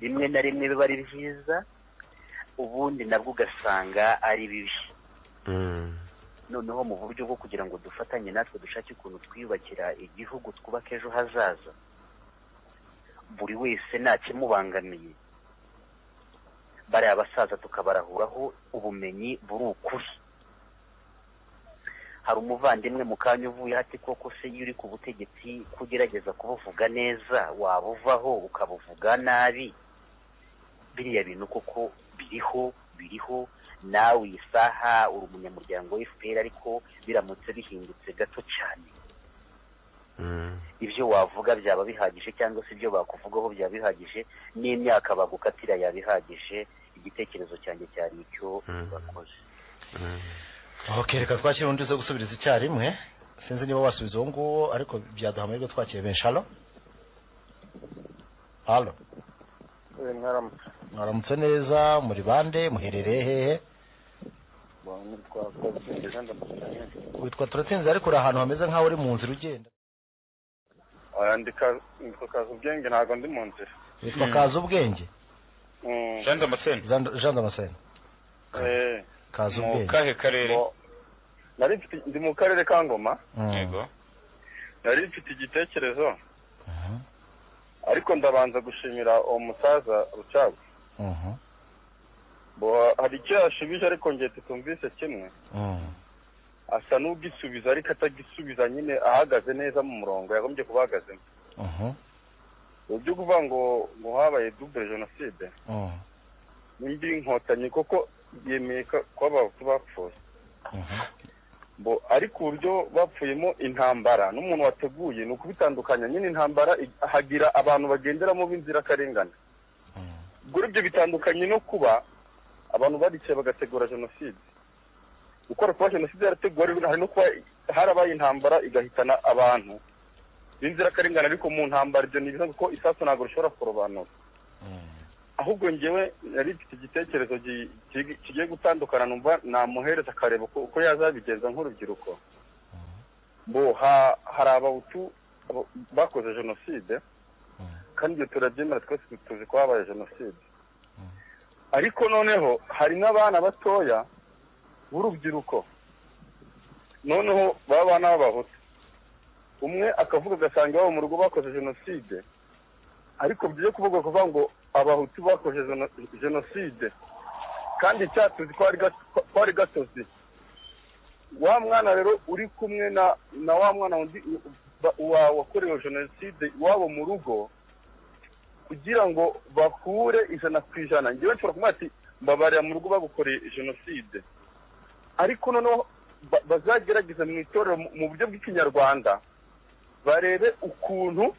K: rimwe na rimwe biba ari byiza ubundi nabwo ugasanga ari bibi
C: mhm
K: noneho mu buryo bwo kugira ngo dufatanye natwe dushake ukuntu twiyubakira igihugu twubake ejo hazaza buri wese ntakimubangamiye bariya basaza tukabarahuraho ubumenyi buri ukuri hari umuvandimwe mu kanya uvuye hati koko se iyo uri ku butegetsi kugerageza kubuvuga neza wabuvaho ukabuvuga nabi biriya bintu koko biriho biriho nawe iyi saha uri umunyamuryango wa fpr ariko biramutse bihindutse gato cyane
C: mhm
K: ibyo wavuga byaba bihagije cyangwa se ibyo bakuvugaho byaba bihagije n'imyaka bagukatira yaba ihagije igitekerezo cyanjye cyari icyo bakoze
D: ok reka twakire undi uza gusubiriza icyarimwe sinzi niba wasubiza uwo nguwo ariko byaduha amahirwe twakire benshi halo halo
I: mwaramutse
D: mwaramutse neza muri bande muherereye hehe
I: bantu twakoze inganda mutane
D: witwa turatsinze ariko uri ahantu hameze nk'aho uri mu nzira ugenda
I: aya ndika nitwa kaza ubwenge ntabwo ndi mu nzira
D: witwa
I: Mm.
D: kaza ubwenge
I: Mm.
E: damascene
D: Jean- jean damascene
I: Eh,
D: kaza
I: Mu
D: ubwenge
E: kahe karere
I: nari mfite ndi mu karere ka ngoma
D: Mm.
E: yego
I: nari mfite igitekerezo
D: Mhm.
I: ariko ndabanza gushimira uwo musaza rucagu
D: Mhm.
I: Bo- hari icyo yashubije ariko ngiye tutumvise kimwe
D: Mm.
I: asa n'ugisubiza ariko atagisubiza nyine ahagaze neza mu murongo yagombye kuba ahagazemo
D: Mhm.
I: ibyo kuvuga ngo ngo habaye dubure jenoside
D: Mm.
I: n'indi nkotanyi kuko yemeye ko ko abahutu bapfuye
D: Mhm.
I: bo ariko uburyo bapfuyemo intambara n'umuntu wateguye ni ukubitandukanya nyine intambara ig- hagira abantu bagenderamo b'inzirakarengane ubwo rero ibyo bitandukanye no kuba abantu baricaye bagategura jenoside gukora kuba jenoside yarateguwe ari- hari no kuba harabaye intambara igahitana abantu b'inzirakarengane ariko mu ntambara ibyo ni ibiza kuko isasu ntabwo rishobora kurobanura ahubwo njyewe yari mfite igitekerezo gi- ki- kigiye gutandukana numva namuhereza akareba uko uko yazabigenza nk'urubyiruko bo ha- hari abahutu abo- bakoze jenoside kandi ibyo turabyemera twese tu- tuzi ko habaye jenoside ariko noneho hari n'abana batoya b'urubyiruko noneho baba abana b'abahutu umwe akavuga agasanga iwabo mu rugo bakoze jenoside ariko byo kuvuga kuvuga ngo abahutu bakoze jeno- jenoside kandi icyatuzi ko ari gat- ko ari gatozi wa mwana rero uri kumwe na na wa mwana wundi u- ba- wa wakorewe jenoside iwabo mu rugo kugira ngo bakure ijana ku ijana ngewe nshobora kumubwira ati mbabarira mu rugo bagukoreye jenoside ariko noneho ba- bazagerageza mu itorero mu- mu buryo bw'ikinyarwanda barebe ukuntu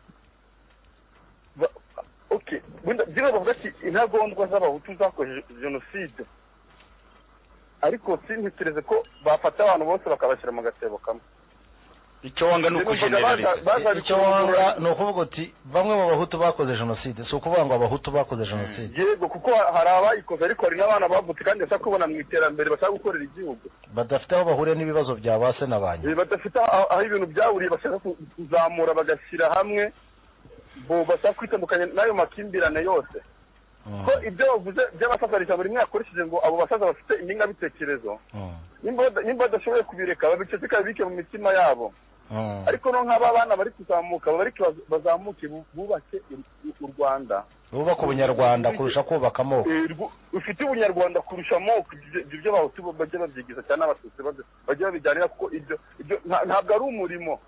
I: ba- okay bunda byino bavuga ati intagondwa z'abahutu zakoze jenoside ariko sintekereze ko bafata abantu bose bakabashyira mu gatebo kamwe
L: icyo wanga ni ukujeneraliza
D: icyo wanga ni ukuvuga uti bamwe mu bahutu bakoze jenoside si ukuvuga ngo abahutu bakoze jenoside
I: yego kuko hari abayikoze ariko hari n'abana bavutse kandi bashaka kubona mu iterambere bashaka gukorera igihugu
D: badafite aho bahuriye n'ibibazo bya ba se na ba nyina
I: Eh, badafite aho aho ibintu byahuriye bashaka ku- kuzamura bagashyira hamwe bo bashaka kwitandukanya n'ayo makimbirane yose ko ibyo bavuze by'abasasarisha buri mwaka akoresheje ngo abo basaza bafite ingengabitekerezo nimba bada- nimba badashoboye kubireka babiceceka babike mu mitima yabo ariko no nk'aba bana bari kuzamuka bareke baz- bazamuke bu- bubake u- u- u rwanda
D: bubaka ubunyarwanda kurusha kubaka amoko
I: Eh, rwo- rufite ubunyarwanda kurusha amoko ibyo ibyo bahutu bajya babyigiza cyane abatutsi bajya- bajya babijyanira kuko ibyo ibyo nta- ntabwo ari umurimo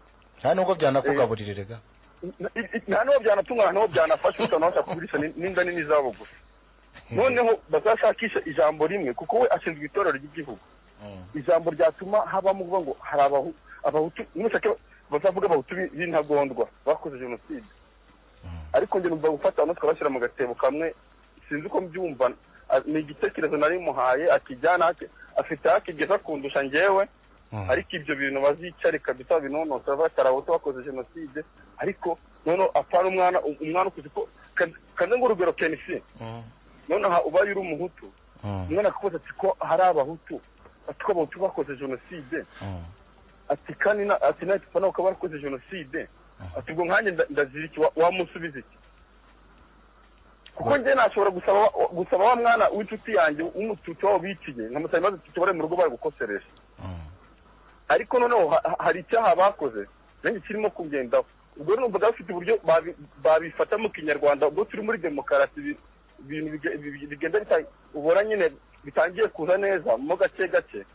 D: nta nubwo byanakugaburira erega
I: I- i- nta n'uwo byanatunga nta n'uwo byanafasha ukabona bashaka kugurisha ni- n'inda nini zabo gusa noneho bazashakisha ijambo rimwe kuko we ashinzwe itorero ry'igihugu ijambo ryatuma habamo kuvuga ngo hari abahu- abahutu nimushake bazavuga abahutu bi- b'intagondwa bakoze jenoside ariko njye numva gufata abantu tukabashyira mu gatebo kamwe sinzi uko mbyumva A- ni igitekerezo nari muhaye akijyana ake- afite aho akigeza kundusha njyewe ariko ibyo bintu bazicare kabisa binonosora batari abahutu bakoze jenoside ariko noneho apana umwana umwana ukuze ko kanze ngo urugero kenisi noneho ubaye uri umuhutu umwana akakubaza ati ko hari abahutu ati ko abahutu bakoze jenoside ati kandi na- ati natwe pana ukaba warakoze jenoside ati ubwo nkanjye nda- ndagira iki Wa- wamusubiza iki kuko njye nashobora gusaba wa- wa- gusaba wa mwana w'inshuti yanjye w'umututsi wabo biciye nkamusaba ibibazo tutubare mu rugo barigukoseresha ariko noneho ha- ha- hari icyaha bakoze nanjye kirimo kugendaho ubwo numvaga bafite uburyo babi- babifata mu kinyarwanda ubwo turi muri demokarasi ibi- ibintu bige- bi- bigenda bita- ubona nyine bitangiye kuza neza mo gake gake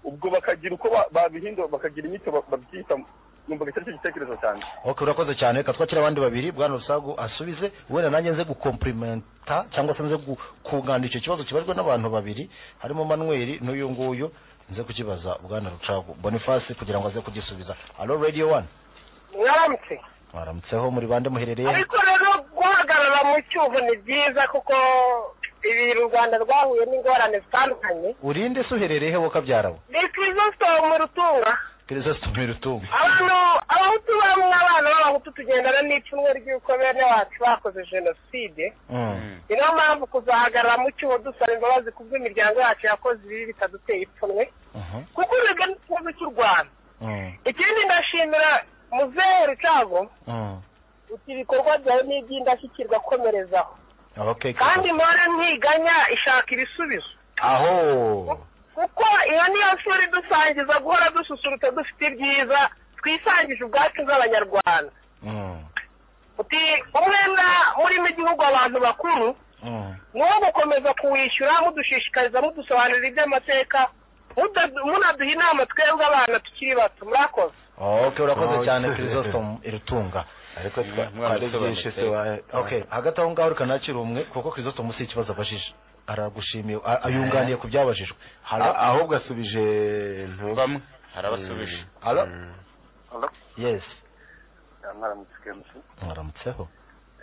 I: ubwo bakagira uko ba- babihindura bakagira inyito ba- babyita numvaga cyari cyo gitekerezo cyane
D: ok urakoze cyane reka twakire abandi babiri bwana rusagu asubize wenda nanjye nze gukomplimenta cyangwa se nze gu- kunganira icyo kibazo kibajwe n'abantu babiri harimo manuel n'uyu nguyu nze kukibaza bwana rucagu boniface kugira ngo aze kugisubiza alo radio one
M: mwaramutse
D: mwaramutseho muri bande muherereye
M: ariko rero guhagarara mu cyuho ni byiza kuko ibi u rwanda rwahuye n'ingorane zitandukanye
D: urinde se uherereye wo kabyarawe
M: ni kirisositomu rutunga
D: kirisositomu rutunga
M: abantu abahutu bamwe abana b'abahutu tugendana n'icumwe ry'uko bene wacu bakoze jenoside ni nayo mpamvu kuzahagarara mu cyuho dusaba imbabazi ku bw'imiryango yacu yakoze ibibi bitaduteye ipfunwe kuko urebye n'ikibazo cy'u rwanda ikindi ndashimira muzehe rucago uti ibikorwa byawe ni iby'indashyikirwa komerezaho
D: okay
M: kandi mpora ntiganya ishaka ibisubizo
D: aho
M: kuko iyo niyo shuri dusangiza guhora dususurutsa dufite ibyiza twisangije ubwacu bw'abanyarwanda uti umwenda murimo igihugu abantu bakuru ni uwo gukomeza kuwishyura mudushishikariza mudusobanurira iby'amateka muda- munaduha inama twebwe abana tukiri bato murakoze
D: ok urakoze
C: Oh,
D: cyane
C: yeah.
D: kirisositomu irutunga ariko twa-
C: mwana
D: twari byinshi
C: usobanutse.
D: se wa- ok hagati aho ngaho reka nakire umwe kuko kirisositomu si ikibazo abajije aragushimiye a- ayunganiye ku byabajijwe Halo?
C: A- ahubwo asubije bamwe
L: harabasubije
D: Halo? yes
N: mwaramutse kenshi
D: mwaramutseho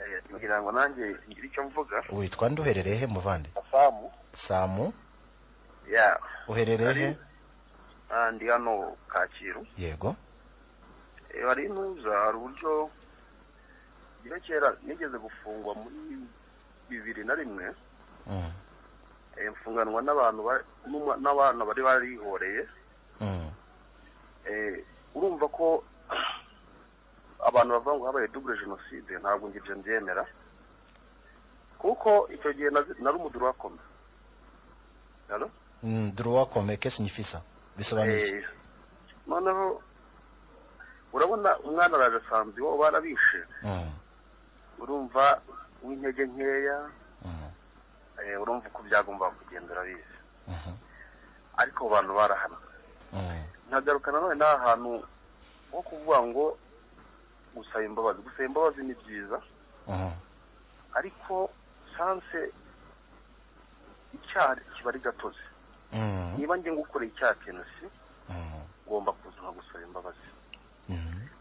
N: Eh, ngira ngo nanjye ngire icyo mvuga
D: witwa nde uherereye he muvande
N: asamu
D: samu
N: ya
D: uherereye he
N: ah, ndi hano kacyiru
D: yego
N: Eh, hari intuza hari uburyo ngira kera nigeze gufungwa muri bibiri na rimwe
D: Mm.
N: Eh, mfunganwa n'abantu ba- n'uma- n'abana bari barihoreye
D: Mm.
N: Eh, urumva ko abantu bavuga ngo habaye double jenoside ntabwo njye ibyo mbyemera kuko icyo gihe nazi- nari umuduru wakome Halo?
D: Mm, droit comme qu'est-ce que signifie ça bisobanuye iki?
N: Eh, noneho urabona umwana araje asanzwe iwabo barabishe
D: Mm.
N: urumva w'intege nkeya eh, urumva uko byagomba kugenda urabizi ariko abo bantu barahanwe nkagaruka nanone n'aha hantu ho kuvuga ngo gusaba imbabazi gusaba imbabazi ni byiza ariko sanse icyaha kiba ari gatozi niba njye ngukoreye icyaha kintu si ngomba kuza nkagusaba imbabazi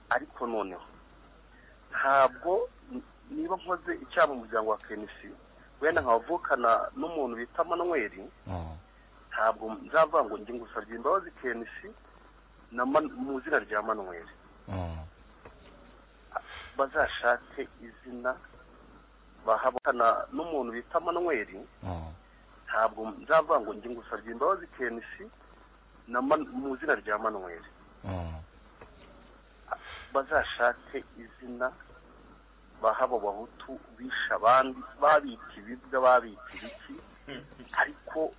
N: ariko noneho ntabwo niba nkoze icyaha mu muryango wa kenisi wenda nkavukana n'umuntu bita manuweli ntabwo nzavuga ngo njye ngusabye imbabazi kenisi mu izina rya manuweli bazashake izina bahabukana n'umuntu bita manuweli ntabwo nzavuga ngo njye ngusabye imbabazi kenisi mu izina rya manuweli bazashake izina bahaba bahutu bisha abandi babita ibibwa babita ibiki ariko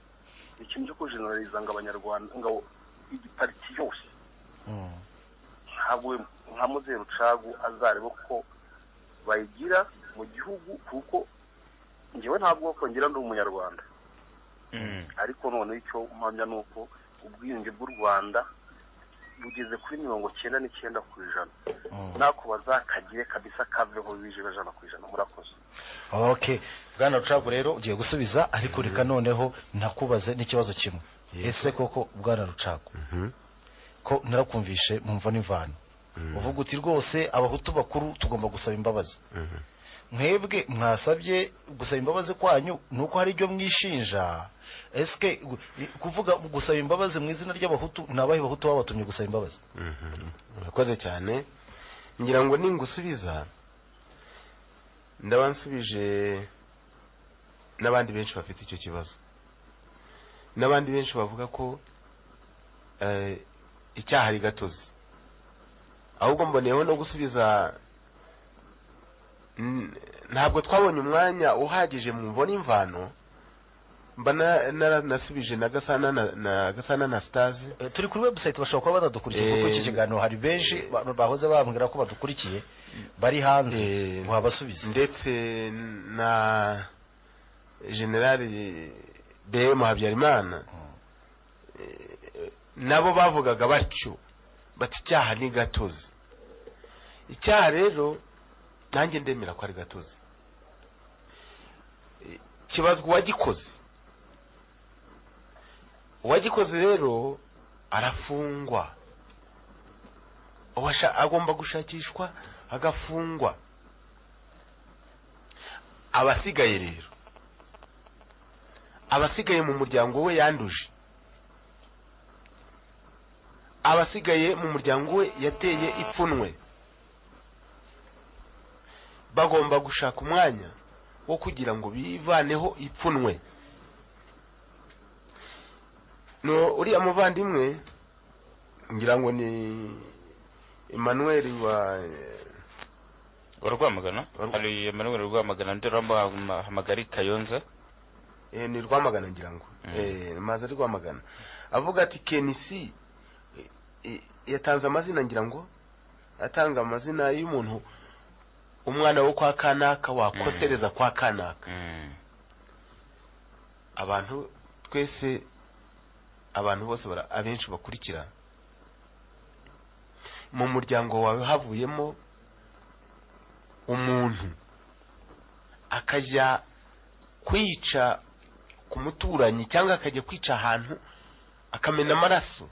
N: ikintu cyo kujeneraliza ngo abanyarwanda ngo igipariti yose ntabwo nka muzeru cagu azareba ko bayigira mu gihugu kuko ngewe ntabwo kongera ndi umunyarwanda ariko none icyo mpamya ni uko ubwiyunge bw'u rwanda bugeze kuri mirongo cyenda n'icyenda ku ijana nako bazakagire kabisa kaveho bije bajana ku ijana murakoze
D: okay bwana rucagu rero ugiye gusubiza ariko reka noneho nakubaze n'ikibazo kimwe ese koko bwana rucagu ko narakumvishe mu mva n'imvano uvuga uti rwose abahutu bakuru tugomba gusaba imbabazi mwebwe mwasabye gusaba imbabazi kwanyu ni uko hari ibyo mwishinja esike kuvuga gusaba imbabazi mu izina ry'abahutu ni abahe bahutu babatumye gusaba imbabazi
C: urakoze cyane ngira ngo ningusubiza ndaba nsubije n'abandi benshi bafite icyo kibazo n'abandi benshi bavuga ko icyaha ari gatozi ahubwo mboneyeho no gusubiza ntabwo twabonye umwanya uhagije mu mbona imvano mba naranasubije na gasana na gasana na sitazi
D: turi kuri webusayiti bashobora kuba badadukurikiye kuko iki kiganiro hari benshi bahoze bambwira ko badukurikiye bari hanze wabasubiza
C: ndetse na generali bm habyarimana nabo bavugaga batyo bati icyaha ni gatozi icyaha rero nanjye ndemera ko ari gatozi kibazwa uwagikoze uwagikoze rero arafungwa agomba gushakishwa agafungwa abasigaye rero abasigaye mu muryango we yanduje abasigaye mu muryango we yateye ipfunwe bagomba gushaka umwanya wo kugira ngo bivaneho ipfunwe uriya muvandimwe ngira ngo ni emmanuel wa
E: wa rwamagana hari emmanuel rwamagana undi uramuhamagara kayonza
C: ni rwamagana ngira ngo maze rwamagana avuga ati kenisi yatanze amazina ngira ngo atanga amazina y'umuntu umwana wo kwa kanaka wakosereza kwa kanaka abantu twese abantu bose abenshi bakurikira mu muryango wawe havuyemo umuntu akajya kwica ku muturanyi cyangwa akajya kwica ahantu akamena amaraso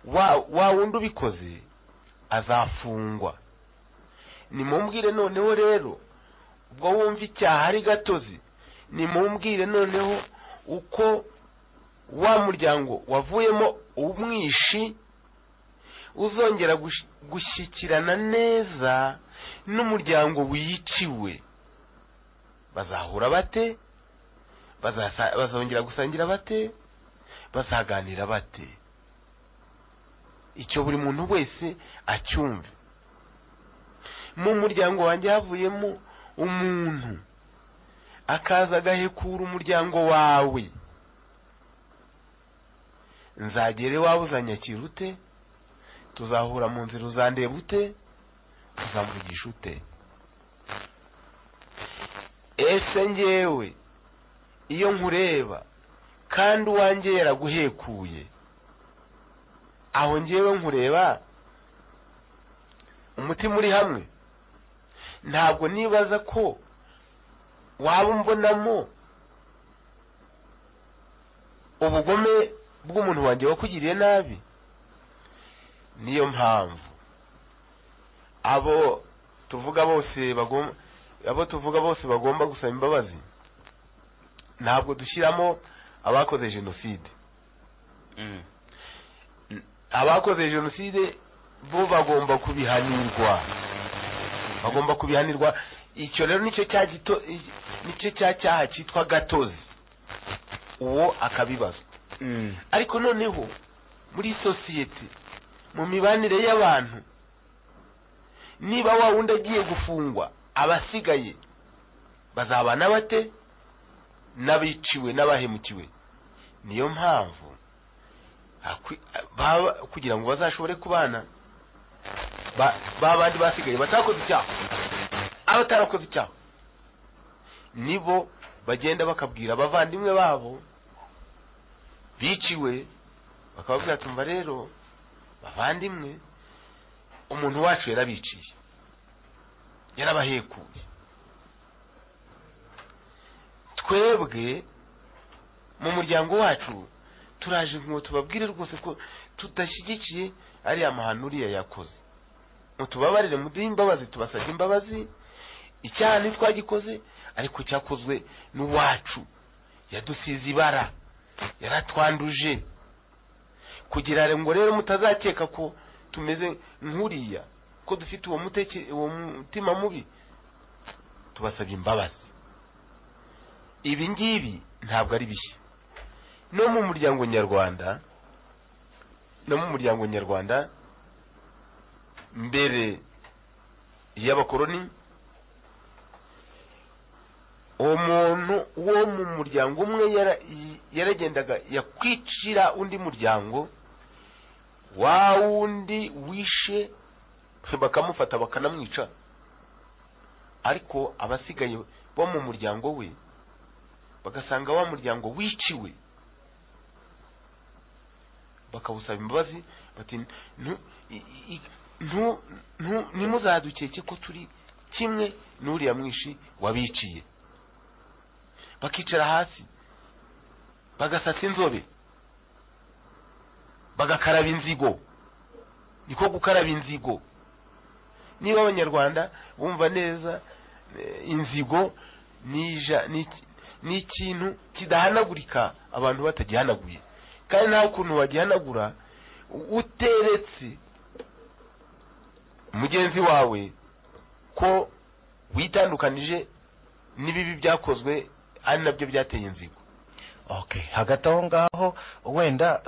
C: wa wundi ubikoze azafungwa nimumbwire noneho rero ubwo wumva icyaha ari gatozi nimumbwire noneho uko wa muryango wavuyemo umwishi uzongera gushyikirana neza n'umuryango wiciwe bazahura bate bazongera gusangira bate bazaganira bate icyo buri muntu wese acyumve mu muryango wanjye havuyemo umuntu akaza agahekura umuryango wawe nzagere waba uzanyakira ute tuzahura mu nzira uzandeba ute tuzamuvugisha ute ese ngewe iyo nkureba kandi uwanjye yaraguhekuye aho ngewe nkureba umutima uri hamwe ntabwo nibaza ko waba umbonamo ubugome bw'umuntu wanjye wakugiriye nabi niyo mpamvu abo tuvuga bose bagomba abo tuvuga bose bagomba gusaba imbabazi ntabwo dushyiramo abakoze jenoside abakoze jenoside bo bagomba kubihanirwa bagomba kubihanirwa icyo rero nicyo cya gito nicyo cya cyaha cyitwa gatozi uwo akabibazwa ariko noneho muri sosiyete mu mibanire y'abantu niba wa wundi agiye gufungwa abasigaye bazabana bate n'abiciwe n'abahemukiwe niyo mpamvu kugira ngo bazashobore kubana ba bandi basigaye batakoze icyaha abatarakoze icyaha nibo bagenda bakabwira abavandimwe babo biciwe bakababwira tumva rero bavandimwe umuntu wacu yarabiciye yarabahekuye twebwe mu muryango wacu turaje ngo tubabwire rwose ko tudashyigikiye ariya mahano uriya yakoze ngo tubabarire muduhe imbabazi tubasabye imbabazi icyaha ntitwagikoze ariko cyakozwe n'uwacu yadusize ibara yaratwanduje kugira ngo rero mutazakeka ko tumeze nk'uriya ko dufite uwo mutima mubi tubasabye imbabazi ibi ngibi ntabwo ari bishya no mu muryango nyarwanda no mu muryango nyarwanda mbere y'abakoroni uwo muntu wo mu muryango umwe yaragendaga yakwicira undi muryango wa wundi wishe bakamufata bakanamwica ariko abasigaye bo mu muryango we bagasanga wa muryango wiciwe bakawusaba imbabazi bati nimuzadukeke ko turi kimwe n'uriya mwishi wabiciye bakicara hasi bagasasa inzobe bagakaraba inzigo niko gukaraba inzigo niba abanyarwanda bumva neza inzigo ni ikintu kidahanagurika abantu batagihanaguye kandi nta kuntu wagihanagura uteretse mugenzi wawe ko witandukanije n'ibibi byakozwe ari nabyo byateye inzigo
D: hagati aho ngaho wenda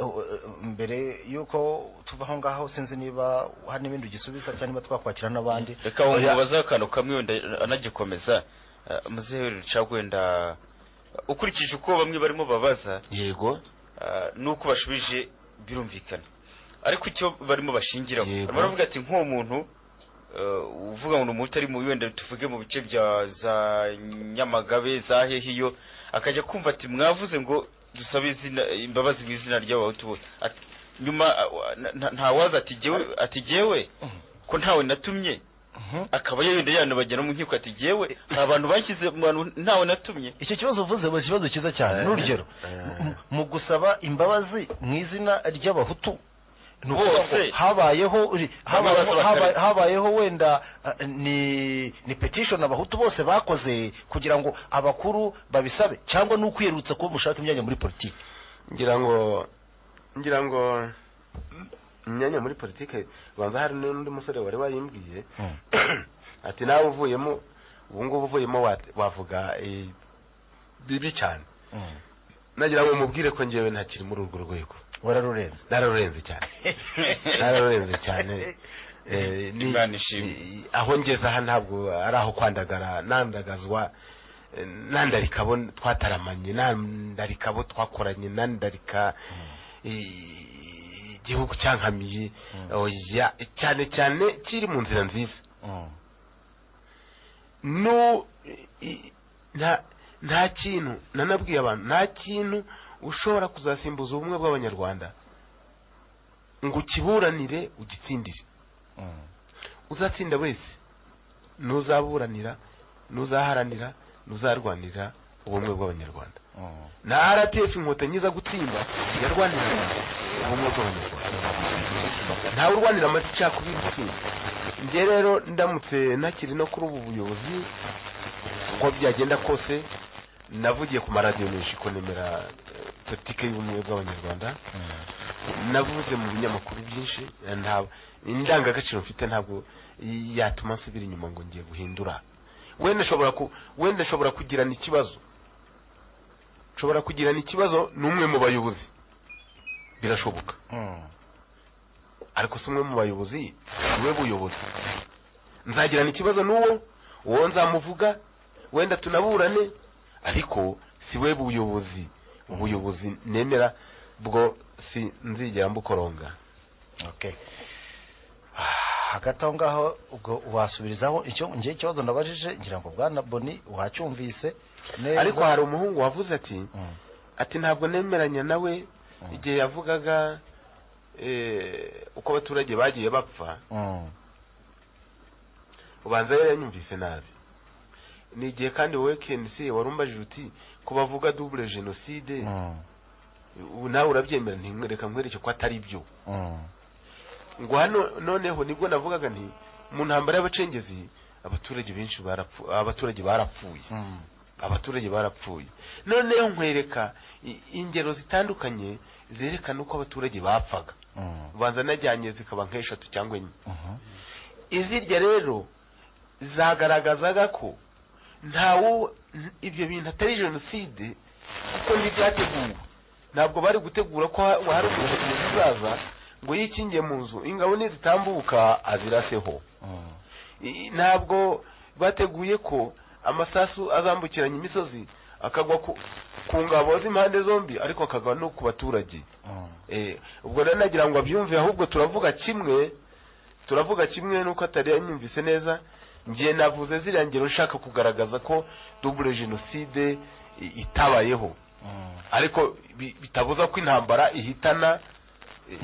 D: mbere y'uko tuva aho ngaho sinzi niba hari n'ibindi ugisubiza cyangwa niba twakwakira n'abandi
E: reka wumva akantu kamwe wenda anagikomeza muzehe rucagu wenda ukurikije uko bamwe barimo babaza
C: yego
E: nuko bashubije birumvikana ariko icyo barimo bashingiraho barimo baravuga ati nk'uwo muntu uvuga ngo ni umuti ari mu wenda tuvuge mu bice bya za nyamagabe za hehiyo akajya kumva ati mwavuze ngo dusabe imbabazi mu izina ry'abahutu bose nyuma ntawaza ati jyewe ko ntawe natumye akaba yenda yanabagera mu nkiko ati yewe hari abantu bashyize mu bantu ntawe natumye
D: icyo kibazo uvuze ni ikibazo cyiza cyane n'urugero mu gusaba imbabazi mu izina ry'abahutu bose habayeho habayeho wenda ni petishoni abahutu bose bakoze kugira ngo abakuru babisabe cyangwa ni ukwiyerutsa kuba mushaka imyanya muri politiki
C: ngira ngo ngira ngo imyanya muri politiki banza hari n'undi musore wari wayimbwiye ati nawe uvuyemo ubu ngubu uvuyemo wavuga bibi cyane nagira ngo mubwire ko ngewe ntakiri muri urwo rwego
D: wararurenze
C: nararurenze cyane nararurenze cyane aho ngeze aha ntabwo ari aho kwandagara nandagazwa nandarika abo twataramanye nandarika abo twakoranye nandarika igihugu cyankamiye cyane cyane kiri mu nzira nziza nta kintu nanabwiye abantu nta kintu ushobora kuzasimbuza ubumwe bw'abanyarwanda ngo ukiburanire ugitsindire uzatsinda wese n'uzaburanira n'uzaharanira n'uzarwanira ubumwe bw'abanyarwanda na rtf inkotanyi iza gutsinda yarwaniraga ubumwe bw'abanyarwanda ntawe urwanira amacakubiri gutsinda njye rero ndamutse nakiri no kuri ubu buyobozi uko byagenda kose navugiye ku maradiyo menshi ko nemera eh, politike y'ubumwe bw'abanyarwanda navuze mu binyamakuru byinshi eh, nta- indangagaciro mfite ntabwo yatuma nsubira inyuma ngo ngiye guhindura wenda nshobora ku wenda nshobora kugirana ikibazo nshobora kugirana ikibazo n'umwe mu bayobozi birashoboka ariko si umwe mu bayobozi niwe buyobozi nzagirana ikibazo n'uwo uwo nzamuvuga wenda tunaburane ariko si we buyobozi ubuyobozi nemera bwo si nzigera mbukoronga
D: okay hagati aho ngaho ubwo wasubirizaho icyo njye ikibazo ndabajije ngira ngo bwana boni wacyumvise neza
C: ariko hari umuhungu wavuze ati ati ntabwo nemeranya nawe igihe yavugaga eh, uko abaturage bagiye bapfa
D: Mm.
C: ubanza rero yanyumvise nabi ni igihe kandi wowe KNC wari umbajije uti ko bavuga double jenoside ubu nawe urabyemera ntimwereka nkwereke ko atari byo
D: Mm.
C: ngo hano noneho nibwo navugaga nti mu ntambara y'abacengezi abaturage benshi barapfu abaturage barapfuye
D: Mm.
C: abaturage barapfuye noneho nkwereka i- ingero zitandukanye zerekana uko abaturage bapfaga
D: Mm.
C: ubanza najyanye zikaba nk'eshatu cyangwa enye
D: Mhm.
C: izirya rero zagaragazaga ko ntawo ibyo bintu atari jenoside kuko ntibyateguwe ntabwo bari gutegura ko ha- hari umuntu uzaza ngo yikingiye mu nzu ingabo nizitambuka aziraseho
D: Mm.
C: I- ntabwo bateguye ko amasasu azambukiranya imisozi akagwa ku ku ngabo z'impande zombi ariko akagwa no ku baturage
D: Mm.
C: Eh, ubwo rero nagira ngo abyumve ahubwo turavuga kimwe turavuga kimwe nuko atari yanyumvise neza ngiye navuze ziriya ngero nshaka kugaragaza ko double jenoside i- itabayeho
D: Mm.
C: ariko bi- bitabuza ko intambara ihitana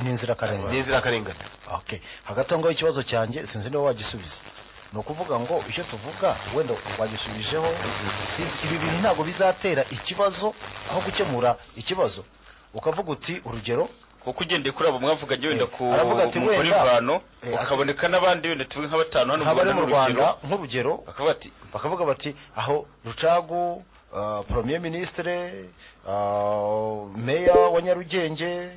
D: ni inzirakarengane
C: ni inzirakarengane
D: okay hagati aho ngaho ikibazo cyanjye sinzi niba wagisubiza ni ukuvuga ngo icyo tuvuga wenda wagisubijeho ibi bintu ntabwo bizatera ikibazo aho gukemura ikibazo ukavuga uti urugero
E: kuko ugendeye kuri abo mwavuganye wenda ku
D: aravuga ati
E: mukuru
D: wenda-
E: imvano
D: Eh,
E: ukaboneka n'abandi wenda tuvuge nka batanu hano mu
D: nk'abari mu
E: n'urugero.
D: rwanda nk'urugero bakavuga bati aho rucagu uh, premier ministre uh, meya wa nyarugenge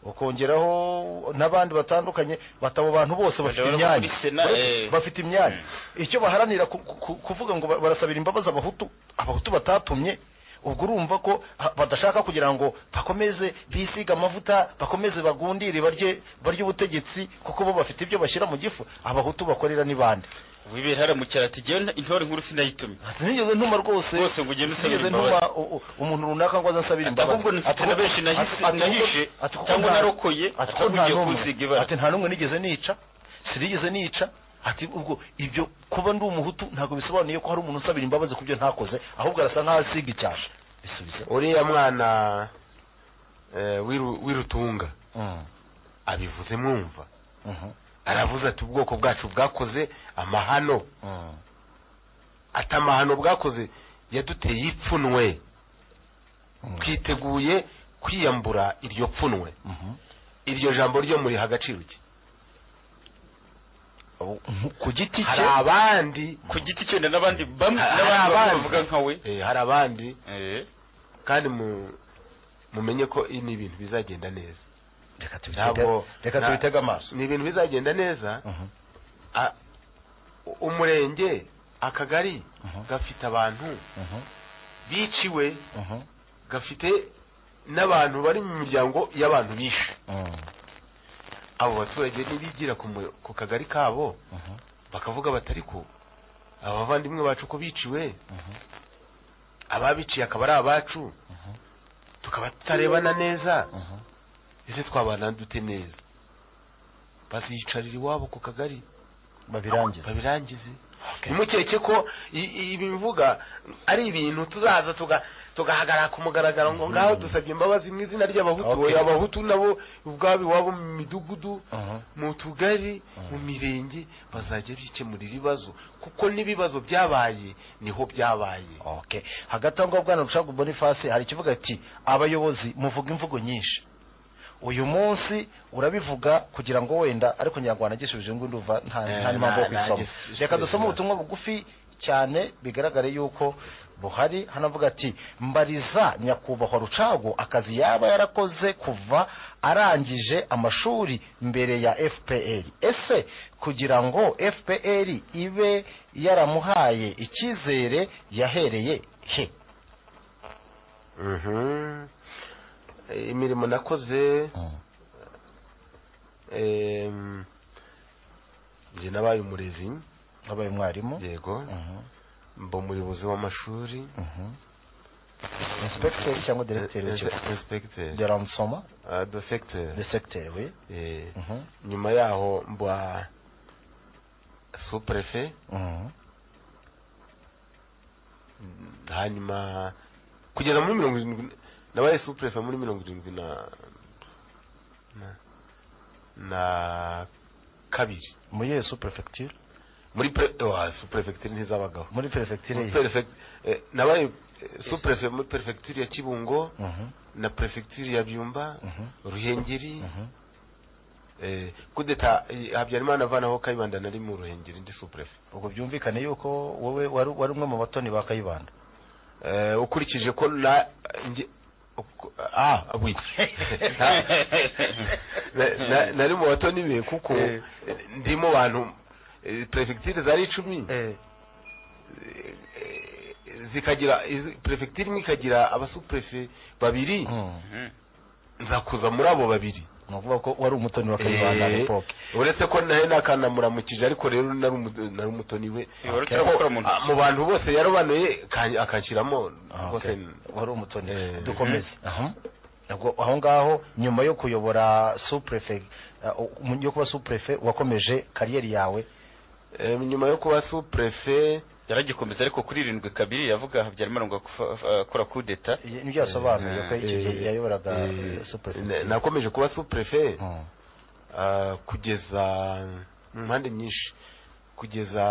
D: ukongeraho n'abandi batandukanye bati abo bantu bose bafite
E: Baravuga
D: imyanya
E: kuri Sena, eh.
D: bafite imyanya icyo baharanira ku- ku- kuvuga ngo ba- barasabira imbabazi abahutu abahutu batatumye ubwo urumva ko ha- badashaka kugira ngo bakomeze bisige amavuta bakomeze bagundire barye barye ubutegetsi kuko bo bafite ibyo bashyira mu gifu abahutu bakorera ni bande
E: wibera haramukira ati jyewe intore nkuru sinayitumye
D: sinigeze ntuma rwose
E: rwose ngo ugende usabira
D: sinigeze ntuma
E: imbabazi
D: u- u- umuntu runaka ngo aze ansabire imbabazi
E: ahubwo nifite
D: Ati-
E: na benshi nahise-
D: ati- ati-
E: nahishe
D: ati kuko
E: cyangwa
D: nta-
E: narokoye
D: ati kuko
E: atavugiye
D: nta n'umwe.
E: kunsiga ibara.
D: ati nta n'umwe nigeze nica sinigeze nica ati ubwo ibyo kuba ndi umuhutu ntabwo bisobanuye ko hari umuntu usabira imbabazi ku byo ntakoze ahubwo arasa nk'aho asiga icyasha
C: uriya mwana eh, w'iru- w'irutunga
D: Mm.
C: abivuze mwumva
D: Mhm.
C: aravuze ati ubwoko bwacu bwakoze amahano
D: Mm.
C: ati amahano bwakoze yaduteye ipfunwe twiteguye kwiyambura iryo pfunwe
D: Mhm.
C: iryo jambo ryo muri hagaciro ki
D: ku giti
C: hari abandi
E: ku giti cye wenda n'abandi bamwe
C: Hari
E: n'abandi bamwe
C: abandi.
E: bavuga nka we
C: eh, hari abandi kandi mu- mumenye ko ibi ni ibintu bizagenda neza
D: reka
C: Ntabwo-
D: reka
C: nta-
D: tubitege amaso
C: ni ibintu bizagenda neza
D: Mhm.
C: a- u- umurenge akagari gafite abantu
D: Mhm.
C: biciwe
D: Mhm.
C: gafite n'abantu bari mu miryango y'abantu bishe
D: Mm.
C: abo baturage nibigira ku mu- ku kagari kabo
D: Mhm.
C: bakavuga batari ko abavandimwe bacu ko biciwe
D: Mhm.
C: ababiciye akaba ari abacu tukaba tutarebana neza ese twabana dute neza baziyicarira iwabo ku kagari
D: babirangize
C: babirangize ntimukeke ko i- i- ibi bivuga ari ibintu tuzaza tuga
O: tugahagarara ku mugaragaro ngo ngaho dusabye imbabazi mu izina ry'abahutu oya abahutu nabo ubwabo iwabo mu midugudu mu tugari mu mirenge bazajya bikemura ibibazo kuko n'ibibazo byabaye niho byabaye
D: okay hagati aho ngaho bwana rushaka boniface hari ikivuga ati abayobozi muvuga imvugo nyinshi uyu munsi urabivuga kugira ngo wenda ariko nyirangwa nagisubije ngo nduva nta nta mpamvu yo kwisoma reka dusome ubutumwa bugufi cyane bigaragare yuko buhari hano avuga ati mbariza nyakubahwa rucago akazi yaba yarakoze kuva arangije amashuri mbere ya fpr ese kugira ngo fpr ibe yaramuhaye icyizere yahereye he
C: imirimo nakoze njye nabaye umurezi
D: nabaye umwarimu
C: yego mba umuyobozi w'amashuri
D: inspekiteri cyangwa deregiteri w'ikigo
C: inspekiteri
D: deramusoma
C: desekiteri
D: desekiteri we
C: nyuma yaho mba supurefe hanyuma kugera muri mirongo irindwi nabaye supurefe muri mirongo irindwi na na kabiri
D: muri iyo supurefe
C: muri superefegiture ntizabagaho
D: muri perefegiture
C: nabaye superefe muri perefegiture ya kibungo na perefegiture ya byumba ruhengeri kudeta habyarimana avanaho kayibanda nari mu ruhengeri ndi superefe
D: ubwo byumvikane yuko wowe wari umwe mu batoni ba kayibanda
C: ukurikije ko na ah nari mu batoni be kuko ndi mu bantu perefegiture zari icumi zikagira perefegiture imwe ikagira abasuperefe babiri nzakuza muri abo babiri
D: ni ukuvuga ko wari umutoni wa kayibanda
C: epoke uretse ko nawe nakanamuramukije ariko rero nari umutoni we mu bantu bose yarobanuye akashyiramo
D: wari umutoni dukomeze aho ngaho nyuma yo kuyobora supurefe yo kuba supurefe wakomeje kariyeri yawe
C: nyuma yo kuba supurefe
E: yaragikomeza ariko kuri irindwi kabiri yavuga habyarimana ngo akora kudeta
D: nibyo yasobanuye ko icyo gihe yayoboraga supurefe
C: nakomeje kuba supurefe kugeza mu mpande nyinshi kugeza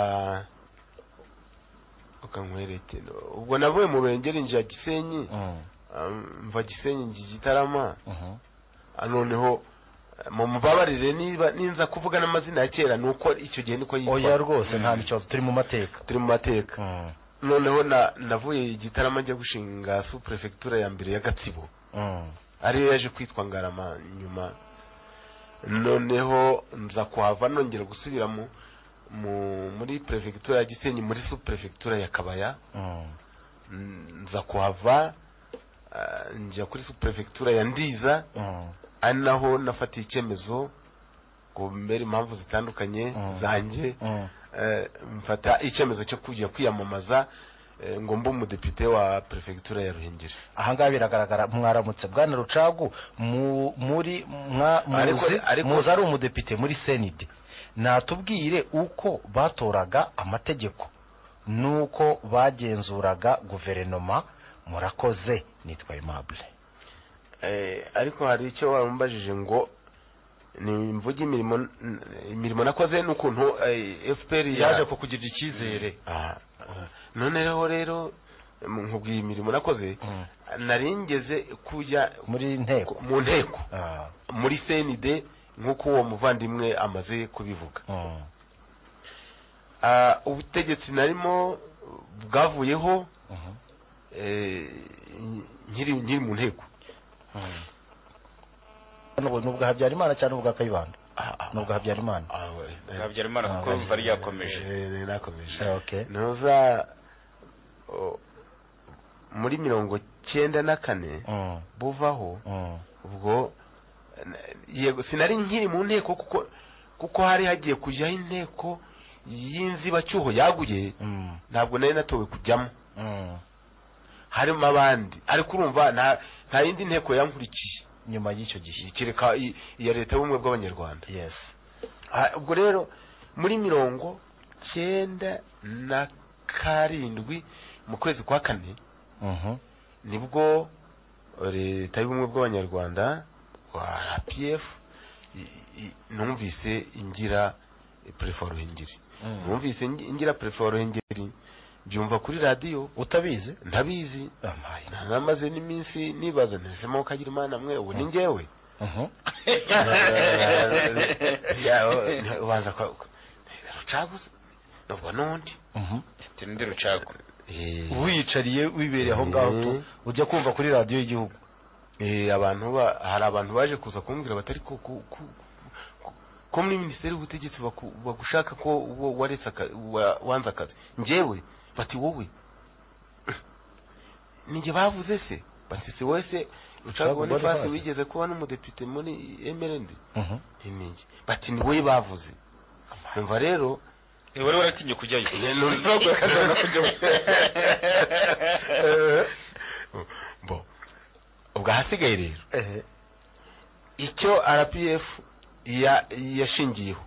C: ukanywereke ubwo navuye mu rurengeri njya gisenyi mva gisenyi ngiye gitarama noneho mumubabarire niba ninza kuvuga n'amazina ya kera ni uko icyo gihe niko yitwa
D: oya rwose nta kibazo turi mu mateka
C: turi mu mateka noneho navuye igitaramo njya gushinga supurefe ya mbere ya gatsibo ariyo yaje kwitwa ngarama nyuma noneho nza kuhava nongera gusubira muri perefegitura ya gisenyi muri supurefe ya kabaya nza kuhava njya kuri supurefe ya ndiza ari naho nafatiye icyemezo ngo mbere impamvu zitandukanye zanjye mfata icyemezo cyo kujya kwiyamamaza ngo mbe umudepite wa perefegitura ya ruhengeri
D: ahangaha biragaragara mwaramutse bwana rucagu muri muzi ari umudepite muri senide natubwire uko batoraga amategeko n'uko bagenzuraga guverinoma murakoze nitwa imabure
C: ariko hari icyo warumbajije ngo ni imvuga imirimo imirimo nakoze n'ukuntu fpr
D: yaje kukugirira icyizere
C: noneho rero nkubwiye imirimo nakoze narengeze kujya
D: muri nteko
C: mu nteko muri senide nk'uko uwo muvandimwe amaze kubivuga ubutegetsi narimo bwavuyeho nkiri mu nteko
D: ni ubwa habyarimana cyangwa ubwa kayibanda ni ubwa habyarimana
E: habyarimana kuko mva ryakomeje
C: ryakomeje ntuza muri mirongo cyenda na kane buvaho ubwo yego sinari nkiri mu nteko kuko kuko hari hagiye kujyaho inteko y'inzibacyuho yaguye ntabwo nari natowe kujyamo harimo abandi ariko urumva nta nta yindi nteko yankurikiye
D: nyuma y'icyo gihe
C: kereka iya leta y'ubumwe bw'abanyarwanda
D: yes
C: ubwo rero muri mirongo cyenda na karindwi mu kwezi kwa kane nibwo leta y'ubumwe bw'abanyarwanda wa rpf numvise ingira prefe ruhengeri numvise ngira prefe ruhengeri byumva kuri radiyo
D: utabizi
C: ntabizi namaze n'iminsi nibaza ntisemo kagira imana mwe ubu ni ngewe ubanza rucaguze nubwo n'undi
E: tundi rucagu
D: wiyicariye wibereye aho ngaho tu ujya kumva kuri radiyo y'igihugu
C: abantu hari abantu baje kuza kumbwira batari ko muri minisiteri y'ubutegetsi bagushaka ko waretse wanze akazi ngewe bati wowe nijye bavuze se bati si wese rucagu bonifasi wigeze kuba n'umudepite muri emerendi ntinige bati ni wowe bavuze umva rero
E: wari waratinye kujyayo
C: ntabwo yakazana kujyayo bo ubwo ahasigaye rero icyo rpf yashingiyeho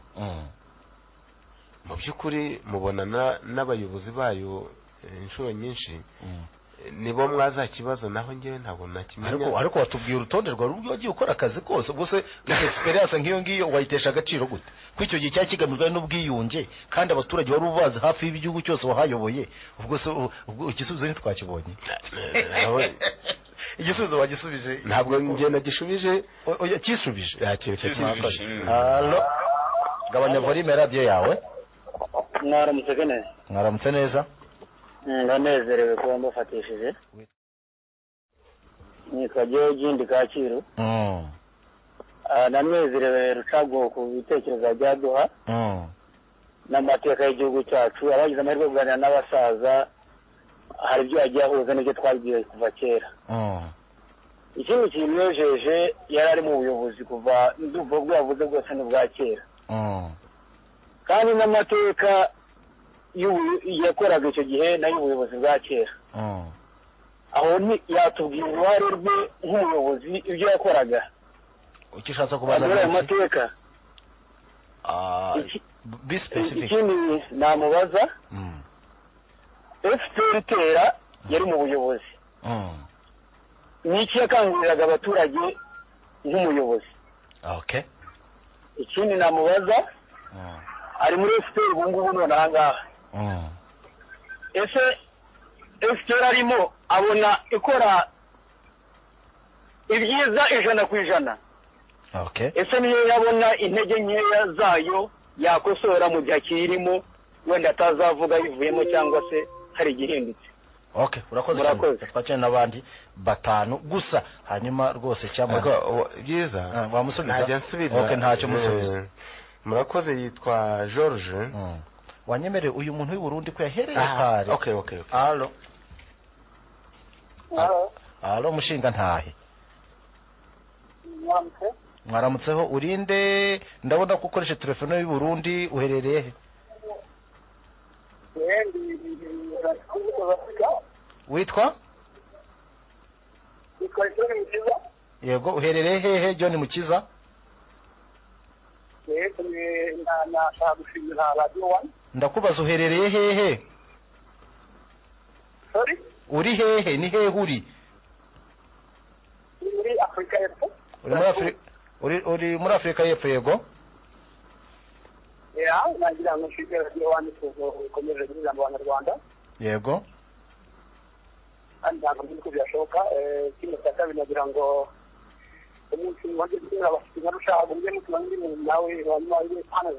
C: mu by'ukuri mubonana n'abayobozi bayo inshuro nyinshi nibo mwaza kibazo naho ngewe ntabwo nakimenya
D: ariko watubwiye urutonde rwawe ubwo wagiye ukora akazi kose ubwo se experience nk'iyo ngiyo wayitesha agaciro gute ko icyo gihe cyari kigamijwe n'ubwiyunge kandi abaturage wari ubazi hafi y'igihugu cyose wahayoboye ubwo se igisubizo ntitwakibonye igisubizo wagisubije
C: ntabwo ngewe nagishubije
D: kisubije
C: yakisubije
D: gabanya volume radiyo yawe
P: mwaramutse neza
D: mwaramutse neza
P: ndanezerewe kuba mbafatishije nitwa george kacyiru ndanezerewe rucago ku bitekerezo bya duha n'amateka y'igihugu cyacu abagize amahirwe yo kuganira n'abasaza hari ibyo yagiye ahuza n'ibyo twagiye kuva kera ikindi kintu yojeje yari ari mu buyobozi kuva ndumva ubwo yavuze bwose ni ubwa kera kandi n'amateka yakoraga icyo gihe n'ay'ubuyobozi bwa kera aho yatubwira uruhare rwe nk'umuyobozi ibyo yakoraga
D: icyo ushatse kubanza
P: muri ayo mateka ikindi namubaza efuperi itera yari mu buyobozi ni iki yakanguriraga abaturage nk'umuyobozi ikindi namubaza ari muri efuperi ubu ngubu none aha ngaha ese efuperi arimo abona ikora ibyiza ijana ku ijana ese niyo yabona intege nkeya zayo yakosora mu gihe akiyirimo wenda atazavuga ayivuyemo cyangwa se hari igihindutse
D: okay urakoze cyane twakeneye n'abandi batanu gusa hanyuma rwose cyangwa
C: byiza
D: wamusubiza
C: okay
D: ntacyo musubiza
C: murakoze yitwa george
D: wanyemereye uyu muntu w'i Burundi ko yahereye kare
C: okay okay okay
D: allo allo mushinga ntahe mwaramutseho urinde ndabona ko ukoresha telefone y'u Burundi uherereye witwa yego uherereye hehe John Mukiza
P: ndakubaza
D: uherereye hehe uri hehe ni hehe uri uri muri afurika y'epfo yego
P: nagira ngo nshinge radiyo wani ikomeje kugira ngo abanyarwanda
D: yego
P: kandi ntabwo nzi ko byashoboka kimwe cya kabiri nagira ngo umunsi wajya gutumira abafite nka rushago mujye mutumira undi muntu nawe hanyuma ujye hano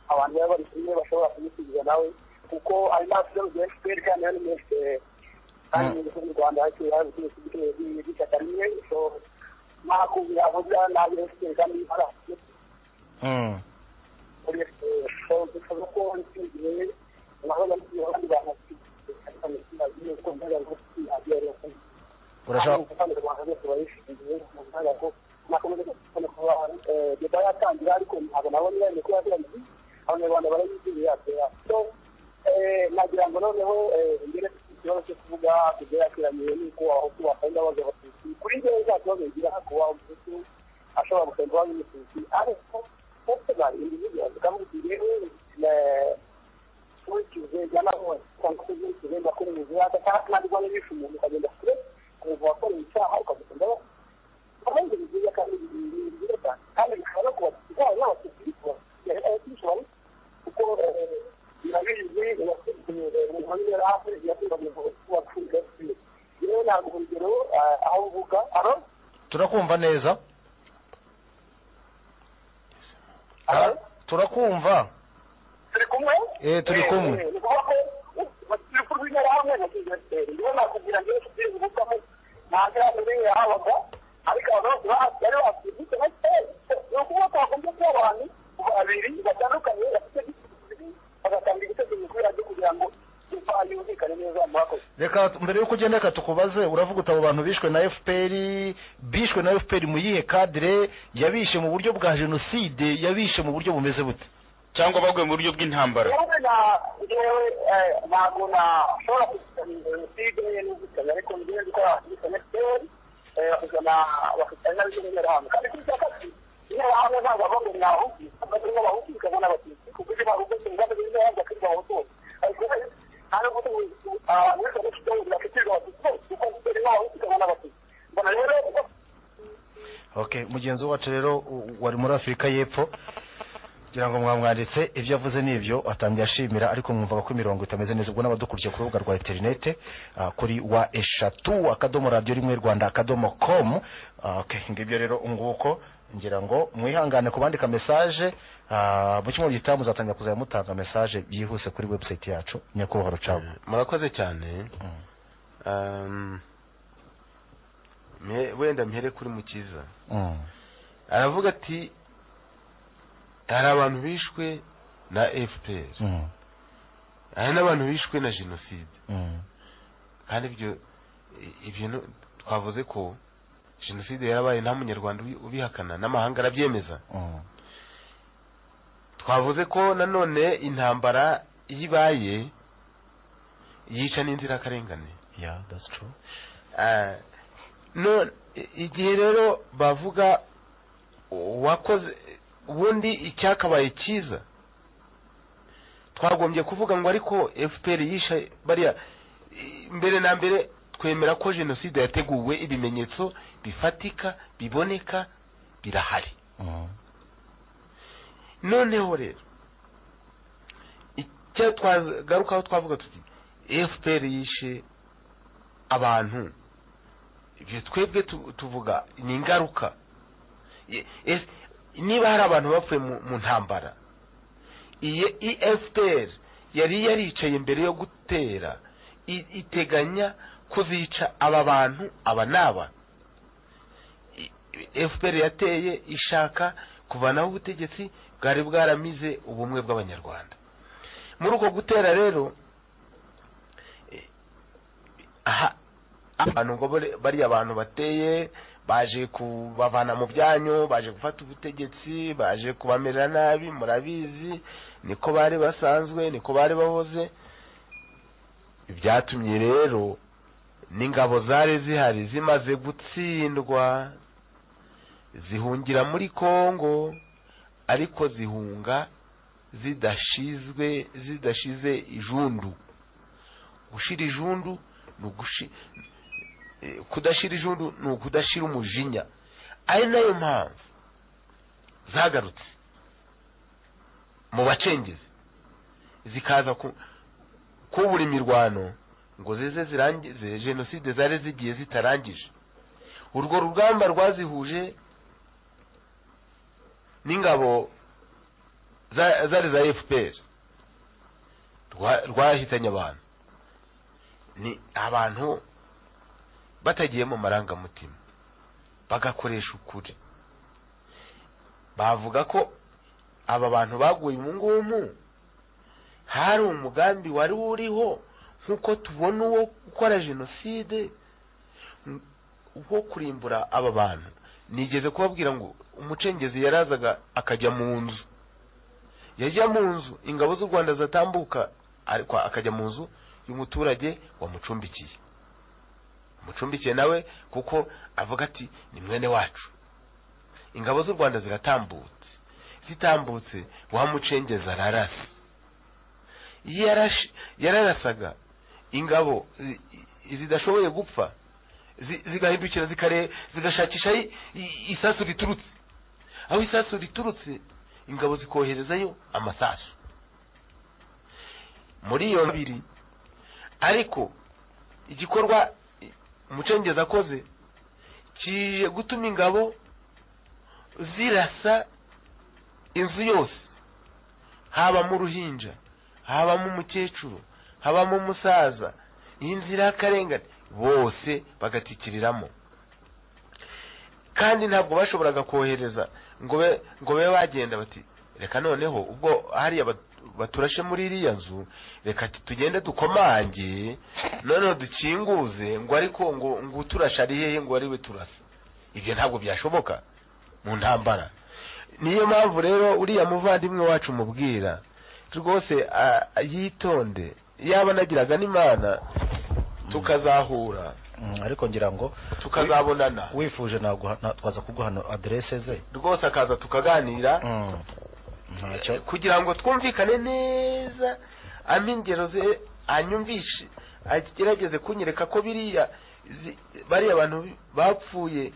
P: abantu baba bari kumwe bashobora kumusubiza nawe kuko hari n'abafite urugero efuperi kandi hano mwese kandi mu gihugu cy'u rwanda hakiri hari ubucuruzi bw'ubucuruzi bw'ishyaka rimwe so ntakumvira avuga nabi efuperi kandi hari afite muri efuperi so dushobora ko n'iki gihe naho bari abandi bantu bafite uko mbega ngo agiye ari
D: urashaka
P: yatangira ariko ntabwo nabona ko yateraniye abanyarwanda barayizirira so nagira ngo noneho ngere ikibazo cyo kuvuga ibyo yateraniye nuko aho wakanda baza abatutsi kuri njyewe nta kibazo ngira kuba umututu ashobora gusenga waba umututu ariko bose bari individuals kavuga uti rero nkurikije jya nawe cyangwa se nkurikije mbakora imizi yaka kandi ntabwo niba umuntu ukagenda kure amabere yari ahakoreye yakundaga kuwapfuye yewe ntabwo urugero aho mvuga aro
D: turakumva neza Ah, turakumva
P: turi kumwe
D: Eh, turi kumwe.
P: Eh, ni ukuvuga ko urubyiruko rw'interahamwe na kinyateri niyo nakubwira ngo nshuti yungukamo nta nterahamwe n'imwe yahabaga ariko abantu bose bahati bari bakwibutse bakeye ni ukuvuga ko hakunze kuba abantu babiri batandukanye bafite igisubizo bagatanga ibitekerezo kuri radiyo kugira ngo imfa yumvikane neza murakoze
D: reka mbere yuko ugenda reka tukubaze uravuga uti abo bantu bishwe na fpr bishwe na fpr mu yihe kadire yabishe mu buryo bwa jenoside yabishe mu buryo bumeze bute
E: cyangwa baguye mu buryo bw'intambara
P: yewe na- yewe eh, ntabwo nashobora kuzikana jenoside n'ubwicanyi ariko ngiye gukora ubwicanyi fpr bakuzana bakuzana n'interahamwe kandi kuri cya kabiri interahamwe ntabwo bavuga ngo ni abahutu bakazana n'abahutu bikazana abatutsi kuko ibyo bahutu ingamba z'interahamwe bakirwa abahutu bose ariko ubundi nta n'ubwo abantu bose bafite ubundi bakirwa abatutsi bose kuko fpr n'abahutu ikazana abatutsi mbona rero uko
D: okay mugenzi wacu rero u- wari muri afurika y'epfo kugira ngo mwamwanditse ibyo avuze n'ibyo atangiye ashimira ariko mwumvaga ko imirongo itameze neza ubwo n'abadukurikiye ku rubuga rwa interinete ah, kuri wa eshatu akadomo radiyo rimwe rwanda akadomo komu Ah, okay ngibyo rero nguko ngira ngo mwihangane ku bandika mesaje ah, mu cyumweru gitaha muzatangira kuzajya mutanga mesaje byihuse kuri webusayiti yacu nyakubahwa rucagu
C: murakoze cyane Um, mpe- wenda mpere kuri mukiza
D: Mm.
C: aravuga ati hari abantu bishwe na fpr
D: Mm.
C: hari n'abantu bishwe na jenoside
D: Mm.
C: kandi ibyo i- ibyo no- twavuze ko jenoside yarabaye nta munyarwanda ubi- ubihakana n'amahanga arabyemeza
D: Mm.
C: twavuze ko nanone intambara iyo ibaye yica n'inzirakarengane
D: yeah that's true
C: Ah, no i- igihe rero bavuga wakoze ubundi icyakabaye cyiza twagombye kuvuga ngo ariko fpr yishe bariya i- mbere na mbere twemera ko jenoside yateguwe ibimenyetso bifatika biboneka birahari
D: Mm.
C: noneho rero icyo twagarukaho twavuga tuti fpr yishe abantu ibyo twebwe tu- tuvuga ni ingaruka Ye- es- niba hari abantu bapfuye mu mu ntambara iyi efuperi yari yaricaye mbere yo gutera i- iteganya kuzica aba bantu aba n'aba efuperi yateye ishaka kuvanaho ubutegetsi bwari bwaramize ubumwe bw'abanyarwanda muri uko gutera rero eh, aha- abantu ngo bare- bariya abantu bateye baje kubavana mu byanyu baje gufata ubutegetsi baje kubamerera nabi murabizi niko bari basanzwe niko bari bahoze ibyatumye rero n'ingabo zari zihari zimaze gutsindwa zihungira muri kongo ariko zihunga zidashizwe zidashize ijundu gushira ijundu ni ugushi eh, kudashira ijundu ni ukudashira umujinya ari nayo mpamvu zagarutse mu bacengezi zikaza ku- kubura imirwano ngo zize zirangize jenoside zari zigiye zitarangije urwo rugamba rwazihuje n'ingabo za- zari za fpr rwa- rwahitanye abantu ni abantu batagiye mu marangamutima bagakoresha ukuri bavuga ko aba bantu baguye umu ngumu hari umugambi wari uriho nk'uko tubona uwo gukora jenoside n- wo kurimbura aba bantu nigeze kubabwira ngo umucengezi yarazaga akajya mu nzu yajya mu nzu ingabo z'u rwanda zatambuka ariko akajya mu nzu y'umuturage wamucumbikiye umucumbikiye nawe kuko avuga ati ni mwene wacu ingabo z'u rwanda ziratambutse zitambutse wa mucengezi ararasa iyo yarashi- yararasaga ingabo zi- i- zidashoboye gupfa zi- zigahindukira zikare zigashakisha i- i- isasu riturutse aho isasu riturutse ingabo zikoherezayo amasasu muri iyo babiri ariko igikorwa umucengezi akoze kije gutuma ingabo zirasa inzu yose habamo uruhinja habamo umukecuru habamo umusaza y'inzira y'akarengane bose bagatikiriramo kandi ntabwo bashoboraga kohereza ngo be ngo babe bagenda bati reka noneho ubwo hariya baturashe muri iriya nzu reka tugende dukomange noneho dukinguze ngo ariko ngo ngo uturasha ari hehe ngo ariwe turasa ibyo ntabwo byashoboka mu ntambara niyo mpamvu rero uriya muvandimwe wacu mubwira rwose yitonde yaba anagiraga n'imana tukazahura
D: ariko ngira ngo
C: tukazabonana
D: wifuje ntabwo twaza kuguha aderese ze
C: rwose akaza tukaganira kugira ngo twumvikane neza ampa ingero ze anyumvishe agerageze kunyereka ko biriya bariya abantu bapfuye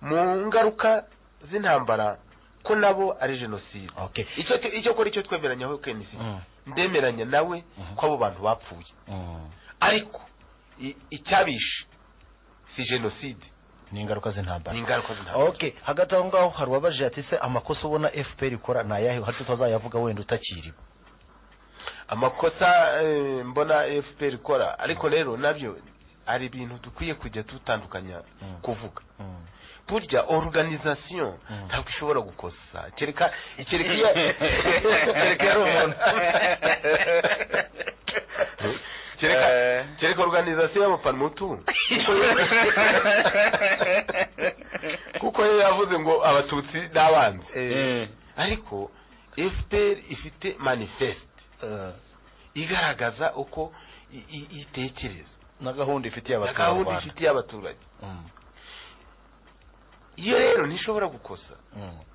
C: mu ngaruka z'intambara ko nabo ari jenoside icyo kora icyo twemeranyaho kenisi ndemeranya nawe ko abo bantu bapfuye ariko icyabishe si jenoside
D: ni ingaruka z'intambara
C: ni ingaruka z'intambara
D: okay hagati aho ngaho hari uwabajije ati se amakosa ubona fpr ikora ni ayahe hato utazayavuga wenda utakiriwe
C: amakosa mbona fpr ikora ariko rero nabyo hari ibintu dukwiye kujya dutandukanya kuvuga burya oruganizasiyo ntabwo ishobora gukosa kereka kereka iyo kereka yari umuntu kereka oruganizasiyo y'abapanutu kuko yo yavuze ngo abatutsi n'abanzi ariko fpr ifite manifeste igaragaza uko itekereza
D: na gahunda
C: ifitiye abaturage iyo rero ntishobora gukosa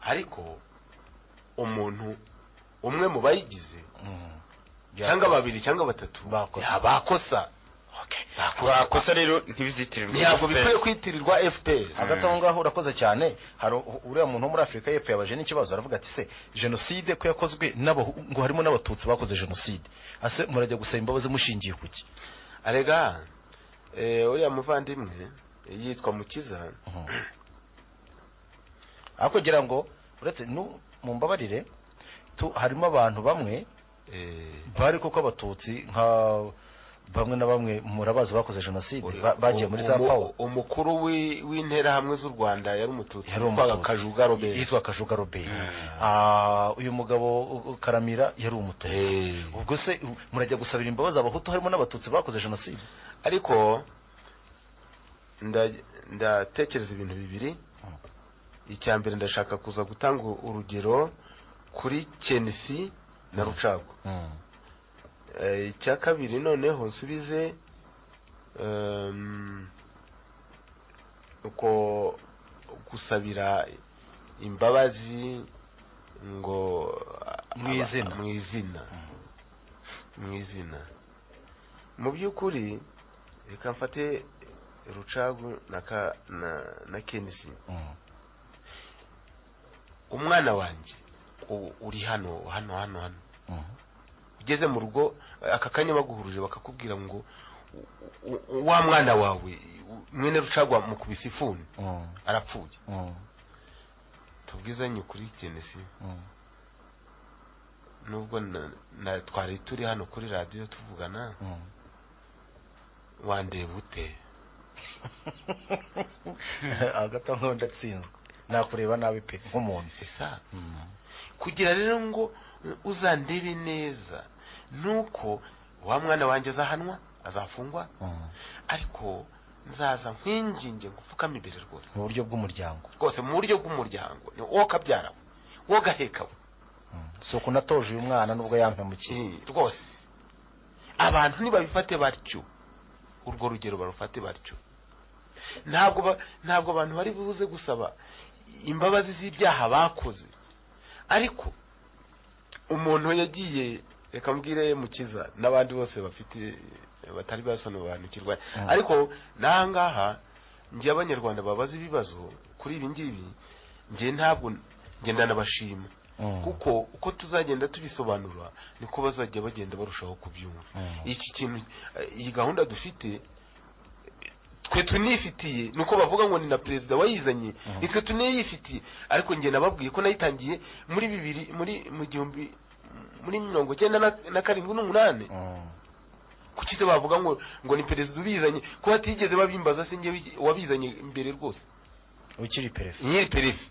C: ariko umuntu umwe mu bayigize cyangwa babiri cyangwa batatu bakosa
E: bakosa rero ntibizitirirwe
C: ntabwo bikwiye kwitirirwa fpr
D: hagati aho ngaho urakoze cyane hari uriya muntu wo muri afurika y'epfo yabaje n'ikibazo aravuga ati se jenoside ko yakozwe ngo harimo n'abatutsi bakoze jenoside ase murajya gusaba imbabazi mushingiye ku ki
C: arega uriya muvandimwe yitwa mukiza
D: aho kugira ngo uretse mumbabarire harimo abantu bamwe bari kuko abatutsi nka bamwe na bamwe murabazi bakoze jenoside bagiye muri za pawa
C: umukuru w'interahamwe z'u rwanda yari umututsi yitwaga kajuga robert
D: yitwa kajuga robert uyu mugabo karamira yari umututsi ubwo se murajya gusabira imbabazi abahutu harimo n'abatutsi bakoze jenoside
C: ariko ndatekereza ibintu bibiri icya mbere ndashaka kuza gutanga urugero kuri kenisi na rucago icya kabiri noneho nsubize uko gusabira imbabazi ngo
D: mu izina
C: mu izina mu izina mu by'ukuri reka mfate rucagu na kenisi umwana wanjye uri hano hano hano hano ugeze mu rugo aka kanya baguhuruje bakakubwira ngo wa mwana wawe mwene rucagwa mu kubisifuni arapfuye tubwizanye ukuri kenesi nubwo twari turi hano kuri radiyo tuvugana wandeba ute
D: hagati aho ngaho ndatsinzwe nakureba nabi pe nk'umuntu
C: kugira rero ngo uzandebe neza nuko wa mwana wanjye azahanwa azafungwa ariko nzaza nkwinginge ngo upfukame imbere rwose
D: mu buryo bw'umuryango
C: rwose mu buryo bw'umuryango ni wowe kabyara we wowe gaheka we
D: si ukuntu atoje uyu mwana nubwo yampemukiye
C: rwose abantu ntibabifate batyo urwo rugero barufate batyo ntabwo ntabwo abantu bari buze gusaba imbabazi z'ibyaha bakoze ariko umuntu yagiye reka mbwire mukiza n'abandi bose bafite batari basobanukirwa ariko n'aha ngaha njye abanyarwanda babaza ibibazo kuri ibi ngibi njye ntabwo ngenda nabashima kuko uko tuzagenda tubisobanura niko bazajya bagenda barushaho kubyumva iki kintu eh, iyi gahunda dufite twe tunifitiye ni uko bavuga ngo ni na perezida wayizanye ni twe tuniyifitiye ariko njye nababwiye ko nayitangiye muri bibiri muri mu gihumbi muri mirongo icyenda na- na karindwi n'umunani kuki se bavuga ngo ngo ni perezida ubizanye ko batigeze babimbaza se njye wabizanye mbere rwose
D: ukiri perefe
C: nyiri perefe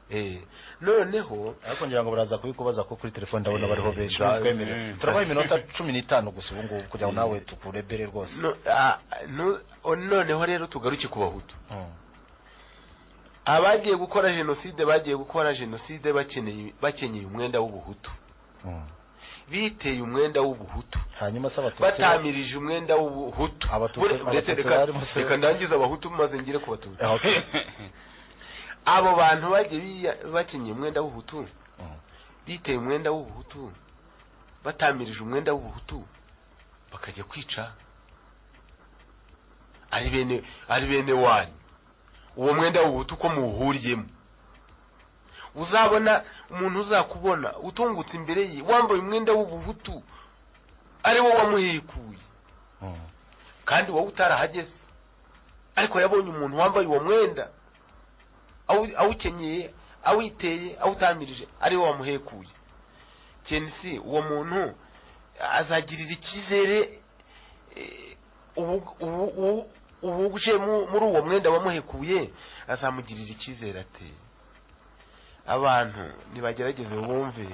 C: eh noneho
D: ariko ngira ngo baraza kubikubaza ko kuri telefone ndabona
C: Eh,
D: bariho benshi
C: ba-
D: ntitwemerewe
C: mm.
D: turabaha iminota cumi n'itanu gusa ubu ngubu kugira ngo
C: Eh.
D: nawe tukurebere rwose
C: No- ah, no- o- noneho rero tugaruke ku bahutu
D: Mm.
C: abagiye gukora jenoside bagiye gukora jenoside bakeneye bakenyeye umwenda w'ubuhutu
D: Mm.
C: biteye umwenda w'ubuhutu
D: hanyuma se abatutsi
C: batamirije umwenda w'ubuhutu
D: Abatutsi-
C: Bure- ndetse
D: Abatutsi
C: reka-
D: barimo se-
C: reka ndangize abahutu maze ngire ku batutsi
D: Ah, okay.
C: abo bantu bagiye biya- bakenyeye umwenda w'ubuhutu biteye umwenda w'ubuhutu batamirije umwenda w'ubuhutu bakajya kwica ari bene ari bene wanyu uwo mwenda w'ubuhutu ko muwuhuriyemo uzabona umuntu uzakubona utungutse imbere ye wambaye umwenda w'ubuhutu ari wo wamuhekuye kandi wowe utarahageze ariko yabonye umuntu wambaye uwo mwenda awu- awukenyeye awiteye awutamirije ari wo wamuhekuye kenisi uwo muntu azagirira icyizere eh, ubu- ubu- ubu- ubuje mu- muri uwo mwenda wamuhekuye azamugirira icyizere ati abantu nibagerageze bumve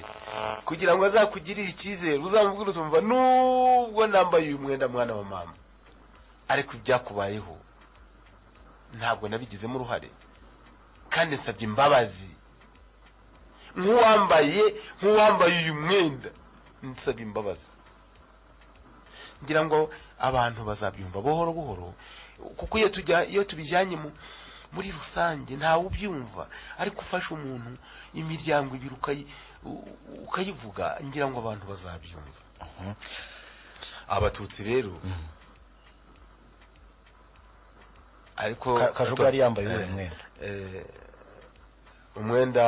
C: kugira ngo azakugirire icyizere uzamubwire utumva nubwo nambaye uyu mwenda mwana wa mama ariko ibyakubayeho ntabwo nabigizemo uruhare kandi nsabye imbabazi nk'uwambaye nk'uwambaye uyu mwenda nsabye imbabazi ngira ngo abantu bazabyumva buhoro buhoro kuko iyo tujya iyo tubijyanye mu muri rusange ntawe ubyumva ariko ufashe umuntu imiryango ibiri ukayi- u- u- ukayivuga ngira ngo abantu bazabyumva abatutsi rero ariko
D: Ka- Kajuga yari yambaye uwuhe
C: Eh,
D: mwenda?
C: eh, umwenda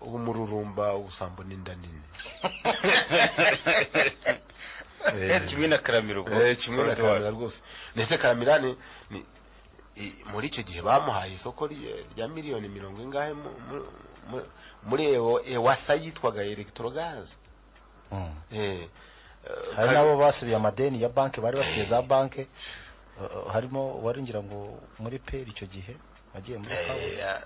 C: w'umururumba ubusambo n'inda nini Eh,
O: Kimwe na Karamiro ubwo.
C: eh, kimwe na karamira rwose ndetse karamira ni ni- i- muri icyo gihe bamuhaye isoko rye- rya miliyoni mirongo ingahe mu- mu- mu- muri ewo- ewasa yitwaga elegitorogazi
D: Mm.
C: Eh,
D: hari
C: Kar-
D: n'abo basubiye amadeni ya banki bari bafite za banki uh, harimo uwari ngira ngo muri peri icyo gihe wagiye muri kaburimbo
C: Eh,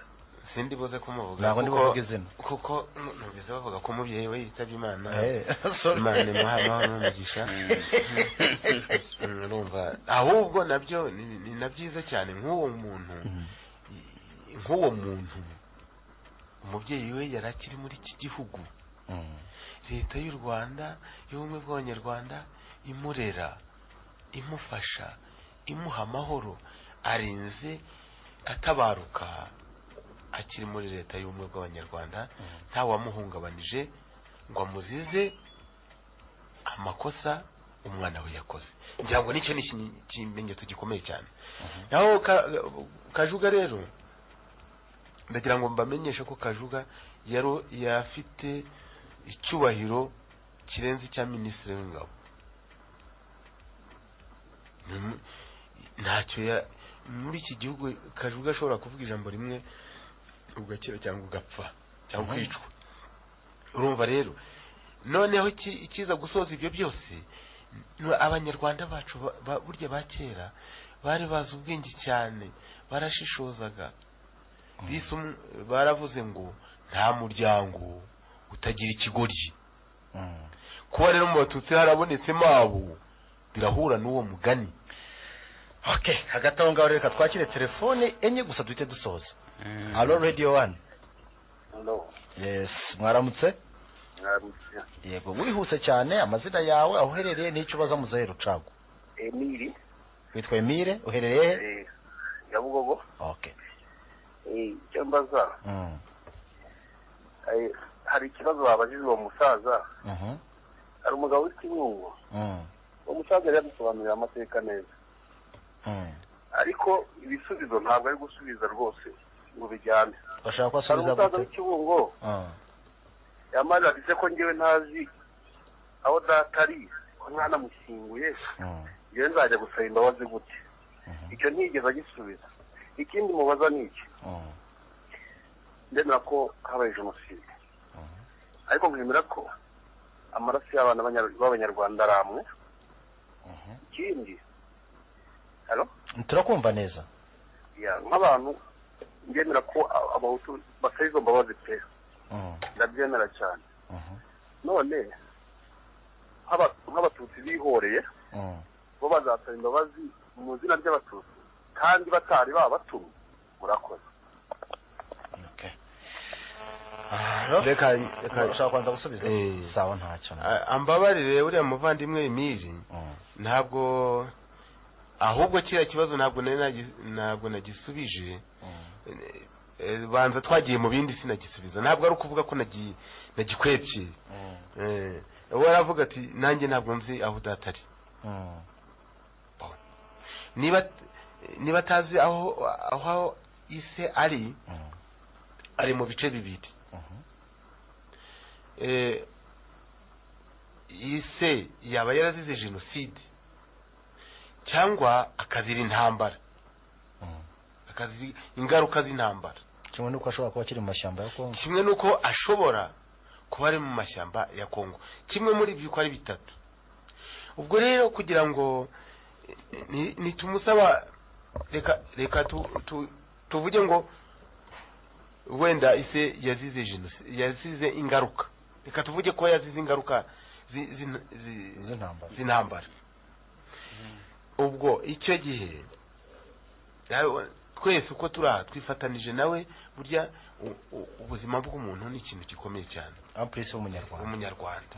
C: sindi buze kumuvuga
D: Ntabwo ndi
C: kuko-
D: buvuge izina.
C: kuko nu- numvise bavuga ko umubyeyi we yitabye imana
D: Eh, sorry.
C: imana imuha amahoro n'umugisha Mm, urumva ahubwo nabyo ni- ni na byiza cyane nk'uwo muntu nk'uwo muntu umubyeyi we yari akiri muri iki gihugu
D: Mm.
C: leta y'u rwanda y'ubumwe bw'abanyarwanda imurera imufasha imuha amahoro arinze atabaruka akiri muri leta y'ubumwe bw'abanyarwanda ntawamuhungabanije ngo amuzize amakosa umwana we yakoze ngira ngo nicyo ni iki- ikimenyetso gikomeye cyane naho Ka- kajuga rero ndagira ngo mbamenyeshe ko kajuga yaro- yafite icyubahiro kirenze icya minisitiri w'ingabo Ni mu- ntacyo ya- muri iki gihugu kajuga ashobora kuvuga ijambo rimwe ugakira cyangwa ugapfa cyangwa
D: Mhm.
C: ukicwa urumva rero noneho iki- ikiza gusoza ibyo byose ni abanyarwanda bacu ba- ba- burya ba kera bari bazi ubwenge cyane barashishozaga bise um- baravuze ngo nta muryango utagira ikigoryi kuba rero mu batutsi harabonetsemo abo birahura n'uwo mugani
D: okay hagati aho ngaho reka twakire telefone enye gusa duhite dusoza alo radio one
N: no
D: yes mwaramutse
N: mwaramutse
D: yego wihuse cyane amazina yawe aho uherereye n'icyo ubaza mu zahe rucagu
N: emiri
D: witwa emile uherereye he
N: eh, nyabugogo
D: okay
N: eh, icyo mbaza
D: Mm.
N: eh, hari ikibazo babajije uwo musaza
D: Mhm.
N: hari umugabo witwa irungu
D: Mm.
N: uwo musaza yari yadusobanurira amateka neza
D: Mm.
N: ariko ibisubizo ntabwo ari gusubiza rwose ngo bijyane
D: bashaka ko
N: hari
D: asubiza
N: umusaza
D: gute
N: w'ikibungo
D: Ah.
N: yamaze afite ko ngewe ntazi aho data ari ko mwanamushyinguye ngewe nzajya gusaba imbabazi gute icyo ntigeze agisubiza ikindi mubaza ni iki ndemera ko habaye jenoside ariko nkemera ko amaraso y'abana b'abanyar- b'abanyarwanda ari amwe ikindi halo
D: turakumva neza
N: ya nk'abantu ndemera ko a- abahutu basaba izo mbabazi pe ndabyemera cyane none nk'aba- nk'abatutsi bihoreye bo bazasaba imbabazi mu izina ry'abatutsi kandi batari babatumye murakoze
O: reka reka
D: ushaka kubanza gusubiza sawa ntacyo
C: A- ambabarire uriya muvandimwe emiri ntabwo ahubwo kiriya kibazo ntabwo nari nagi- ntabwo nagisubije Eh, banza twagiye mu bindi sinagisubiza ntabwo ari ukuvuga ko nagi- nagikwepye Eh, we aravuga ati nanjye ntabwo nzi aho udatari niba niba atazi aho aho ise ari ari mu bice bibiri Eh, ise yaba yarazize jenoside cyangwa akazira intambara akazi ingaruka z'intambara
D: kimwe nuko ashobora kuba akiri mu mashyamba ya kongo
C: kimwe n'uko ashobora kuba ari mu mashyamba ya kongo kimwe muri byo uko ari bitatu ubwo rero kugira ngo eh, ni- nitumusaba reka reka tu, tu, tuvuge ngo wenda ise yazize jenoside yazize ingaruka reka tuvuge ko yazize ingaruka zi- zi- zi- z'intambara ubwo icyo gihe nawe- twese uko turi aha twifatanije nawe burya u- u- ubuzima bw'umuntu ni ikintu gikomeye cyane
D: ampurisi w'umunyarwanda
C: umunyarwanda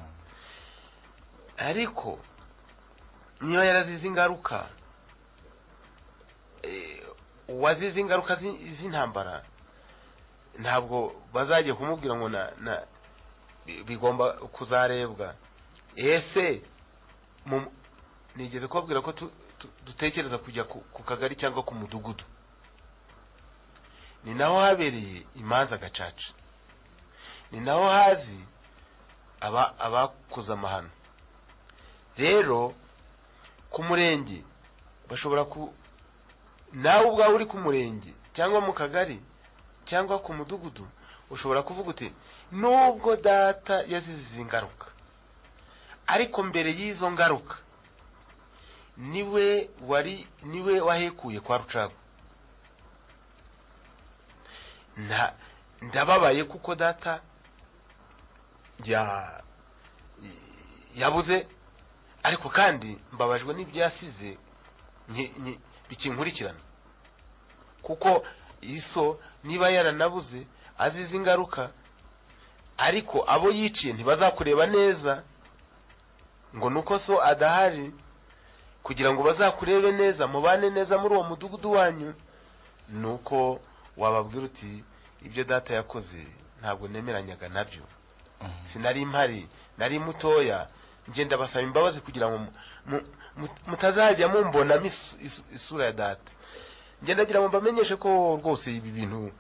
C: ariko niba yarazize ingaruka eh, uwazize ingaruka zi- z'intambara ntabwo bazajya kumubwira ngo na na bi- bigomba kuzarebwa ese mu- nigeze kubabwira ko tu- tu- dutekereza kujya ku ku kagari cyangwa ku mudugudu ni naho habereye imanza gacaca ni naho hazi aba abakoze amahano rero ku murenge bashobora ku nawe ubwawe uri ku murenge cyangwa mu kagari cyangwa ku mudugudu ushobora kuvuga uti nubwo data yazize izi ngaruka ariko mbere y'izo ngaruka niwe wari niwe wahekuye kwa rucagu nta ndababaye kuko data ya yabuze ariko kandi mbabajwe n'ibyo yasize nki- nki- bikinkurikirana kuko iso niba yaranabuze azize ingaruka ariko abo yiciye ntibazakureba neza ngo nuko so adahari kugira ngo bazakurebe neza mubane neza muri uwo mudugudu wanyu nuko wababwira uti ibyo data yakoze ntabwo nemeranyaga nabyo sinari mpari nari mutoya ngenda basaba imbabazi kugira ngo mu- mu- mu- mutazajya mumbonamo isu- isu- isura ya data ngenda ngira ngo mbamenyeshe ko rwose ibi bintu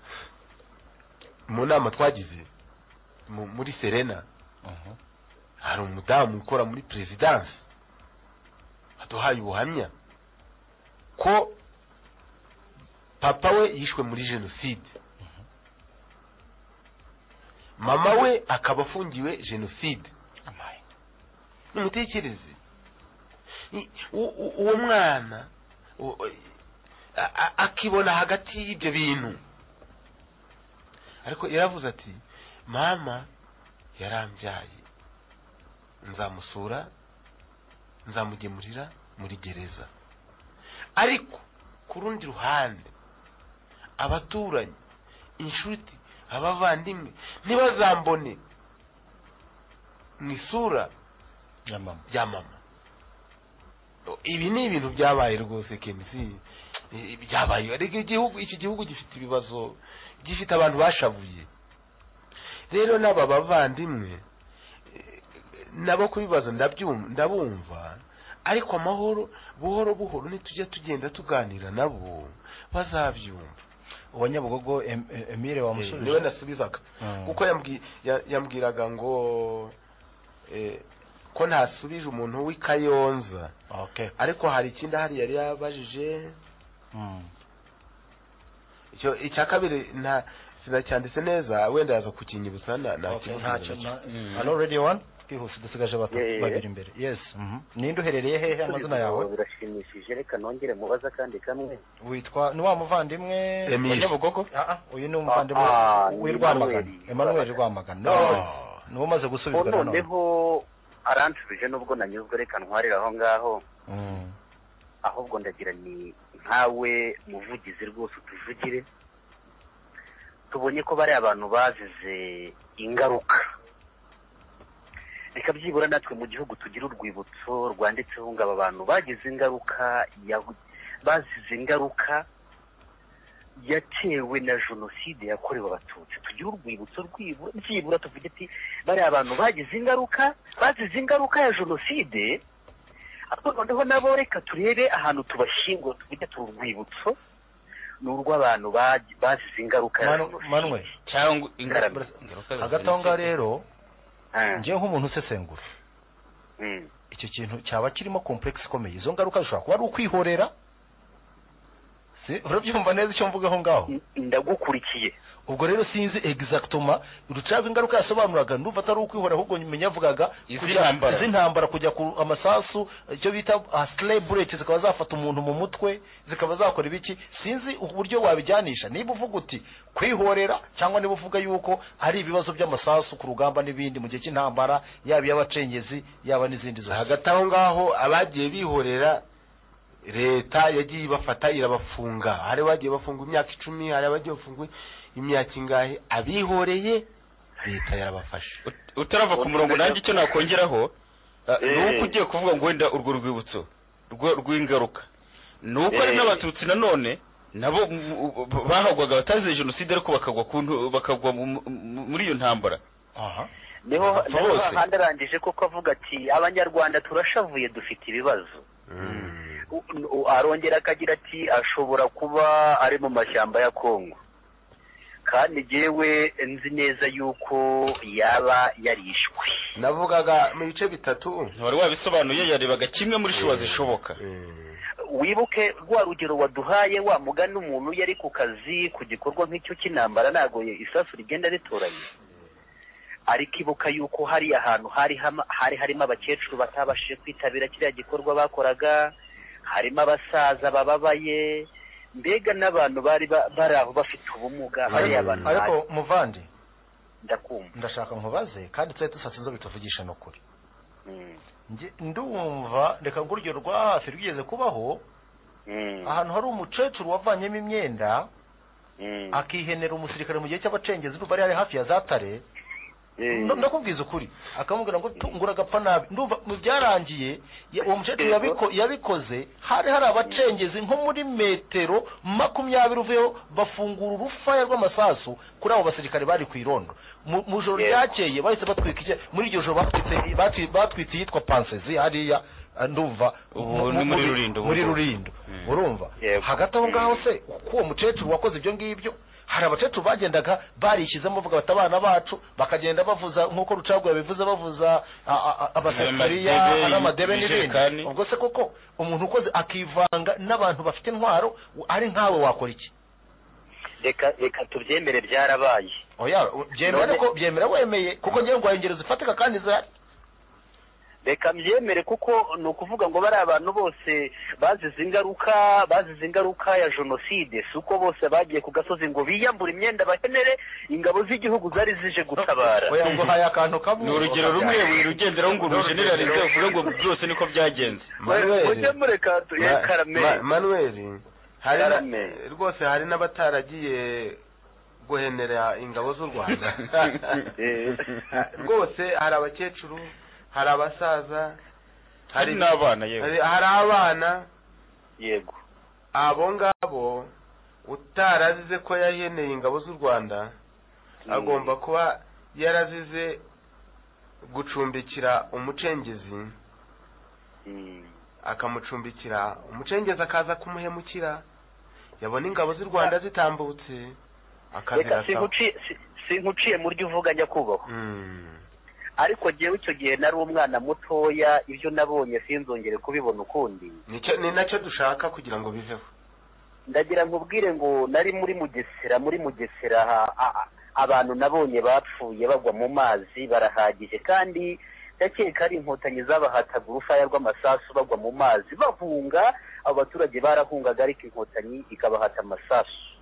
C: mu nama twagize mu- muri serena hari umudamu ukora muri perezidansi aduhaye ubuhamya ko papa we yishwe muri jenoside mama we akaba afungiwe jenoside nimutekereze I- u- u- uwo mwana u- a- a- akibona hagati y'ibyo bintu ariko yaravuze ati mama yarambyaye nzamusura nzamugemurira muri gereza ariko ku rundi ruhande abaturanyi inshuti abavandimwe ntibazambone mu isura
D: ya mama
C: ya mama ibi ni ibintu byabaye rwose kenisi Eh, byabaye ariko igihugu iki gihugu gifite ibibazo gifite abantu bashavuye rero n'aba bavandimwe eh, nabo kubibazo ndabyum- ndabumva ariko amahoro buhoro buhoro nitujya tugenda tuganira nabo bazabyumva
D: uwa nyabugogo Em- Em- emile wamusubije
C: niwe nasubizaga
D: Mm.
C: kuko yambwi- ya- yambwiraga ngo eh, ko ntasubije umuntu w'i kayonza
D: okay
C: ariko hari ikindi ahari yari yabajije
D: Mm.
C: icyo icya kabiri nta sinacyanditse neza wenda yaza kukinyibutsa na nta
D: Okay,
C: kibazo
D: ntacyo
C: ngira.
D: nta- Hello, Radio One? twihuse dusigaje batatu
K: Yeah, yeah, yeah.
D: babiri imbere yes mhm. ninde uherereye hehe amazina yawe
K: birashimishije reka nongere mubaza kandi kamwe
D: witwa ni wa muvandimwe
K: Emile.
D: wa nyabugogo Ah, ah, uyu ni umuvandimwe
K: Ah, ah,
D: w'i
K: ni
D: rwamagana
K: Emmanuel.
D: emmanuel rwamagana
K: Oh.
D: nawe niwe umaze gusubizwa nanone
K: noneho aransubije nubwo nanyuzwe reka ntwarire aho ngaho
D: Mm.
K: ahubwo ndagira ni nkawe muvugizi rwose utuvugire tubonye ko bariya abantu bazize ingaruka reka byibura natwe mu gihugu tugira urwibutso rwanditseho ngo aba bantu bagize ingaruka ya- bazize ingaruka yatewe na jenoside yakorewe abatutsi tugire urwibutso rwibu- byibura tuvuge ati bariya abantu bagize ingaruka bazize ingaruka ya jenoside ariko noneho nabo reka turebe ahantu tubashyingura tuvuge turi urwibutso ni urw'abantu bagi- bazize ingaruka ya
D: Manu-
K: jenoside
D: manwe
E: cyangwa
K: ingaruka
D: hagati aho ngaho rero ngewe nk'umuntu usesengura
K: Mm.
D: icyo kintu cyaba kirimo complex ikomeye izo ngaruka zishobora kuba ari ukwihorera si urabyumva neza icyo mvuga aho ngaho
K: ndagukurikiye
D: ubwo rero sinzi exactement rucaga ingaruka yasobanuraga ndumva atari ukwihorera ahubwo nyuma yavugaga kujya-
E: Iz'intambara.
D: iz'intambara kujya ku amasasu icyo bita slay bullet zikaba zafata umuntu mu mutwe zikaba zakora ibiki sinzi uburyo wabijyanisha niba uvuga uti kwihorera cyangwa niba uvuga yuko hari ibibazo by'amasasu ku rugamba n'ibindi mu gihe cy'intambara yaba iy'abacengezi yaba n'izindi zose
C: hagati aho ngaho abagiye bihorera leta yagiye ibafata irabafunga hari abagiye bafunga imyaka icumi hari abagiye bafunga imyaka ingahe abihoreye leta yarabafashe
E: utarava ku murongo nanjye icyo nakongeraho eh, ni
C: Eh.
E: uko ugiye kuvuga ngo wenda urwo rwibutso rwo- rw'ingaruka ni uko hari
C: Eh.
E: n'abatutsi nanone nabo m- m- bahagwaga batazize jenoside ariko bakagwa ku ntu- bakagwa mu- mu- muri iyo ntambara
K: niho
E: Bapfa
K: niho
E: bose.
K: hahandi arangije koko avuga ati abanyarwanda turashavuye dufite ibibazo U- u- arongera akagira ati ashobora kuba ari mu mashyamba ya kongo kandi jyewe nzi neza yuko yaba yarishwe
C: navugaga mu bice bitatu
E: wari wabisobanuye yarebaga kimwe muri shuwa zishoboka
K: wibuke rwa rugero waduhaye wa mugani umuntu yari ku kazi ku gikorwa nk'icyo cy'intambara ntabwo isasu rigenda ritoranye ariko ibuka yuko hari ahantu hari hama- hari harimo abakecuru batabashije kwitabira kiriya gikorwa bakoraga harimo abasaza bababaye mbega n'abantu bari ba- bari aho bafite ubumuga hariya abantu
D: ariko
K: bari-
D: muvandi
K: ndakumva
D: ndashaka nkubaze kandi twari dusatse inzobe tuvugisha ni ukuri
K: Mm.
D: Nge- ndumva reka nguryo rwa hafi rwigeze kubaho ahantu hari umukecuru wavanyemo imyenda akihenera umusirikare mu gihe cy'abacengezi ndumva ari hari hafi ya zatare Ndo- ndakubwiza ukuri akamubwira ngo tu- ngura agapfa nabi ndumva mu byarangiye ya- uwo mukecuru yabiko- yabikoze hari hari abacengezi nko muri metero makumyabiri uvuyeho bafungura urufaya rw'amasasu kuri abo basirikare bari ku irondo mu mu joro ryakeye bahise batwika icya- muri iryo joro batwitse- batwi- batwitse iyitwa pansezi hariya ah, ndumva
E: Ubu
D: mu-
E: ni
D: mu-
E: muri
D: mu-
E: Rulindo,
D: muri
E: ubu.
D: rurindo
E: Mm.
D: urumva hagati aho ngaho se uko uwo mukecuru wakoze ibyo ngibyo hari abakecuru bagendaga barishyizemo bavuga bati abana bacu bakagenda bavuza nk'uko rucagu yabivuze bavuza a- a- a- abasafariya
E: Amadebe,
D: n'amadebe n'ibindi
E: ibijerekani.
D: ubwo se koko umuntu ukoze akivanga n'abantu bafite intwaro ari nkawe wakora iki
K: reka reka tubyemere byarabaye
D: oya byemera
K: None-
D: ariko byemera wemeye kuko ngewe ngo ingero zifatika kandi zihari
K: reka mbyemere kuko ni ukuvuga ngo bari abantu bose bazize ingaruka bazize ingaruka ya jenoside si uko bose bagiye ku gasozi ngo biyambure imyenda bakenere ingabo z'igihugu zari zije gutabara
D: oya ngo haye akantu kamwe
E: ni urugero rumwe rugenderaho ngo urujeneralize uvuge ngo byose niko byagenze
C: Mujye
K: mureka
C: Ma- manuel hari na- rwose hari n'abataragiye guhenera ingabo z'u rwanda rwose hari abakecuru hari abasaza
E: hari n'abana yewe
C: hari hari abana
K: yego
C: abo ngabo utarazize ko yaheneye ingabo z'u rwanda agomba kuba yarazize gucumbikira umucengezi akamucumbikira umucengezi akaza kumuhemukira
Q: yabona ingabo z'u rwanda zitambutse
K: reka
Q: akazirasa
K: sinkuciye si- sinkuciye mu ryo uvuga njya kubaho ariko jyewe icyo gihe nari umwana mutoya ibyo nabonye sinzongere kubibona ukundi
Q: Nicyo- ni nacyo dushaka kugira ngo biveho
K: ndagira nkubwire ngo nari muri mugesera muri mugesera ha- a- a- abantu nabonye bapfuye bagwa mu mazi barahagije kandi ndakeka ari inkotanyi zabahataga urufaya rw'amasasu bagwa mu mazi bahunga abo baturage barahungaga ariko inkotanyi ikabahata amasasu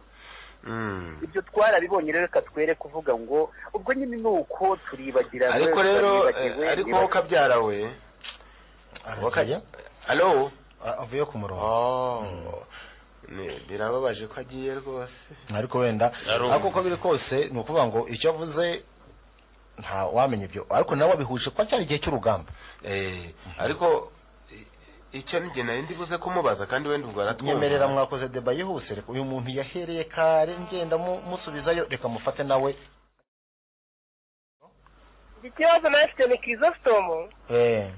K: ibyo twarabibonye rero reka twere kuvuga ngo ubwo nyine ni uko turibagirana
C: ariko rero
K: turibagiwe,
C: eh, ariko wowe
K: nibagiwe.
C: kabyara we
D: wakajya
C: alo
D: avuye ku murongo
C: Ni- birababaje ko agiye rwose
D: ariko wenda
C: Arumva.
D: ariko uko biri kose ni ukuvuga ngo icyo avuze nta wamenya ibyo ariko nawe wabihuje kuba cyari igihe cy'urugamba
C: Eh, ariko i- icyo ni nari ndibuze kumubaza kandi wenda ubwo aratwumva
D: nyemerera mwakoze deba yihuse reka uyu muntu yahereye kare ngenda mu- musubizayo reka mufate nawe
M: iki kibazo nawe mfite ni kirisositomu
D: eh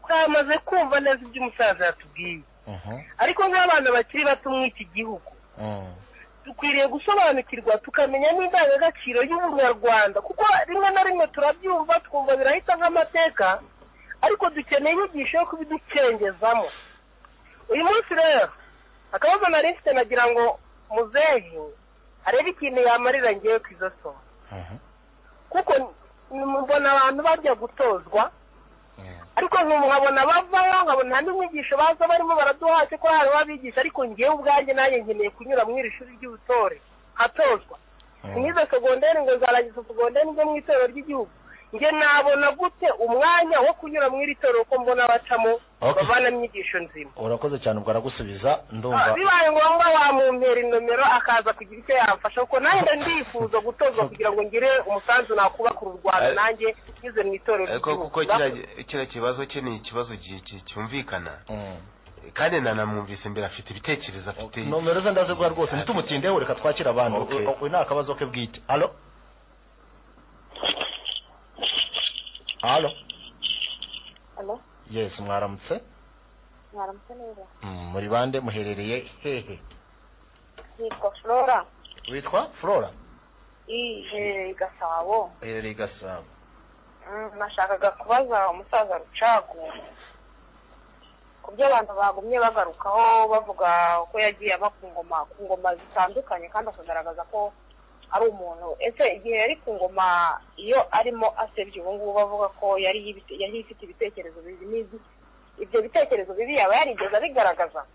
M: twamaze kumva neza ibyo umusaza yatubwiye
D: mhm
M: ariko nk'abana bakiri bato muri iki gihugu
D: mhm
M: dukwiriye gusobanukirwa tukamenya n'indangagaciro y'ubunyarwanda kuko rimwe na rimwe turabyumva twumva birahita nk'amateka ariko dukeneye inyigisho yo kubiducengezamo uyu munsi rero akabazo nari mfite nagira ngo muzehe arebe ikintu yamarira ngewe ku izo somo kuko n- mbona abantu bajya gutozwa ariko nkabona bavaho nkabona nta n'umwigisho baza barimo baraduha ko hari abigisha ariko ngewe ubwanjye nanjye nkeneye kunyura muri iri shuri ry'ubutore hatozwa nize segonderi ngo nzarangiza segonderi njye mu itorero ry'igihugu njye nabona gute umwanya wo kunyura mu iri torero ko mbona bacamo
D: Okay.
M: bavanamo inyigisho nzima
D: urakoze cyane ubwo aragusubiza ndumva
M: Ah, bibaye ngombwa wamumpera inomero akaza kugira icyo yamfasha kuko nanjye nda ndifuza gutozwa kugira ngo ngire umusanzu nakubakura u rwanda
C: Eh.
M: nanjye nyuze mu itorero
C: ariko
M: ry'igihugu
C: kuko kiriya- kiriya kibazo cye ni ikibazo gi- gi- cyumvikana kandi nanamwumvise mbere afite ibitekerezo afite
D: nomero ze ndaze guha rwose ntitumutindeho reka twakira abandi
C: Okay.
D: ubu ni akabazo ke bwite alo alo
R: Alo,
D: yes mwaramutse
R: mwaramutse neza
D: Mm, muri bande muherereye hehe
R: nitwa flora
D: witwa flora
R: iherereye i gasabo
D: uherereye i gasabo
R: Mm, nashakaga kubaza umusaza rucagu ku byo abantu bagumye bagarukaho bavuga ko yagiye aba ku ngoma ku ngoma zitandukanye kandi akagaragaza ko ari umuntu ese igihe yari ku ngoma iyo arimo asebya ubu ngubu bavuga ko yari yibite- yari ifite ibitekerezo bibi n'ibi ibyo bitekerezo bibi yaba yarigeze abigaragaza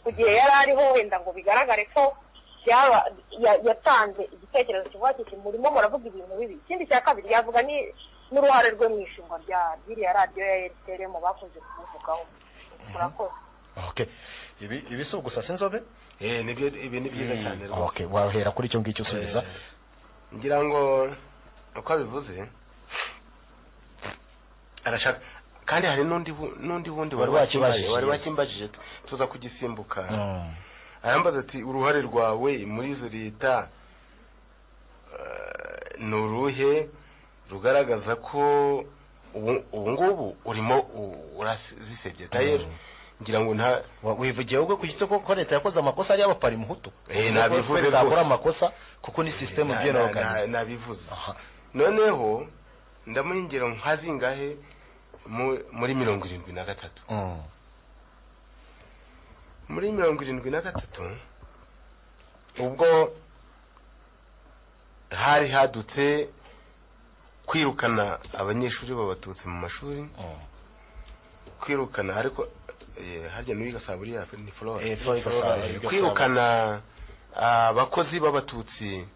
R: ku gihe yari ariho wenda ngo bigaragare ko byaba ya- yatanze igitekerezo kivuga kiti murimo muravuga ibintu bibi ikindi cya kabiri yavuga ni- n'uruhare rwe mu ishingwa rya biriya radiyo ya rtr mu bakunze kumuvugaho murakoze
D: okay ibi ibi si ugusasa inzobe
C: eh nibyo ibi ni byiza cyane rwose
D: okay wahera kuri icyo ngicyo usubiza
C: ngira ngo uko abivuze arashaka kandi hari n'undi bu- n'undi wundi wari
D: Wari
C: wakimbaje
D: wakimbajije.
C: wari wakimbajije tu- tuza kugisimbuka
D: Mm.
C: arambaza ati uruhare rwawe muri izo leta eh, ni uruhe rugaragaza ko ubu ubu ngubu urimo urazisebye tayeri ngira ngo nta
D: Wa- wivugiye ubwo ku gito ko leta yakoze amakosa ari y'abapari muhutu
C: Eh, nabivuze
D: Leta yakora
C: rwose.
D: amakosa kuko ni sisitemu
C: Na-
D: byera
C: na- na- nabivuze noneho ndamuha ingero nka zingahe mu- muri mirongo irindwi na gatatu muri mirongo irindwi na gatatu ubwo hari hadutse kwirukana abanyeshuri babatutsi mu mashuri kwirukana ariko eh, harya n'uwiga saa buriya ni
D: Eh, Flora, Flora,
C: flora
D: yiga
C: kwirukana abakozi b'abatutsi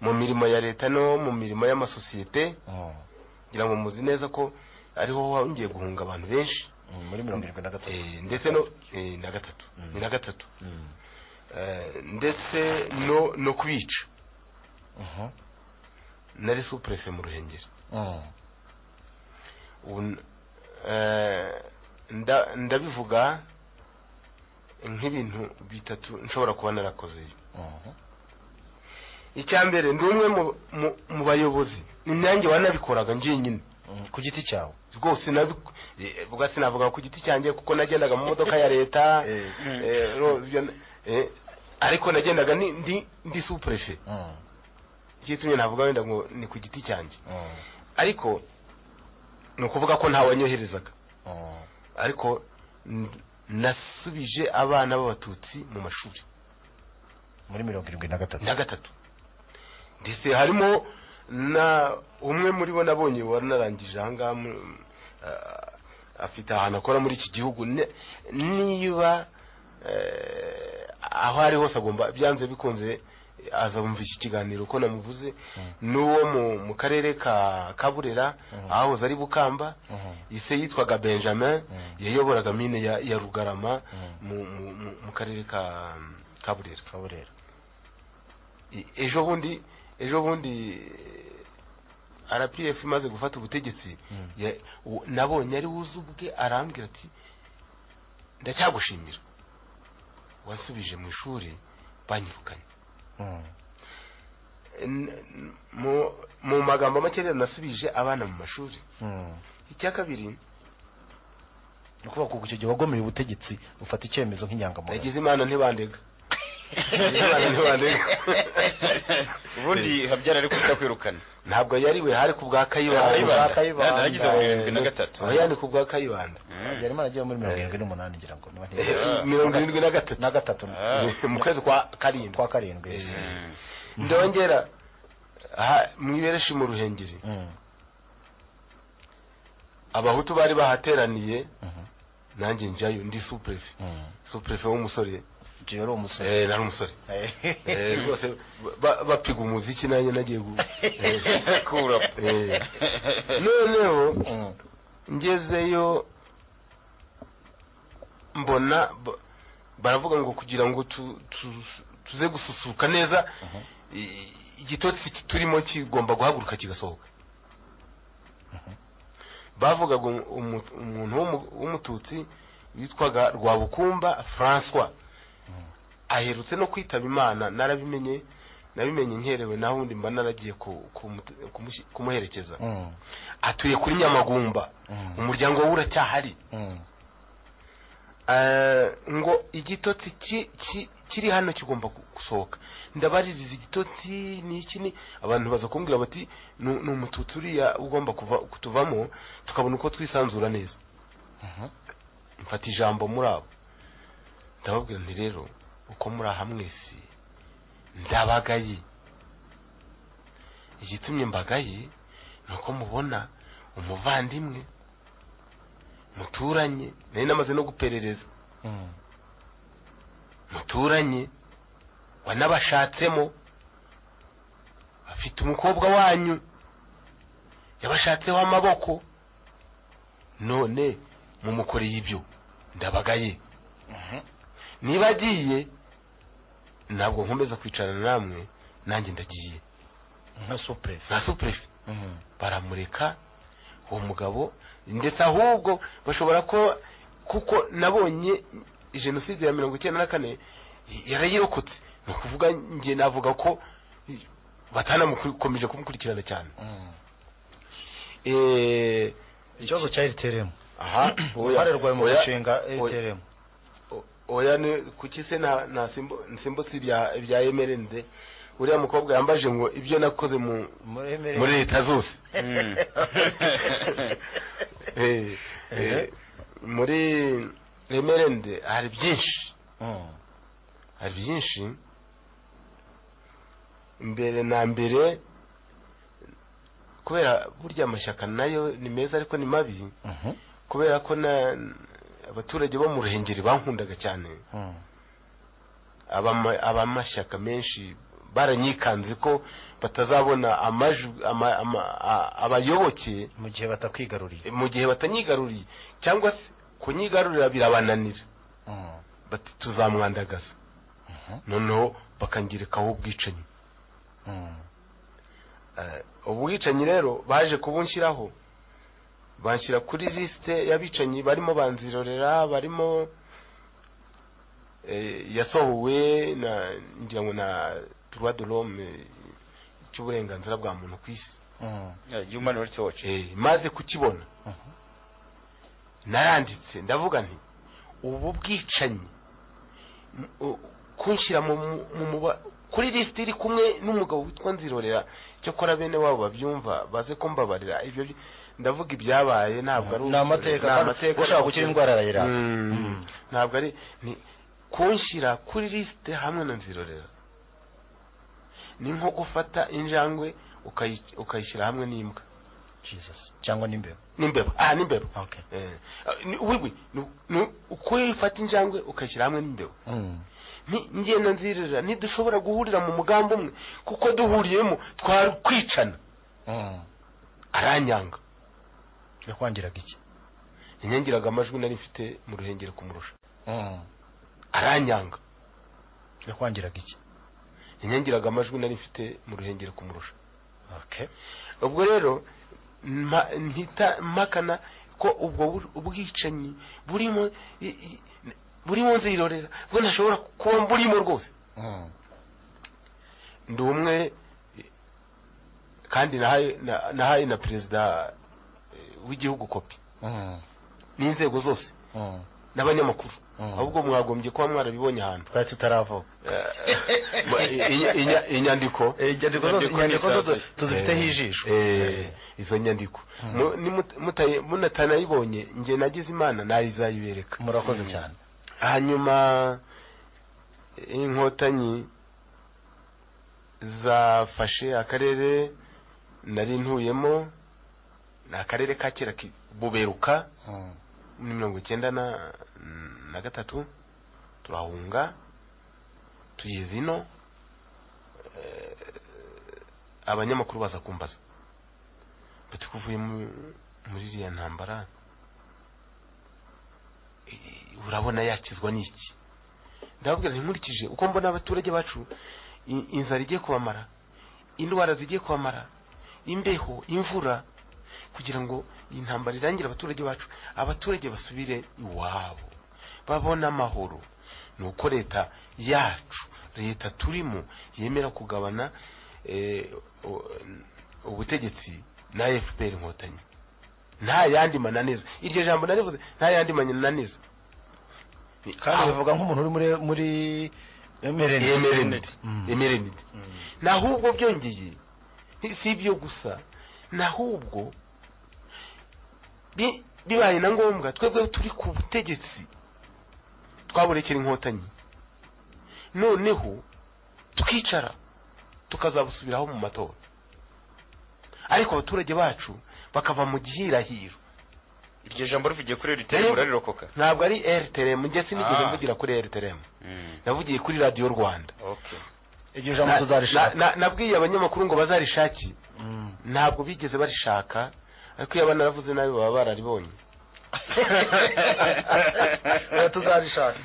C: mu mirimo ya leta no mu mirimo y'amasosiyete ngira ngo muzi neza ko ariho wongeye guhunga abantu benshi
D: muri mirongo irindwi na gatatu
C: ndetse no eh, na gatatu ni na gatatu Eh, ndetse no no kubica nari supurese mu ruhengeri ubu n- eh, nda- ndabivuga nk'ibintu bitatu nshobora kuba narakoze icya mbere ndi umwe mu- mu- mu bayobozi ni nanjye wanabikoraga njyenyine
D: ku giti cyawe
C: rwose nabi- eh, ubwo sinavuga ku giti cyanjye kuko nagendaga mu modoka ya leta eh, ro- ibyo- eh, ariko nagendaga ni- ndi ndi supurefe ikitumye navuga wenda ngo ni ku giti cyanjye ariko ni ukuvuga ko ntawe wanyoherezaga ariko n- nasubije abana b'abatutsi mu mashuri
D: muri mirongo irindwi na gatatu
C: na gatatu ndetse harimo na umwe muri bo nabonye wari narangije aha ngaha mu- ah, afite ahantu akora muri iki gihugu Ne- niba eh, aho ari hose agomba byanze bikunze azabumva iki kiganiro uko namuvuze n'uwo mu- mu karere ka kaburera ahahoze ari bukamba ise yitwaga benjamin yayoboraga mine ya ya rugarama mu- mu- mu- mu karere ka kaburera
D: kaburera
C: ejo bundi ejo bundi eh, rpf imaze gufata ubutegetsi ya- u- nabonye ari wuze ubwe arambwira ati ndacyagushimira wasubije mu ishuri banyirukanye N- n- mu- mu magambo make rero nasubije abana mu mashuri icya kabiri
D: ni ukuvuga ko icyo gihe wagomeye ubutegetsi ufata icyemezo nk'inyangamuntu
C: nagize imana ntibandega nagize imana ntibandega
E: ubundi habyara ariko utakwirukana
C: ntabwo yariwe hari ku bwa kayibanda
E: Kayibanda. Nana yagize mu irindwi na gatatu.
C: Oya, ni ku bwa kayibanda
D: yarimo aragiye muri mirongo irindwi n'umunani ngira ngo niba
C: Eh, mirongo irindwi na gatatu
D: na gatatu
C: mu kwezi kwa karindwi
D: kwa karindwi
C: ndongera aha mu ibereshi mu ruhengeri abahutu bari bahateraniye nanjye njyayo ndi supurefe supurefe w'umusore
D: njyewe ari umusore
C: eh nari umusore eh rwose ba- bapiga umuziki nanjye nagiye gu eh,
E: Cool up.
C: eh. noneho ngezeyo mbona ba- baravuga ngo kugira ngo tu- tu- tuze gususuruka neza i- igitotsi turimo kigomba guhaguruka kigasohoka bavugaga umu- umu- umuntu w'umu- w'umututsi witwaga rwabukumba francois aherutse no kwitaba imana narabimenye nabimenye nkerewe naho ubundi mba naragiye ku- kumu- kumushi- kumuherekeza atuye kuri nyamagumba umuryango we uracyahari Eh, ngo igitotsi ki- ki- kiri hano kigomba gu- gusohoka ndabaririza igitotsi ni iki ni abantu baza kumbwira bati ni ni umututsi uriya ugomba kuva kutuvamo tukabona uko twisanzura neza mfata ijambo muri abo ndababwira nti rero uko muri aha mwese ndabagaye igitumye mbagaye ni uko mubona umuvandimwe muturanye nari namaze no guperereza muturanye wanabashatsemo afite umukobwa wanyu yabashatseho amaboko none mumukoreye ibyo ndabagaye niba agiye ntabwo nkomeza kwicarana namwe nanjye ndagiye
D: nka supurefe
C: nka supurefe baramureka uwo mugabo ndetse ahubwo bashobora ko kuko nabonye jenoside ya mirongo icyenda na kane yarayirokotse ni ukuvuga njye navuga ko batanamukomeje kumukurikirana cyane Eh,
D: ikibazo cya rtrm
C: aha oya,
D: uruhare rwawe mu
C: oya,
D: gushinga
C: oya,
D: rtrm
C: oya ni kuki se nta nta simbo- nsimbutse ibya ibya emerenze uriya mukobwa yambaje ngo ibyo nakoze mu muri leta zose Eh, eh, muri remerende hari byinshi hari byinshi mbere na mbere kubera burya amashyaka nayo ni meza ariko ni mabi kubera ko na abaturage bo mu ruhengeri bankundaga cyane abama- abamashyaka menshi baranyikanze ko batazabona amajwi ama- ama- a- abayoboke
D: mu gihe batakwigaruriye
C: mu gihe batanyigaruriye cyangwa se kunyigarurira birabananira bati tuzamwandagaza noneho bakangirikaho ubwicanyi Eh, ubwicanyi rero baje kubunshyiraho banshyira kuri lisite y'abicanyi barimo banzirorera barimo eh, yasohowe na ngira ngo na droit de l'homme cy'uburenganzira bwa muntu ku isi
E: human rights watch
C: Eh, maze kukibona naranditse ndavuga nti ubu bwicanyi m- u- kunshyira mu mu- mu ba- kuri lisiti iri kumwe n'umugabo witwa nzirorera cyakora bene wabo babyumva baze kumbabarira ibyo bi- ndavuga ibyabaye ntabwo ari
D: Ni amateka,
C: ni
D: kandi
C: amateka
D: ushaka gukira indwara arayirara.
C: Mm, ntabwo ari ni kunshyira kuri lisite hamwe na nzirorera ni nko gufata injangwe ukayi- ukayishyira hamwe n'imbwa
D: cyangwa n'imbeba
C: n'imbeba ah n'imbeba
D: okay.
C: eh, ni- wigwi ni- ni ukuyifata injangwe ukayishyira hamwe n'imbeba
D: Mm.
C: Ni- ngenda nzirira ntidushobora guhurira mu mugambi umwe kuko duhuriyemo twakwicana
D: Mm.
C: aranyanga
D: yakwangiraga iki
C: yanyangiraga amajwi nari mfite mu ruhengeri kumurusha
D: Mm.
C: aranyanga
D: yakwangiraga iki
C: yanyangiraga amajwi nari mfite mu ruhengeri kumurusha
D: okay
C: ubwo rero mpa- mpita mpakana ko ubwo bur- ubwicanyi burimo i- i- burimo nzirorera bwo ntashobora kuba burimo rwose
D: Mm.
C: ndi umwe kandi nahaye na- nahaye na perezida eh, w'igihugu kopi
D: Mm.
C: n'inzego zose
D: Mm.
C: n'abanyamakuru
D: Mm.
C: ahubwo mwagomye kuba mwarabibonye ahantu
D: twari tutaravuga
C: inyandiko
D: inyandiko zose- inyandiko zose tuzifiteho
C: Eh,
D: ijisho.
C: eh, izo nyandiko
D: Mm.
C: Mu- nimut- mutaye- munatanayibonye nge nagize imana nayizayibereka
D: murakoze cyane
C: hanyuma inkotanyi zafashe akarere nari ntuyemo ni akarere ka kera ki- buberuka
D: Mm.
C: muri mirongo icyenda na na gatatu turahunga tugeze ino eh, abanyamakuru baza kumbaza bati kuvuye mu- muri iriya ntambara eh, urabona yakizwa n'iki ndababwira nti nkurikije uko mbona abaturage bacu i- inzara igiye kubamara indwara zigiye kubamara imbeho imvura kugira ngo iyi ntambara irangire abaturage bacu abaturage basubire iwabo babone amahoro ni uko leta yacu leta turimo yemera kugabana eh, o- ubutegetsi na fpr inkotanyi nta yandi mananiza iryo jambo narivuze nta yandi mananiza
D: kandi bivuga nk'umuntu uri muri muri emerenide
C: Emerenide.
D: Mm.
C: emerenide nahubwo byongeye si- si ibyo gusa nahubwo bi- bibaye na ngombwa twebwe turi ku butegetsi twaburekera inkotanyi noneho tukicara tukazabusubiraho mu matora ariko abaturage bacu bakava mu gihirahiro
E: iryo jambo rivugiye kuri rtm urarirokoka
C: ntabwo ari rtrm njye sinigeze
E: Ah.
C: mvugira kuri rtrm navugiye kuri radiyo rwanda
E: okay
D: iryo jambo tuzarishaka.
C: na- na- nabwiye abanyamakuru ngo bazarishake
D: Mm.
C: ntabwo bigeze barishaka ariko iyo abana baravuze nabi baba bararibonye
D: Eh, tuzarishaka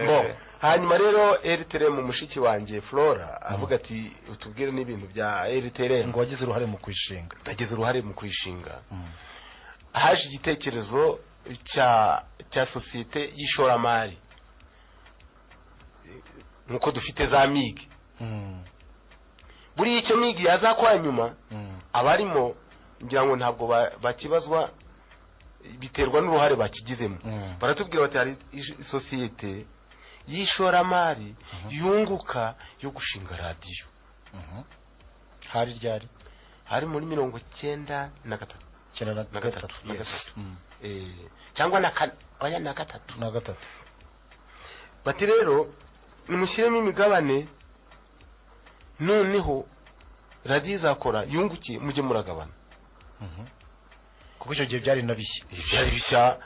C: bo hanyuma rero rtrm mushiki wanjye flora avuga ati utubwire n'ibintu bya rtrm
D: ngo wagize uruhare mu kwishinga
C: nagize uruhare mu kwishinga
D: Mm.
C: haje igitekerezo cya cya sosiyete y'ishoramari nk'uko dufite za migi
D: Mm.
C: buriya icyo migi yazakora nyuma
D: Mm.
C: abarimo ngira ngo ntabwo ba- bakibazwa biterwa n'uruhare bakigizemo
D: Mm.
C: baratubwira bati hari ish- isosiyete y'ishoramari yunguka yo gushinga radiyo
D: Mhm.
C: hari ryari hari muri mirongo cyenda na gatatu
D: Cyenda na
C: na gatatu na
D: yes.
C: gatatu
D: Mm.
C: Eh, cyangwa na kane oya na gatatu
D: na gatatu
C: bati rero nimushyiremo imigabane noneho radiyo izakora yungukiye mujye muragabana
D: Mhm. kuko icyo gihe byari na bishya
C: ibyari bishya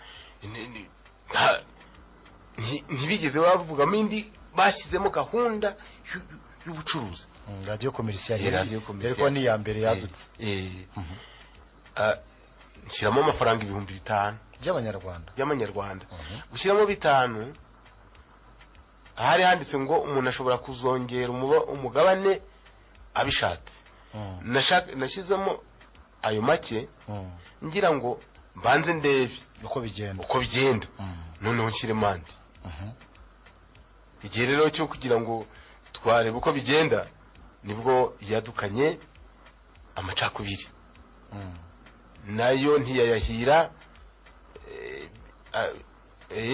C: ni- ni- nta- nti- ntibigeze bavugamo indi bashyizemo gahunda y'u- y'ubucuruzi
D: Mm, radiyo komerisiyo
C: Eh, radio commercial.
D: ariko ni iya mbere yadutse
C: Eh, ah, nshyiramo amafaranga ibihumbi bitanu
D: by'abanyarwanda
C: y'amanyarwanda
D: Mhm.
C: gushyiramo bitanu hari handitse ngo umuntu ashobora kuzongera umuba- umugabane abishatse
D: Mm.
C: Nashak- nashyizemo ayo make
D: Mm.
C: ngira ngo mbanze ndebe
D: uko bigenda
C: uko bigenda
D: Mm.
C: noneho nshyiremo andi
D: Mhm.
C: igihe rero cyo kugira ngo twarebe uko bigenda nibwo yadukanye amacakubiri
D: Mm.
C: nayo ntiyayahira eh, a-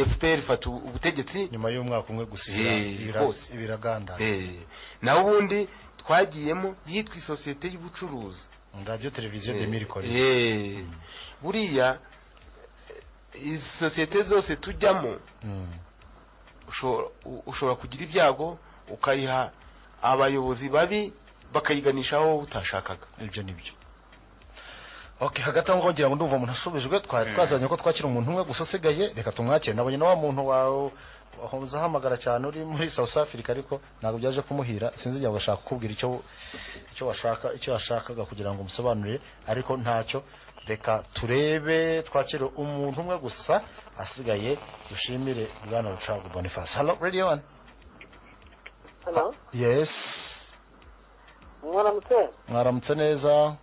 C: fpr ifata ubutegetsi
D: nyuma y'umwaka umwe gusa
C: Eh, rwose.
D: biraganda
C: Eh, naho ubundi twagiyemo yitwa isosiyete y'ubucuruzi
D: radiyo televiziyo demiri korea
C: Eh, buriya eh, izi sosiyete zose tujyamo
D: Mm.
C: ushobora- u- ushobora kugira ibyago ukayiha abayobozi babi bakayiganishaho wowe utashakaga
D: ibyo ni byo okay hagati aho ngira ngo ndumva umuntu asubijwe twari
C: Mm.
D: twazanye ko twakira umuntu umwe gusa usigaye reka tumwakire nabonye na wa muntu wawe wahoza ahamagara cyane uri muri South Africa ariko ntabwo byaje kumuhira sinzi igihe agashaka kukubwira icyo icyo washaka icyo washakaga kugira ngo umusobanurire ariko ntacyo reka turebe twakire umuntu umwe gusa asigaye dushimire bwana rucagu boniface hello radio one
M: Hello.
D: yes
M: mwaramutse
D: mwaramutse neza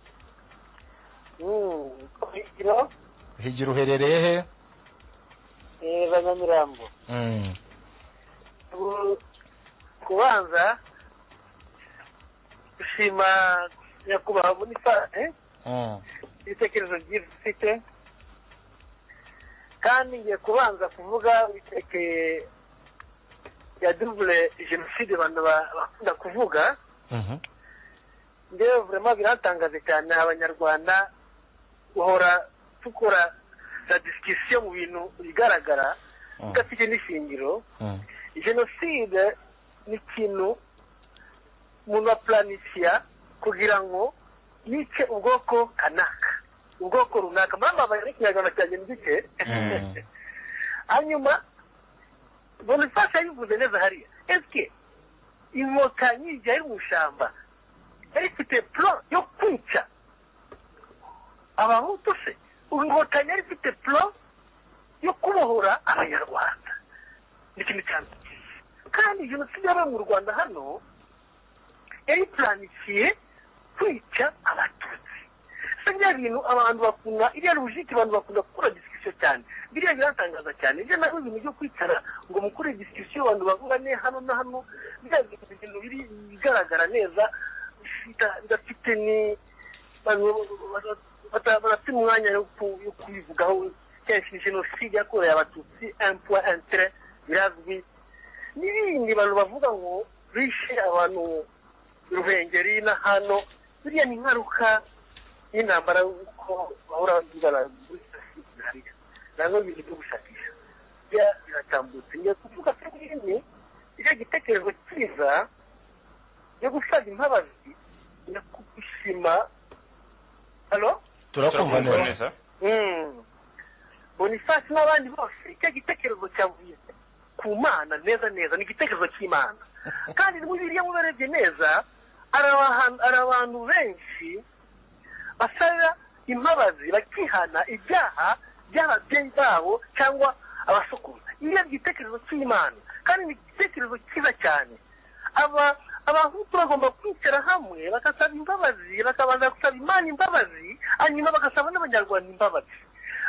M: Mm, Kigiro
D: higira uherereye he
M: eh, banyamirambo
D: Mm.
M: Ku- kubanza gushima nyakubahwa bonifase
D: Mm.
M: ibitekerezo byiza ufite kandi ngiye kubanza kuvuga ibiterekeye ya dubule jenoside abantu ba- bakunda kuvuga
D: Mhm.
M: ndewe vurema biratangaje cyane abanyarwanda bahora dukora za disikisiyo mu bintu bigaragara idafite n'ishingiro
D: Mm.
M: jenoside ni ikintu umuntu apuranikiya kugira ngo yice ubwoko kanaka ubwoko runaka murambabaye n'ikinyarwanda cyanjye mbyike hanyuma bonifasha yabivuze neza hariya esike inkotanyi igihe ari mu ishyamba yari ifite puro yo kwica abahutu se ubu inkotanyi yari ifite puro yo kubohora abanyarwanda ni ikintu cya mbere kandi jenoside yabaye mu rwanda hano yari ipuranikiye kwica abatutsi se bya bintu abantu bakunda iriya rujiki abantu bakunda gukora disikisiyo cyane biriya biratangaza cyane ibyo nabyo ibintu byo kwicara ngo mukore disikisiyo abantu bavugane hano na hano biriya bintu- ibintu biri bigaragara neza bita- bidafite ni abantu bata- bata- badafite umwanya yo ku- yo kubivugaho kenshi ni jenoside yakorewe abatutsi empwa entere birazwi n'ibindi bantu bavuga ngo bishe abantu ruhengeri na hano biriya ni ingaruka y'intambara uko bahora bigana muri jenoside hariya ntabwo ibintu byo gushakisha bya biratambutse ngiye kuvuga ko nyine icyo gitekerezo cyiza yo gusaza imbabazi no kubishima halo
D: turakumva
E: Turakumva
D: neza
M: Mm. boniface n'abandi bose icyo gitekerezo cyavuye ku mana neza neza ni igitekerezo cy'imana kandi muri biriya mubarebye neza hari abahan- hari abantu benshi basaba imbabazi bakihana ibyaha by'ababyeyi babo cyangwa abasokuruza iyo ari igitekerezo cy'imana kandi ni igitekerezo cyiza cyane aba abahutu bagomba kwicara hamwe bagasaba imbabazi bakabanza gusaba imana imbabazi hanyuma bagasaba n'abanyarwanda imbabazi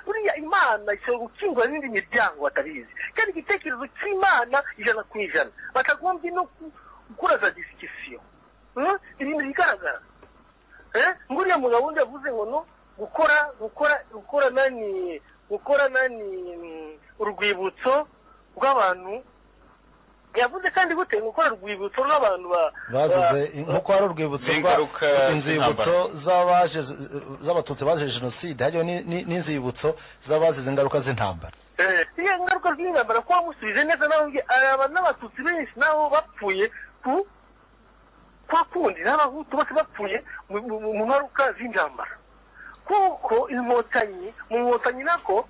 M: buriya imana ishobora gukingura n'indi miryango batabizi kandi igitekerezo cy'imana ijana ku ijana batagombye no ku- gukora za disikisiyo Hmm? ibintu bigaragara Eh? ngo uriya mugabo wundi yavuze ngo no gukora gukora gukora nani gukora nani mm, urwibutso rw'abantu yavuze kandi gute gukora urwibutso rw'abantu ba-
D: bazize
M: ba-
D: nk'uko hari urwibutso rwa
E: n'ingaruka
D: inzibutso z'abaje z'abatutsi bazize jenoside hariyo ni- ni- n'inzibutso z'abazize ingaruka z'intambara
M: Eh, iyo ngaruka z'intambara kuba wamushubije neza nawe ubwe- hari abantu n'abatutsi benshi nabo bapfuye ku kwa kundi n'abahutu bose bapfuye mu- mu mu ngaruka z'intambara kuko inkotanyi mu nkotanyi nako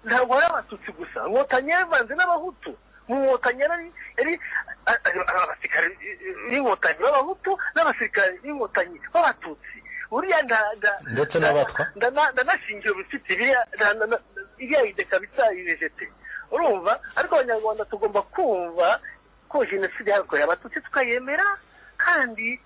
M: ntabwo ari abatutsi gusa inkotanyi yavanze n'abahutu mu nkotanyi yari yari a- a- a- abasirikare b'inkotanyi b'abahutu n'abasirikare b'inkotanyi b'abatutsi buriya nda- nda-
D: ndetse n'abatwa
M: ndana- ndanashingira ubusitsi biriya nda- nda- nda- iriya ideka bisa irejete urumva ariko abanyarwanda tugomba kumva ko jenoside yakorewe abatutsi tukayemera kandi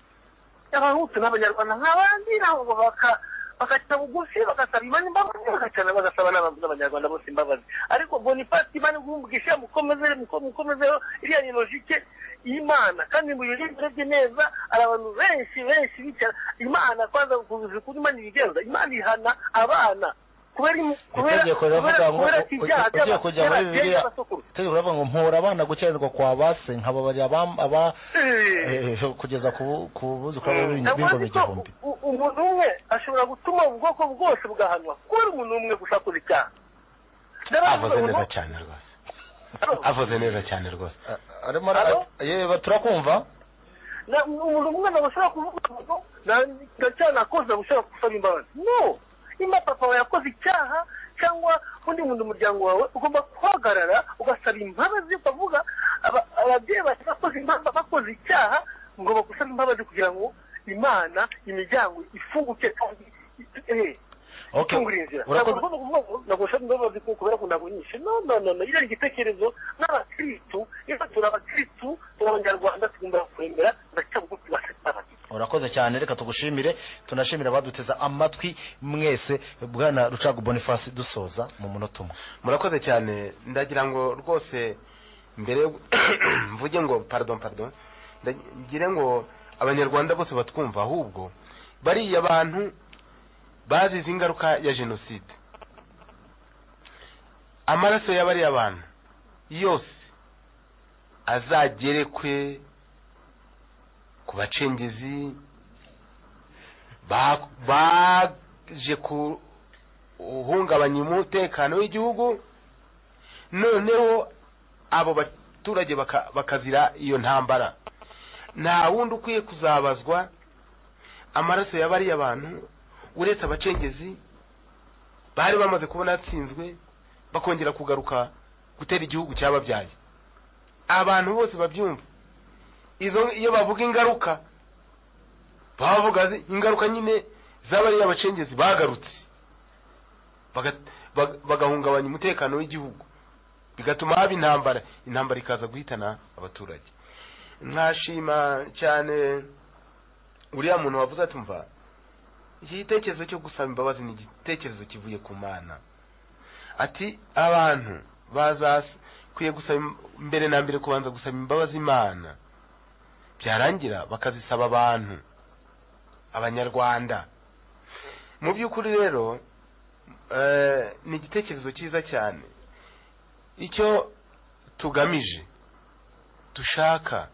M: abahutu n'abanyarwanda nk'abandi nabo baka bagaca bugufi bagasaba imana imbabazi bagacana bagasaba n'abantu n'abanyarwanda bose imbabazi ariko bonifasi imana igumbugisha mukomeze muko- mukomezeho iriya ni logike y'imana kandi mu birori birebye neza hari abantu benshi benshi bicara imana kwanza kuzi ukuntu imana ibigenza imana ihana abana kubera kubera
D: itegeko
M: kubera
D: riravuga ngo
M: kubera
D: u-
M: ibyaha
D: u- ugiye kujya muri
M: by'ababyeyi
D: bibiliya
M: n'abasokuru.
D: itegeko riravuga ngo mpura abana gukiranirwa kwa base nkababarira abam- aba eh, kugeza ku bu- ku buzukuru babo b'ing- b'ingoma
M: Ndavuze ko
D: igihumbi
M: u- umuntu umwe ashobora gutuma ubwoko bwose bugahanwa kubera umuntu umwe gusa akora icyaha
C: avuze neza cyane rwose avuze neza cyane rwose
D: arimo yeba turakumva
M: Na- umuntu umwe ntabwo ashobora kuvuga ngo na- ndacyanakoze ntabwo ushobora gusaba imbabazi no niba papa wawe yakoze icyaha cyangwa undi muntu mu muryango wawe ugomba guhagarara ugasaba imbabazi ukavuga aba- ababyeyi bacu bakoze imba- bakoze icyaha ngomba gusaba imbabazi kugira ngo imana imiryango ifunguke kandi eh,
D: Okay.
M: itungure inzira
D: Urakoze.
M: Ntabwo ugomba kuvuga ngo ntabwo ushaka imbabazi ku- kubera ko ntabwo nyinshi no no no no iriya ni igitekerezo n'abakirisitu rero turi abakirisitu turi abanyarwanda tugomba kuremera ndacyabugufi basaba
D: urakoze cyane reka tugushimire tunashimire abaduteza amatwi mwese bwana rucagu boniface dusoza mu munota umwe
C: murakoze cyane ndagira ngo rwose mbere yo- mvuge ngo pardon pardon ndagire ngo abanyarwanda bose batwumva ahubwo bariya bantu bazize ingaruka ya jenoside amaraso ya bariya bantu yose azagerekwe ku bacengezi ba- baje ku uhungabanya umutekano w'igihugu noneho abo baturage baka- bakazira iyo ntambara nta wundi ukwiye kuzabazwa amaraso ya bariya bantu uretse abacengezi bari bamaze kubona atsinzwe bakongera kugaruka gutera igihugu cyababyaye abantu bose babyumva izo iyo bavuga ingaruka baba bavuga zi- ingaruka nyine z'abariya bacengezi bagarutse baga- bag- bagahungabanya umutekano w'igihugu bigatuma haba intambara intambara ikaza guhitana abaturage nkashima cyane uriya muntu wavuze ati mva iki gitekerezo cyo gusaba imbabazi ni igitekerezo kivuye ku mana ati abantu bazakwiye gusaba im- mbere na mbere kubanza gusaba imbabazi imana byarangira bakazisaba abantu abanyarwanda mu by'ukuri rero eh, ni igitekerezo cyiza cyane icyo tugamije dushaka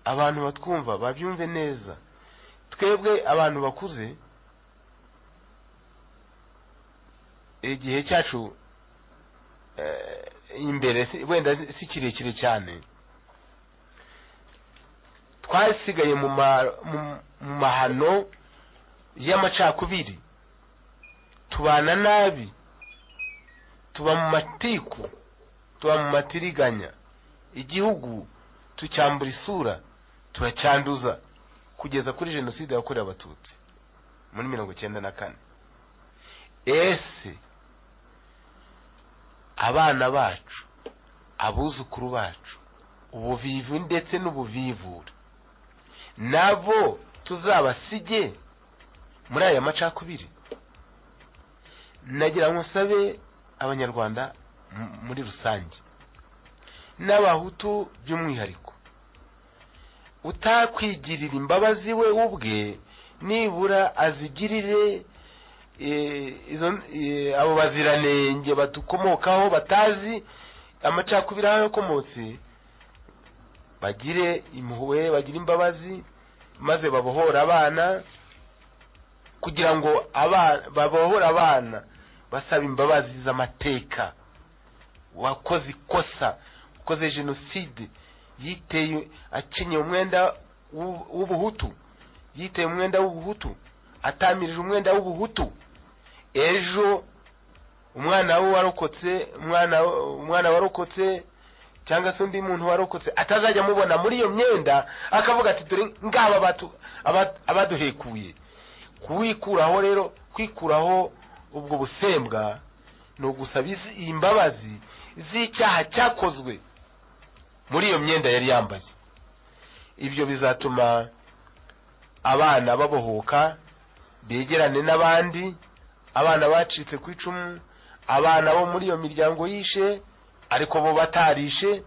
C: abantu batwumva babyumve neza twebwe abantu bakuze igihe cyacu eh, imbere si- wenda si kirekire cyane twasigaye mu ma- mu- mu mahano y'amacakubiri tubana nabi tuba mu matiku tuba mu matiriganya igihugu tucyambura isura turacyanduza kugeza kuri jenoside yakorewe abatutsi muri mirongo icyenda na kane ese abana bacu abuzukuru bacu ubuvivu ndetse n'ubuvivure nabo tuzabasige muri aya macakubiri nagira ngo nsabe abanyarwanda m- muri rusange n'abahutu by'umwihariko utakwigirira imbabazi we ubwe nibura azigirire eh, izo eh, abo baziranenge badukomokaho batazi amacakubiri aho yakomotse bagire impuhwe bagire imbabazi maze babohora abana kugira ngo abana babohore abana basaba imbabazi z'amateka wakoze ikosa ukoze jenoside yiteye akenyeye umwenda w'u- w'ubuhutu yiteye umwenda w'ubuhutu atamirije umwenda w'ubuhutu ejo umwana we warokotse umwana umwana warokotse cyangwa se undi muntu warokotse atazajya amubona muri iyo myenda akavuga ati dore ngaba abatu- aba- abaduhekuye kuwikuraho rero kwikuraho ubwo busembwa ni ugusaba izi- imbabazi z'icyaha cyakozwe muri iyo myenda yari yambaye ibyo bizatuma abana babohoka begerane n'abandi abana bacitse ku icumu abana bo muri iyo miryango yishe ariko bo batarishe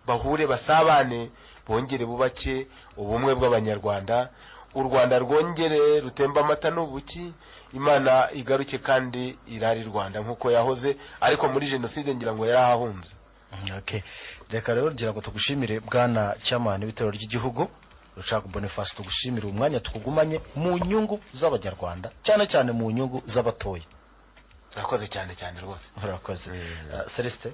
C: bahure basabane bongere bubake ubumwe bw'abanyarwanda
O: u rwanda rwongere rutemba amata n'ubuki imana igaruke kandi irari rwanda nk'uko yahoze ariko muri jenoside ngira ngo yarahahunze
D: okay reka rero ngira ngo tugushimire bwana cyamani w'itorero ry'igihugu rucagu boniface tugushimire umwanya tukugumanye mu nyungu z'abanyarwanda cyane cyane mu nyungu z'abatoya
O: urakoze cyane cyane rwose
D: murakoze celestin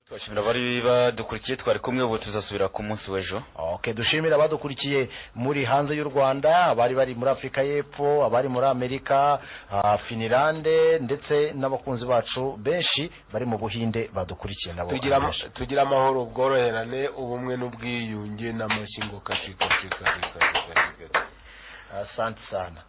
E: twashimira abari badukurikiye twari kumwe ubu tuzasubira ku munsi w'ejo
D: ok dushimira abadukurikiye muri hanze y'u rwanda abari bari muri afurika y'epfo abari muri amerika ah, finilande ndetse n'abakunzi bacu benshi bari mu buhinde badukurikiye nabo
O: tugira ama- tugira amahoro ubworoherane ubumwe n'ubwiyunge n'amashyi kasikasikasikasikasika
D: asante sana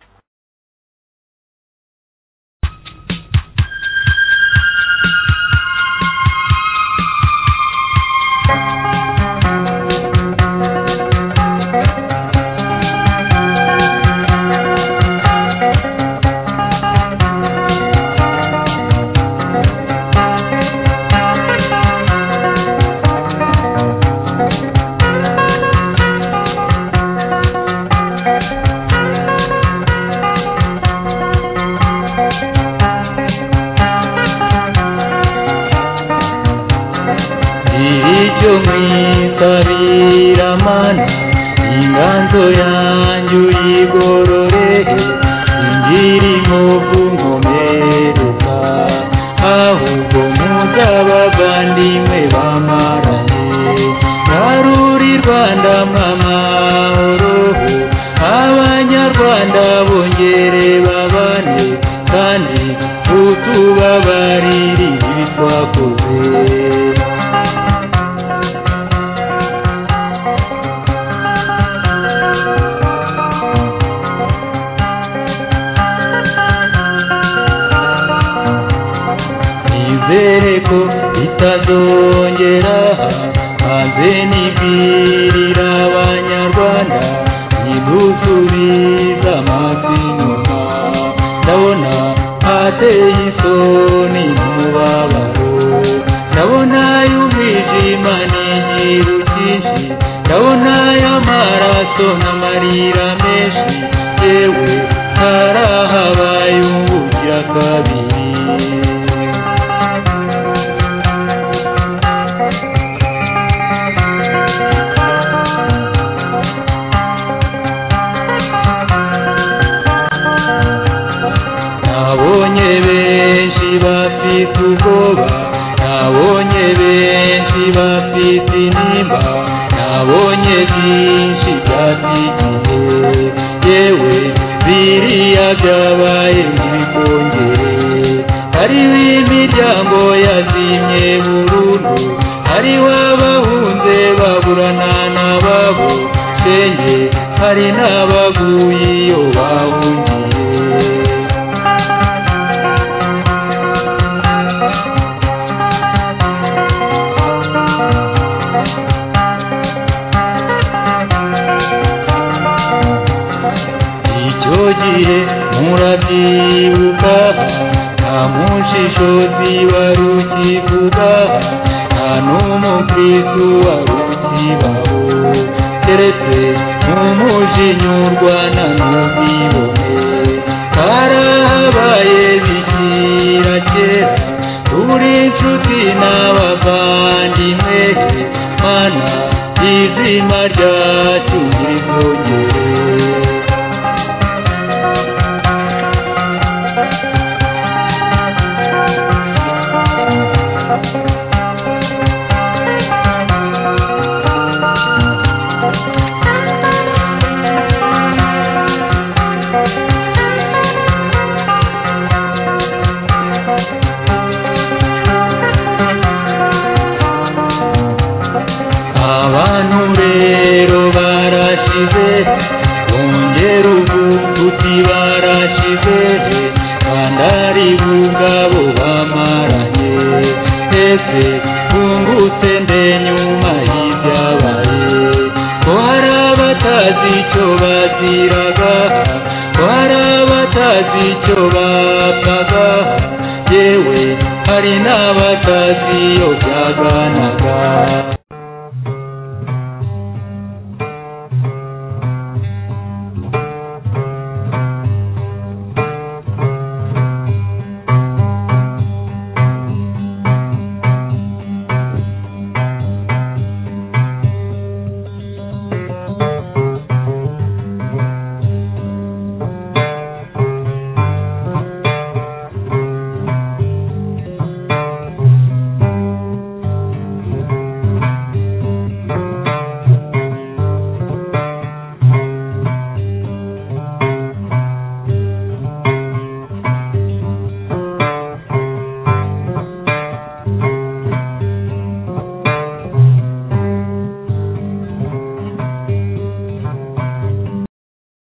B: icyo mwitabira mana inganzo yanjye uyigororere ingiri mu bw'unkomereka ahubwo muzabavandimwe bamarane naruri rwanda mwamahoro abanyarwanda bongere babane kandi utubabarire ibi twakoze nizere ko bitazongera maze nibwirira abanyarwanda nidusubiza amazi inyuma ndabona hateye isoni n'umubabaro ndabona y'umwijima n'igihu cyinshi ndabona y'amaraso n'amarira menshi yewe harahabaye ubugira kabiri nabonye benshi bafite ubwoba nabonye benshi bafite intimba nabonye byinshi byafite igihe yewe biriya byabaye ntibikongere hariho imiryango yazimye burundu hariho abahunze baburana n'ababo senge hari n'abaguye iyo bahungiye icyo gihe murabyibuka nta mushishozi wari ukivuga nta n'umukristu wari ukibaho keretse nk'umujinyurwa na n'ubwibone karahabaye bigira kera turi inshuti n'abavandimwe mana izima ryacu ntirikongere abantu rero barashize bongera ubuguti barashize kandi ari bungabo bamaranye ese twungutse nde nyuma y'ibyabaye ko hari abatazi icyo baziraga ko hari abatazi icyo bapfaga yewe hari n'abatazi iyo byaganaga